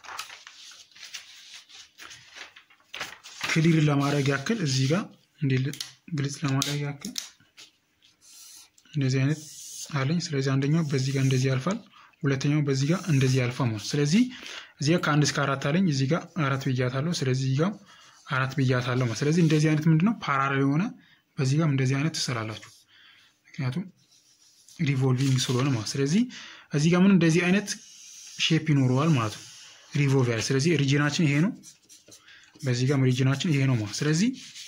ክሊር ለማድረግ ያክል እዚህ ጋር እንዲ ግልጽ ለማድረግ ያክል እንደዚህ አይነት አለኝ ስለዚህ አንደኛው በዚህ ጋር እንደዚህ ያልፋል ሁለተኛው በዚህ ጋር እንደዚህ ያልፋል ማለት ስለዚህ እዚህ ጋር ከአንድ እስከ አራት አለኝ እዚህ ጋር አራት ብያታለሁ ስለዚህ እዚህ ጋር አራት ብያታለሁ ማለት ስለዚህ እንደዚህ አይነት ምንድነው ፓራሌል የሆነ በዚህ ጋር እንደዚህ አይነት ትሰራላችሁ ምክንያቱም ሪቮልቪንግ ስለሆነ ማለት ስለዚህ እዚህ ጋር ምን እንደዚህ አይነት ሼፕ ይኖረዋል ማለት ነው ሪቮልቭ ያለ ስለዚህ ሪጅናችን ይሄ ነው በዚህ ጋር ሪጅናችን ይሄ ነው ማለት ስለዚህ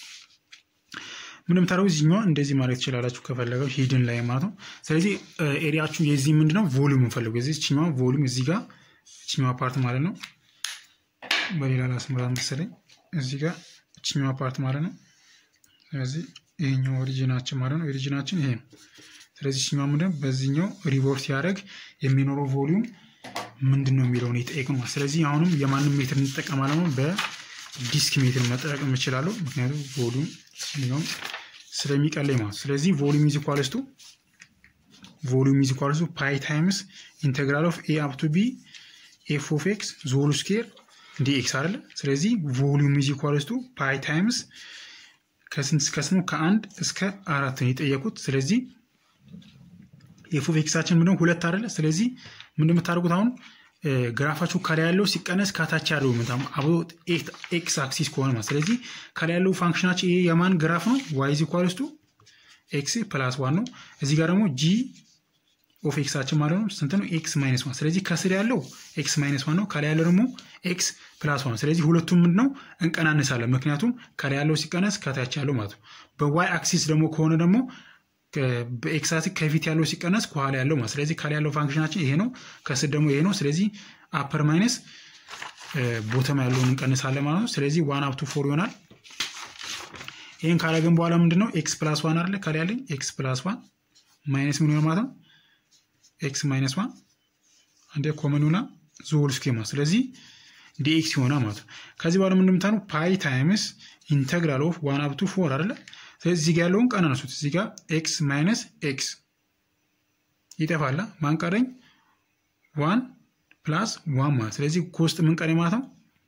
ምንም ታደረጉ እዚህኛዋ እንደዚህ ማድረግ ትችላላችሁ ከፈለገው ሂድን ላይ ማለት ነው ስለዚህ ኤሪያችሁ የዚህ ምንድነው ቮሉም እንፈልጉ የዚህ ችኛዋ ቮሉም እዚህ ጋር ችኛዋ ፓርት ማለት ነው በሌላ ላስምራት መሰለኝ እዚህ ጋር ችኛዋ ፓርት ማለት ነው ስለዚህ ይሄኛው ኦሪጂናችን ማለት ነው ኦሪጂናችን ይሄ ነው ስለዚህ ችኛዋ ምንድነው በዚህኛው ሪቮልቭ ሲያደርግ የሚኖረው ቮሊዩም ምንድን ነው የሚለውን የጠየቅ ነው ስለዚህ አሁንም የማንም ሜትር እንጠቀማለን ነው በዲስክ ሜትር መጠቀም እችላለሁ ምክንያቱም ቮሊዩም ኛውም ስለሚቀለኝ ማለት ስለዚህ ቮሊዩም ኢዝ ኢኳልስ ቱ ቮሊዩም ኢዝ ኢኳልስ ቱ ፓይ ታይምስ ኢንቴግራል ኦፍ ኤ አፕ ቱ ቢ ኤፍ ኦፍ ኤክስ ዞል ስኬር ዲ ኤክስ አይደለ ስለዚህ ቮሊዩም ኢዝ ኢኳልስ ቱ ፓይ ታይምስ ከስንት እስከ ስሙ ከአንድ እስከ አራት ነው የጠየቁት ስለዚህ ኤፍ ኦፍ ኤክሳችን ምንድነው ሁለት አይደለ ስለዚህ ምንድን የምታደርጉት አሁን ግራፋችሁ ከላይ ያለው ሲቀነስ ከታች ያለው አብሮ ኤክስ አክሲስ ከሆነ ማለት ስለዚህ ከላይ ያለው ፋንክሽናችን ይሄ የማን ግራፍ ነው ዋይ ኢዝ ኢኳልስ ቱ ኤክስ ፕላስ ዋን ነው እዚህ ጋር ደግሞ ጂ ኦፍ ኤክሳችን ማለት ነው ስንት ነው ኤክስ ማይነስ ዋን ስለዚህ ከስር ያለው ኤክስ ማይነስ ዋን ነው ከላይ ያለው ደግሞ ኤክስ ፕላስ ዋን ስለዚህ ሁለቱም ምንድን ነው እንቀናንሳለን ምክንያቱም ከላይ ያለው ሲቀነስ ከታች ያለው ማለት ነው በዋይ አክሲስ ደግሞ ከሆነ ደግሞ በኤክሳሲ ከፊት ያለው ሲቀነስ ከኋላ ያለው ማለት ስለዚህ ከላይ ያለው ፋንክሽናችን ይሄ ነው ከስር ደግሞ ይሄ ነው ስለዚህ አፐር ማይነስ ቦተም ያለውን እንቀንሳለን ማለት ነው ስለዚህ ዋን አፕቱ ፎር ይሆናል ይህን ካላገን በኋላ ምንድን ነው ኤክስ ፕላስ ዋን አለ ከላይ ያለኝ ኤክስ ፕላስ ዋን ማይነስ ምን ይሆን ማለት ነው ኤክስ ማይነስ ዋን አንዴ ኮመን ሆና ዞል ስኬማ ስለዚህ ዲኤክስ ይሆናል ማለት ነው። ከዚህ በኋላ ምን እንደምታኑ ፓይ ታይምስ ኢንተግራል ኦፍ ዋን አፕቱ ፎር አይደለ? ስለዚህ እዚህ ጋር ያለውን ቀናነሱት። እዚህ ጋር ኤክስ ማይነስ ኤክስ ይጠፋላ። ማን ቀረኝ? ዋን ፕላስ ዋን ማለት ስለዚህ ከውስጥ ምን ቀረኝ ማለት ነው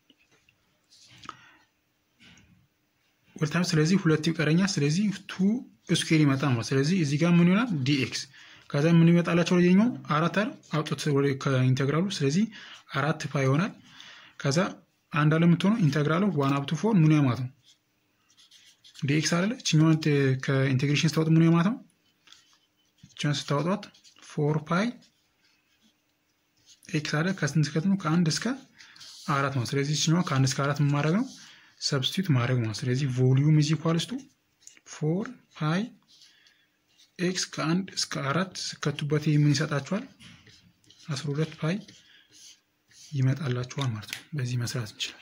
ወልታም ስለዚህ ሁለት ይቀረኛል። ስለዚህ ቱ ስኩዌር ይመጣ ማለት ስለዚህ እዚህ ጋር ምን ይሆናል ዲኤክስ ከዛ ምን ይመጣላቸው ወደኛው አራት አይደል አውጡት ከኢንተግራሉ ስለዚህ አራት ፓይ ይሆናል። ከዛ አንድ አለ የምትሆነው ኢንተግራሉ ዋን አፕቱ ፎር ምን ማለት ነው ዲኤክስ አለ እችኛዋን ከኢንቴግሬሽን ስታወጥ ምን ማለት ነው እችኛዋን ስታወጧት ፎር ፓይ ኤክስ አለ ከስንት እስከ ከአንድ እስከ አራት ነው። ስለዚህ እችኛዋ ከአንድ እስከ አራት ምን ማድረግ ነው ሰብስቲቱት ማድረግ ነው። ስለዚህ ቮሊዩም ኢዝ ኢኳልስ ቱ ፎር ፓይ ኤክስ ከአንድ እስከ አራት ስከቱበት ምን ይሰጣችኋል? አስራ ሁለት ፓይ ይመጣላችኋል ማለት ነው። በዚህ መስራት እንችላለን።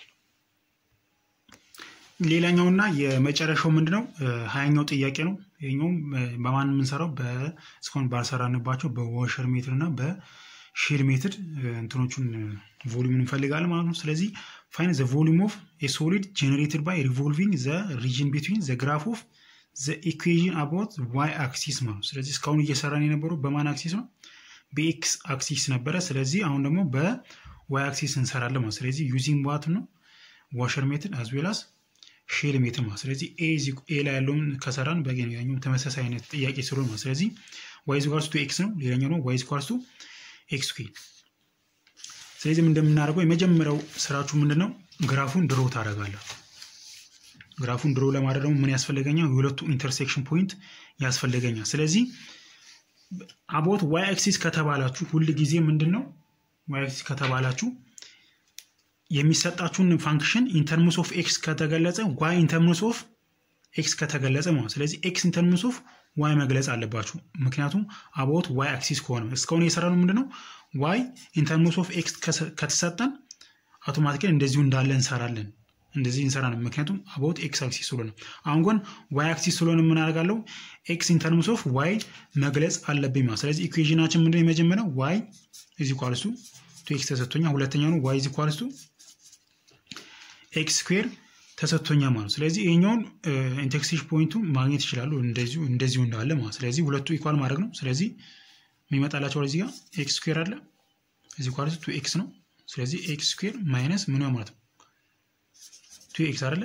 ሌላኛውና የመጨረሻው ምንድነው? ሀያኛው ጥያቄ ነው። ይህኛውም በማን የምንሰራው እስካሁን ባልሰራንባቸው በወሸር ሜትር እና በሼል ሜትድ እንትኖቹን ቮሊዩም እንፈልጋለን ማለት ነው። ስለዚህ ፋይን ዘ ቮሊዩም ኦፍ ኤ ሶሊድ ጀነሬትድ ባይ ሪቮልቪንግ ዘ ሪጅን ቢትዊን ዘ ግራፍ ኦፍ ዘ ኢኩዌዥን አባውት ዋይ አክሲስ ማለት ነው። ስለዚህ እስካሁን እየሰራን የነበረው በማን አክሲስ ነው? በኤክስ አክሲስ ነበረ። ስለዚህ አሁን ደግሞ በዋይ አክሲስ እንሰራለን ማለት ስለዚህ ዩዚንግ ዋት ነው ዋሸር ሜትድ አዝ ዌል አስ ሼል ሜትድ ማለት ስለዚህ ኤ ላይ ያለውን ከሰራን በገኛኛው ተመሳሳይ አይነት ጥያቄ ስለሆነ ማለት ስለዚህ ዋይ ኢዝ ኢኳልስ ቱ ኤክስ ነው። ሌላኛው ደግሞ ዋይ ኢዝ ኢኳልስ ቱ ኤክስ ኩ ስለዚህ እንደምናደርገው የመጀመሪያው ስራችሁ ምንድን ነው? ግራፉን ድሮ ታደርጋለህ። ግራፉን ድሮ ለማድረግ ደግሞ ምን ያስፈልገኛል? የሁለቱ ኢንተርሴክሽን ፖይንት ያስፈልገኛል። ስለዚህ አቦት ዋይ አክሲስ ከተባላችሁ ሁል ጊዜ ምንድን ነው ዋይ አክሲስ ከተባላችሁ የሚሰጣችሁን ፋንክሽን ኢንተርምስ ኦፍ ኤክስ ከተገለጸ ዋይ ኢንተርምስ ኦፍ ኤክስ ከተገለጸ ማለት ስለዚህ ኤክስ ኢንተርምስ ኦፍ ዋይ መግለጽ አለባችሁ። ምክንያቱም አቦት ዋይ አክሲስ ከሆነ እስካሁን የሰራነው ምንድነው ዋይ ኢንተርምስ ኦፍ ኤክስ ከተሰጠን አውቶማቲካሊ እንደዚሁ እንዳለ እንሰራለን እንደዚህ እንሰራለን። ምክንያቱም አባውት ኤክስ አክሲስ ስለሆነ አሁን ግን ዋይ አክሲስ ስለሆነ ምን አደርጋለሁ ኤክስ ኢንተርምስ ኦፍ ዋይ መግለጽ አለብኝ ማለት ስለዚህ ኢኩዌዥናችን ምንድን የመጀመሪያው ዋይ ኢዝ ኢኳልስ ቱ ቱ ኤክስ ተሰጥቶኛል። ሁለተኛው ነው ዋይ ኢዝ ኢኳልስ ቱ ኤክስ ስኩዌር ተሰጥቶኛል ማለት ስለዚህ ይሄኛውን ኢንተርሴክሽን ፖይንቱ ማግኘት ይችላሉ እንደዚሁ እንደዚሁ እንዳለ ማለት ስለዚህ ሁለቱ ኢኳል ማድረግ ነው። ስለዚህ የሚመጣላቸው ወደዚህ ጋር ኤክስ ስኩዌር አለ ኢዝ ኢኳልስ ቱ ኤክስ ነው። ስለዚህ ኤክስ ስኩዌር ማይነስ ምን ማለት ነው ቱ ኤክስ አይደለ?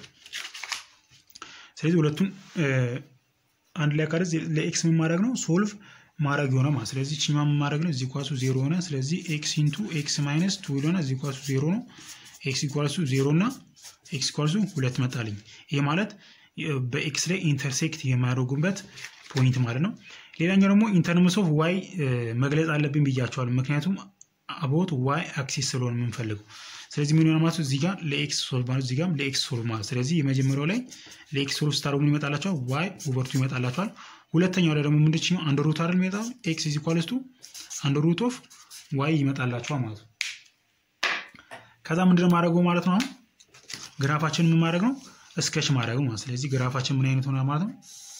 ስለዚህ ሁለቱን አንድ ላይ ካደረዝ ለኤክስ ምን ማድረግ ነው ሶልቭ ማድረግ የሆነ ማለት ስለዚህ ችኛ ምን ማድረግ ነው እዚህ ኳሱ ዜሮ ሆነ። ስለዚህ ኤክስ ኢንቱ ኤክስ ማይነስ ቱ ሆነ እዚህ ኳሱ ዜሮ ነው። ኤክስ ኢኳልሱ ዜሮ እና ኤክስ ኢኳልሱ ሁለት መጣልኝ። ይሄ ማለት በኤክስ ላይ ኢንተርሴክት የሚያደርጉበት ፖይንት ማለት ነው። ሌላኛው ደግሞ ኢንተርምስ ኦፍ ዋይ መግለጽ አለብኝ ብያቸዋል። ምክንያቱም አቦት ዋይ አክሲስ ስለሆነ የምንፈልገው ስለዚህ ምን ይሆናል ማለት እዚህ ጋር ለኤክስ ሶልቭ ማለት እዚህ ጋር ለኤክስ ሶልቭ ማለት ስለዚህ የመጀመሪያው ላይ ለኤክስ ሶልቭ ስታደርጉ ምን ይመጣላቸዋል? ዋይ ኦቨር ቱ ይመጣላቸዋል። ሁለተኛው ላይ ደግሞ ምንድን ነው አንድ ሩት አይደል የሚመጣው ኤክስ ኢዝ ኢኳልስ ቱ አንድ ሩት ኦፍ ዋይ ይመጣላቸዋል ማለት ነው። ከዛ ምንድን ነው ማድረገው ማለት ነው አሁን ግራፋችን ምን ማድረግ ነው እስከች ማድረግ ማለት ስለዚህ ግራፋችን ምን አይነት ሆነ ማለት ነው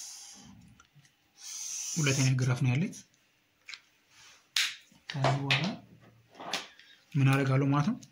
ሁለት አይነት ግራፍ ነው ያለኝ ከዚህ በኋላ ምን አደርጋለሁ ማለት ነው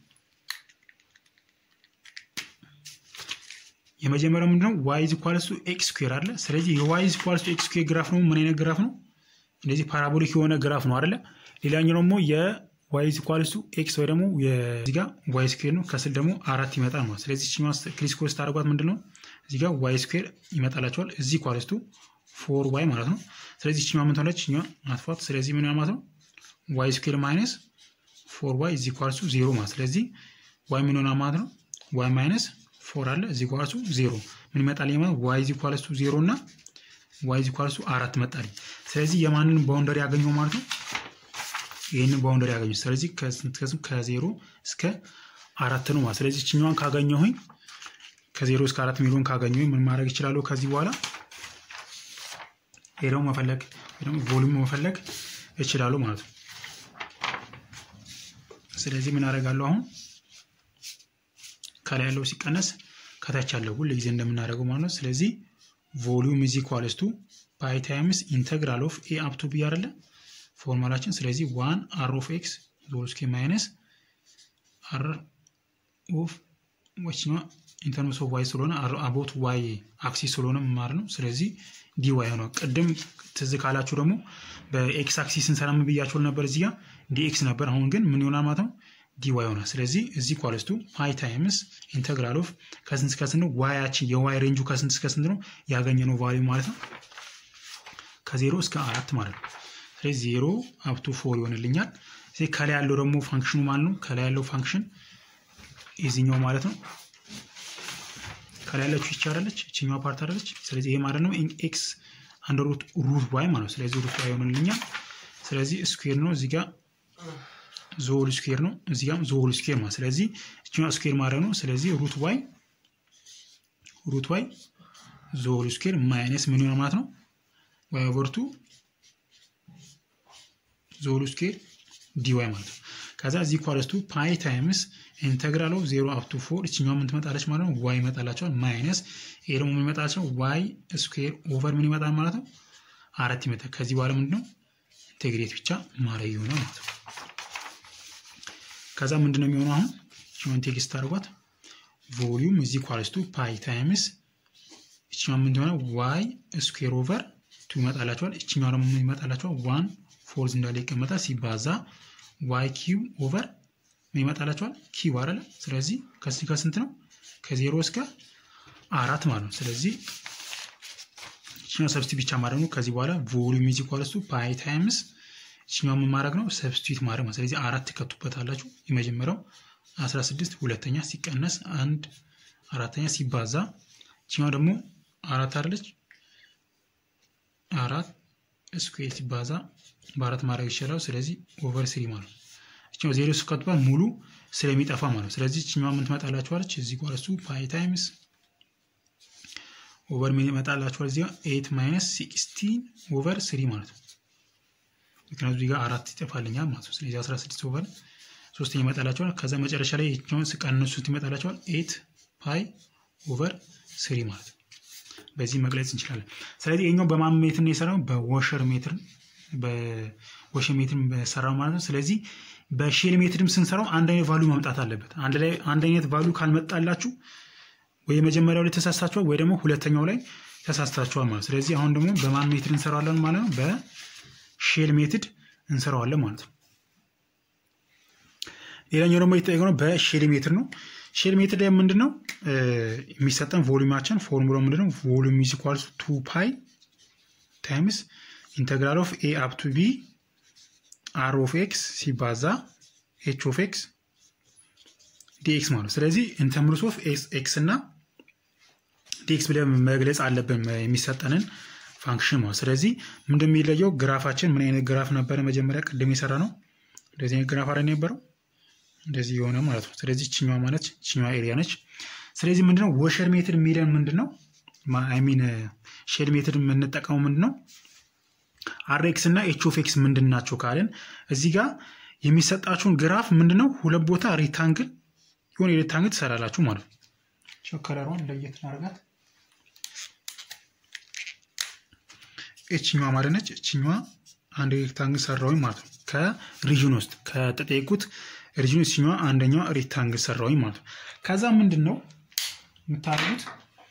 የመጀመሪያው ምንድነው ዋይ ኢዝ ኢኳልስ ቱ ኤክስ ስኩዌር አለ። ስለዚህ የዋይ ኢዝ ኢኳልስ ቱ ኤክስ ስኩዌር ግራፍ ነው ምን አይነት ግራፍ ነው? እንደዚህ ፓራቦሊክ የሆነ ግራፍ ነው አይደለ? ሌላኛው ደግሞ የዋይ ኢዝ ኢኳልስ ቱ ኤክስ ወይ ደግሞ እዚህ ጋር ዋይ ስኩዌር ነው ከስል ደግሞ አራት ይመጣል ማለት ስለዚህ ችኛዋ ክሪስኮስ ታደርጓት ምንድን ነው እዚህ ጋር ዋይ ስኩዌር ይመጣላቸዋል እዚህ ኢኳልስ ቱ ፎር ዋይ ማለት ነው። ስለዚህ ችኛዋ ምን ትሆነች? ችኛዋ አጥፏት። ስለዚህ ምን ማለት ነው ዋይ ስኩዌር ማይነስ ፎር ዋይ ኢዝ ኢኳልስ ቱ ዜሮ ማለት ስለዚህ ዋይ ምን ሆና ማለት ነው ዋይ ማይነስ ፎር አለ እዚህ ኳልሱ ዜሮ ምን ይመጣልኝ ማለት ዋይ ዚ ኳልሱ ዜሮ እና ዋይ ዚ ኳልሱ አራት መጣልኝ። ስለዚህ የማንን ባውንደሪ ያገኘው ማለት ነው ይህንን ባውንደሪ ያገኘው። ስለዚህ ከዜሮ እስከ አራት ነው ማለት ስለዚህ ችኛዋን ካገኘሁኝ ከዜሮ እስከ አራት ሚሊዮን ካገኘሁኝ ምን ማድረግ ይችላለሁ? ከዚህ በኋላ ሄደው መፈለግ ደግሞ ቮሉም መፈለግ እችላለሁ ማለት ነው። ስለዚህ ምን አደርጋለሁ አሁን ከላይ ያለው ሲቀነስ ከታች ያለው ሁል ጊዜ እንደምናደርገው ማለት ነው። ስለዚህ ቮሊዩም ኢዝ ኢኳልስ ቱ ፓይ ታይምስ ኢንተግራል ኦፍ ኤ አፕ ቱ ቢ አይደለ ፎርማላችን። ስለዚህ ዋን አር ኦፍ ኤክስ ዞል ስኬር ማይነስ አር ኦፍ ወችኛ ኢንተርምስ ኦፍ ዋይ ስለሆነ አቦት ዋይ አክሲስ ስለሆነ ማለት ነው። ስለዚህ ዲ ዋይ ሆነ። ቅድም ትዝ ካላችሁ ደግሞ በኤክስ አክሲስ ስንሰራ ምን ብያችሁ ነበር? እዚህ ጋር ዲ ኤክስ ነበር። አሁን ግን ምን ይሆናል ማለት ነው? ዲ ዋይ ሆናል። ስለዚህ እዚህ ኳልስቱ ፓይ ታይምስ ኢንተግራል ኦፍ ከስንት እስከ ስንት ነው? ዋያችን የዋይ ሬንጁ ከስንት እስከ ስንት ነው ያገኘነው ቫሊዩ ማለት ነው? ከዜሮ እስከ አራት ማለት ነው። ስለዚህ ዜሮ አፕቱ ፎር ይሆንልኛል። ስለዚህ ከላይ ያለው ደግሞ ፋንክሽኑ ማለት ነው። ከላይ ያለው ፋንክሽን የዚህኛው ማለት ነው። ከላይ ያለችው ይቻላለች እችኛዋ ፓርት አይደለች። ስለዚህ ይሄ ማለት ነው ኤክስ አንደር ሩት ሩት ዋይ ማለት ነው። ስለዚህ ሩት ዋይ ይሆንልኛል። ስለዚህ ስኩዌር ነው እዚህ ጋር ዞል ስኩዌር ነው እዚህ ጋር ዞል ስኩዌር ማለት ስለዚህ እችኛዋ ስኩዌር ማለት ነው። ስለዚህ ሩት ዋይ ሩት ዋይ ዞል ስኩዌር ማይነስ ምን ይሆናል ማለት ነው ዋይ ኦቨር ቱ ዞል ስኩዌር ዲዋይ ማለት ነው። ከዛ እዚህ ኳለስቱ ፓይ ታይምስ ኢንተግራል ኦፍ ዜሮ አፕ ቱ ፎር እችኛው ምን ትመጣለች ማለት ነው ዋይ ይመጣላቸዋል። ማይነስ ይሄ ደግሞ ምን ይመጣላቸው ዋይ ስኩዌር ኦቨር ምን ይመጣል ማለት ነው አራት ይመጣል። ከዚህ በኋላ ምንድን ነው ኢንቴግሬት ብቻ ማድረግ ይሆናል ማለት ነው። ከዛ ምንድን ነው የሚሆነው አሁን እችኛውን ቴክስት አድርጓት ቮሊዩም እዚህ ኳለስቱ ፓይ ታይምስ እችኛው ምን ትሆነ ዋይ ስኩዌር ኦቨር ቱ ይመጣላቸዋል። እችኛው ደግሞ ምን ይመጣላቸዋል ዋን ፎርዝ እንዳለ ይቀመጣል ሲባዛ ዋይ ኪው ኦቨር ምን ይመጣላቸዋል ኪው አይደለ። ስለዚህ ከስንት ከስንት ነው ከዜሮ እስከ አራት ማለት ነው። ስለዚህ እችኛው ሰብስቲ ብቻ ማድረግ ነው። ከዚህ በኋላ ቮሊዩም ኢዝ ኢኳልስ ቱ ፓይ ታይምስ እችኛው ምን ማድረግ ነው ሰብስቲዩት ማድረግ ነው። ስለዚህ አራት ትከቱበታላችሁ። የመጀመሪያው 16 ሁለተኛ ሲቀነስ አንድ አራተኛ ሲባዛ እችኛው ደግሞ አራት አይደለች አራት ስኩዌር ሲባዛ በአራት ማድረግ ይችላል። ስለዚህ ኦቨር ስሪ ማለት ነው። እችኛው ዜሮ ስከትባል ሙሉ ስለሚጠፋ ማለት ነው። ስለዚህ እችኛዋ ምን ትመጣላችኋለች? እዚህ ጋር እሱ ፓይ ታይምስ ኦቨር ምን ይመጣላችኋል? እዚህ ጋር ኤት ማይነስ ሲክስቲን ኦቨር ስሪ ማለት ነው። ምክንያቱም እዚህ ጋር አራት ይጠፋልኛል ማለት ነው። ስለዚህ 16 ኦቨር ሶስተኛ ይመጣላችኋል። ከዛ መጨረሻ ላይ እችኛውን ስቀንሱት ይመጣላችኋል ኤት ፓይ ኦቨር ስሪ ማለት ነው። በዚህ መግለጽ እንችላለን። ስለዚህ ይኛው በማን ሜትር ነው የሰራው? በወሸር ሜትር በወሸር ሜትር በሰራው ማለት ነው። ስለዚህ በሼል ሜትርም ስንሰራው አንድ አይነት ቫሉ መምጣት አለበት። አንድ ላይ አንድ አይነት ቫሉ ካልመጣላችሁ ወይ የመጀመሪያው ላይ ተሳስታችኋል ወይ ደግሞ ሁለተኛው ላይ ተሳስታችኋል ማለት። ስለዚህ አሁን ደግሞ በማን ሜትር እንሰራዋለን ማለት ነው? በሼል ሜትድ እንሰራዋለን ማለት ነው። ሌላኛው ደግሞ የተጠየቅነው በሼል ሜትር ነው። ሼል ሜትድ ላይ ምንድን ነው የሚሰጠን ቮሉማችን ፎርሙላ ምንድን ነው? ቮሉም ኢዝ ኢኳልስ ቱ ፓይ ታይምስ ኢንተግራል ኦፍ ኤ አፕ ቱ ቢ አር ኦፍ ኤክስ ሲባዛ ኤች ኦፍ ኤክስ ዲኤክስ ማለት ነው። ስለዚህ ኢንተምርስ ኦፍ ኤክስ እና ዲኤክስ ብለን መግለጽ አለብን የሚሰጠንን ፋንክሽን ማለት። ስለዚህ ምንድን የሚለየው ግራፋችን ምን አይነት ግራፍ ነበረ? መጀመሪያ ቅድም የሰራ ነው እንደዚህ አይነት ግራፍ አለ የነበረው እንደዚህ የሆነ ማለት ነው። ስለዚህ ችኛዋ ማለት ችኛዋ ኤሪያ ነች። ስለዚህ ምንድነው ወሸር ሜትድ የሚለን ምንድን ነው? አይሚን ሼል ሜትድ የምንጠቀመው ምንድን ነው? አርኤክስ እና ኤች ኦፍ ኤክስ ምንድን ናቸው ካልን እዚህ ጋር የሚሰጣችሁን ግራፍ ምንድነው ሁለት ቦታ ሬክታንግል የሆነ ሬክታንግል ትሰራላችሁ ማለት ነው። ከለሯን ለየት እናደርጋት። እችኛዋ ማለት ነች። እችኛዋ አንድ ሬክታንግል ሰራውኝ ማለት ነው። ከሪጅን ውስጥ ከተጠየቁት ሪጅን እችኛዋ አንደኛዋ ሬክታንግል ሰራውኝ ማለት ነው። ከዛ ምንድን ነው የምታደርጉት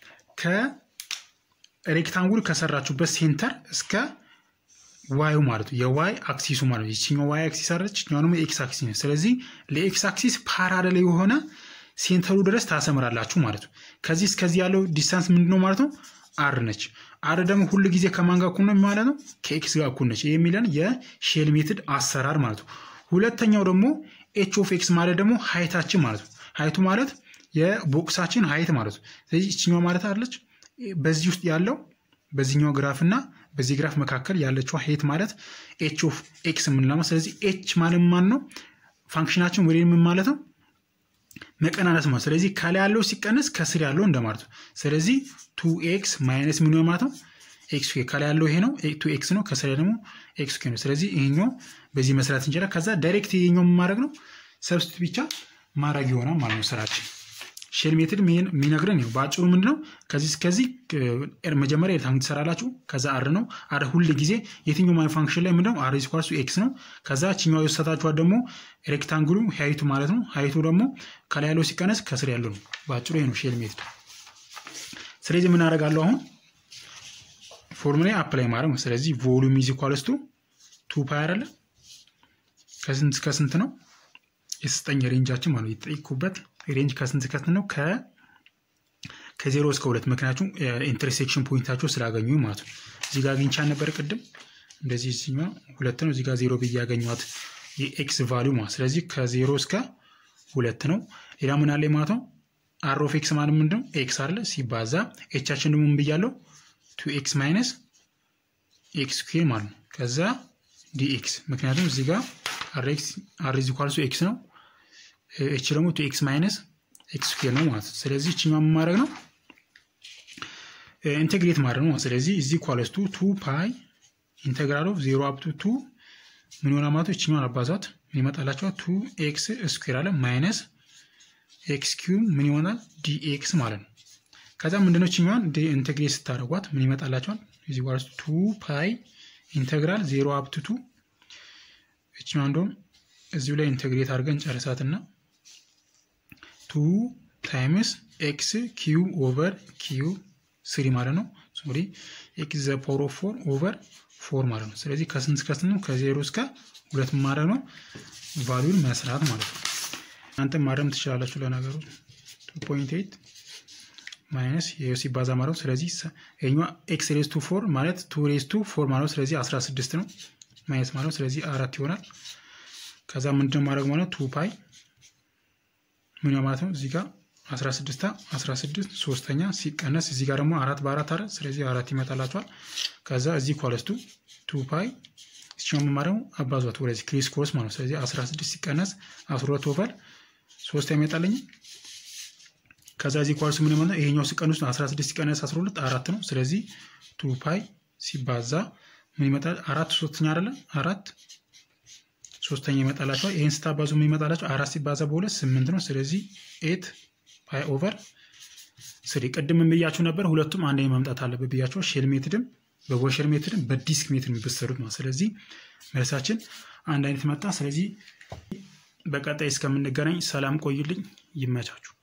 ከሬክታንጉል ከሰራችሁበት ሴንተር እስከ ዋዩ ማለት ነው የዋይ አክሲሱ ማለት ነው። ይችኛው ዋይ አክሲስ አለች፣ ይችኛው ደግሞ ኤክስ አክሲስ ነው። ስለዚህ ለኤክስ አክሲስ ፓራሌል የሆነ ሴንተሩ ድረስ ታሰምራላችሁ ማለት ነው። ከዚህ እስከዚህ ያለው ዲስታንስ ምንድን ነው ማለት ነው? አር ነች። አር ደግሞ ሁሉ ጊዜ ከማን ጋር እኩል ነው ማለት ነው? ከኤክስ ጋር እኩል ነች። ይህ የሚለን የሼል ሜትድ አሰራር ማለት ነው። ሁለተኛው ደግሞ ኤች ኦፍ ኤክስ ማለት ደግሞ ሀይታችን ማለት ነው። ሀይቱ ማለት የቦክሳችን ሀይት ማለት ነው። ስለዚህ ይችኛው ማለት አለች በዚህ ውስጥ ያለው በዚህኛው ግራፍ እና በዚህ ግራፍ መካከል ያለችው ሄት ማለት ኤች ኦፍ ኤክስ የምንለው ስለዚህ ኤች ማለት ማን ነው? ፋንክሽናችን ወደ ምን ማለት ነው? መቀናነስ ማለት ስለዚህ ከላይ ያለው ሲቀነስ ከስር ያለው እንደማለት ነው። ስለዚህ ቱ ኤክስ ማይነስ ምን ማለት ነው? ኤክስ ከላይ ያለው ይሄ ነው፣ ቱ ኤክስ ነው። ከስር ደግሞ ኤክስ ነው። ስለዚህ ይሄኛው በዚህ መስራት እንችላለን። ከዛ ዳይሬክት ይሄኛው ማድረግ ነው፣ ሰብስቲት ብቻ ማድረግ ይሆናል ማለት ነው ስራችን። ሼል ሜትድ የሚነግረን ነው በአጭሩ ምንድነው ከዚህ እስከዚህ መጀመሪያ ሬክታንግል ትሰራላችሁ ከዛ አር ነው አር ሁል ጊዜ የትኛው ማይ ፋንክሽን ላይ ምንድነው አር ኢኳልስ ኤክስ ነው ከዛ ችኛው የወሰታችኋት ደግሞ ሬክታንግሉ ሀይቱ ማለት ነው ሀይቱ ደግሞ ከላይ ያለው ሲቀነስ ከስር ያለው ነው በአጭሩ ይሄ ነው ሼል ሜትድ ስለዚህ ምን አደርጋለሁ አሁን ፎርሙላ አፕላይ ማድረግ ነው ስለዚህ ቮሉም ኢዝ ኢኳልስ ቱ ቱ ፓይ አይደለ ከስንት እስከ ስንት ነው የስጠኝ ሬንጃችን ማለት የተጠይኩበት ሬንጅ ከስንት እስከ ስንት ነው ከ ከዜሮ እስከ ሁለት ምክንያቱም ኢንተርሴክሽን ፖይንታቸው ስላገኙ ማለት ነው እዚህ ጋር አግኝቻ ነበር ቅድም እንደዚህ ሲኛ ሁለት ነው እዚህ ጋር ዜሮ ብዬ ያገኟት የኤክስ ቫሊዩ ማለት ስለዚህ ከዜሮ እስከ ሁለት ነው ሌላ ምን አለ ማለት ነው አር ኦፍ ኤክስ ማለት ምንድነው ኤክስ አለ ሲባዛ ኤቻችን ደግሞ ምን ብያለው ቱ ኤክስ ማይነስ ኤክስ ስኩዌር ማለት ነው ከዛ ዲኤክስ ምክንያቱም እዚህ ጋር አር ኢዝ ኢኳልስ ኤክስ ነው ኤች ደግሞ ቱ ኤክስ ማይነስ ኤክስ ስኩዌር ነው ማለት ነው ስለዚህ እችኛ ማድረግ ነው ኢንቴግሬት ማድረግ ነው ስለዚህ እዚ ኢኳልስ ቱ ቱ ፓይ ኢንቴግራል ኦፍ ዜሮ አፕ ቱ ቱ ምን ይሆናል ማለት እችኛውን አባዛት ምን ይመጣላቸዋል ቱ ኤክስ ስኩዌር አለ ማይነስ ኤክስ ኪዩብ ምን ይሆናል ዲኤክስ ማለት ነው ከዛ ምንድነው እችኛዋን ኢንቴግሬት ስታደርጓት ምን ይመጣላቸዋል እዚ ኢኳልስ ቱ ፓይ ኢንቴግራል ዜሮ አፕ ቱ ቱ እችኛዋ እንደውም እዚሁ ላይ ኢንቴግሬት አድርገን ጨርሳትና ቱ ታይምስ ኤክስ ኪዩ ኦቨር ኪዩ ስሪ ማለት ነው ሶሪ ኤክስ ዘ ፓወር ኦፍ ፎር ኦቨር ፎር ማለት ነው ስለዚህ ከስንት እስከ ስንት ነው ከዜሮ እስከ ሁለት ማድረግ ነው ቫሉን መስራት ማለት ነው እናንተ ማድረም ትችላላችሁ ለነገሩ ቱ ፖይንት ኤይት ማይነስ ይህ ሲባዛ ማለት ነው ስለዚህ ይኛዋ ኤክስ ሬስ ቱ ፎር ማለት ቱ ሬስ ቱ ፎር ማለት ስለዚህ 16 ነው ማይነስ ማለት ስለዚህ አራት ይሆናል ከዛ ምንድነው ማድረግ ማለት ቱ ፓይ ምን ማለት ነው እዚህ ጋር 16 16 ሶስተኛ ሲቀነስ እዚህ ጋር ደግሞ አራት በአራት አረ ስለዚህ አራት ይመጣላቸዋል ከዛ እዚህ ኳለስቱ ቱ ፓይ ሲሆን ማለት ነው አባዟት ወደዚህ ክሪስ ኮርስ ማለት ነው ስለዚህ 16 ሲቀነስ 12 ኦቨር ሶስት ይመጣለኝ ከዛ እዚህ ኳልስ ምን ማለት ይሄኛው ሲቀንስ 16 ሲቀነስ 12 አራት ነው ስለዚህ ቱ ፓይ ሲባዛ ምን ይመጣል አራት ሶስተኛ አይደለም አራት ሶስተኛ ይመጣላቸዋል ይህን ስታባዙ ምን ይመጣላቸው አራት ሲባዛ በሁለት ስምንት ነው ስለዚህ ኤት ፓይ ኦቨር ስሪ ቅድም ብያችሁ ነበር ሁለቱም አንድ መምጣት አለበት ብያቸው ሼል ሜትድም በቮሸር ሜትድም በዲስክ ሜትድ የሚበሰሩት ነው ስለዚህ መልሳችን አንድ አይነት መጣ ስለዚህ በቀጣይ እስከምንገናኝ ሰላም ቆዩልኝ ይመቻችሁ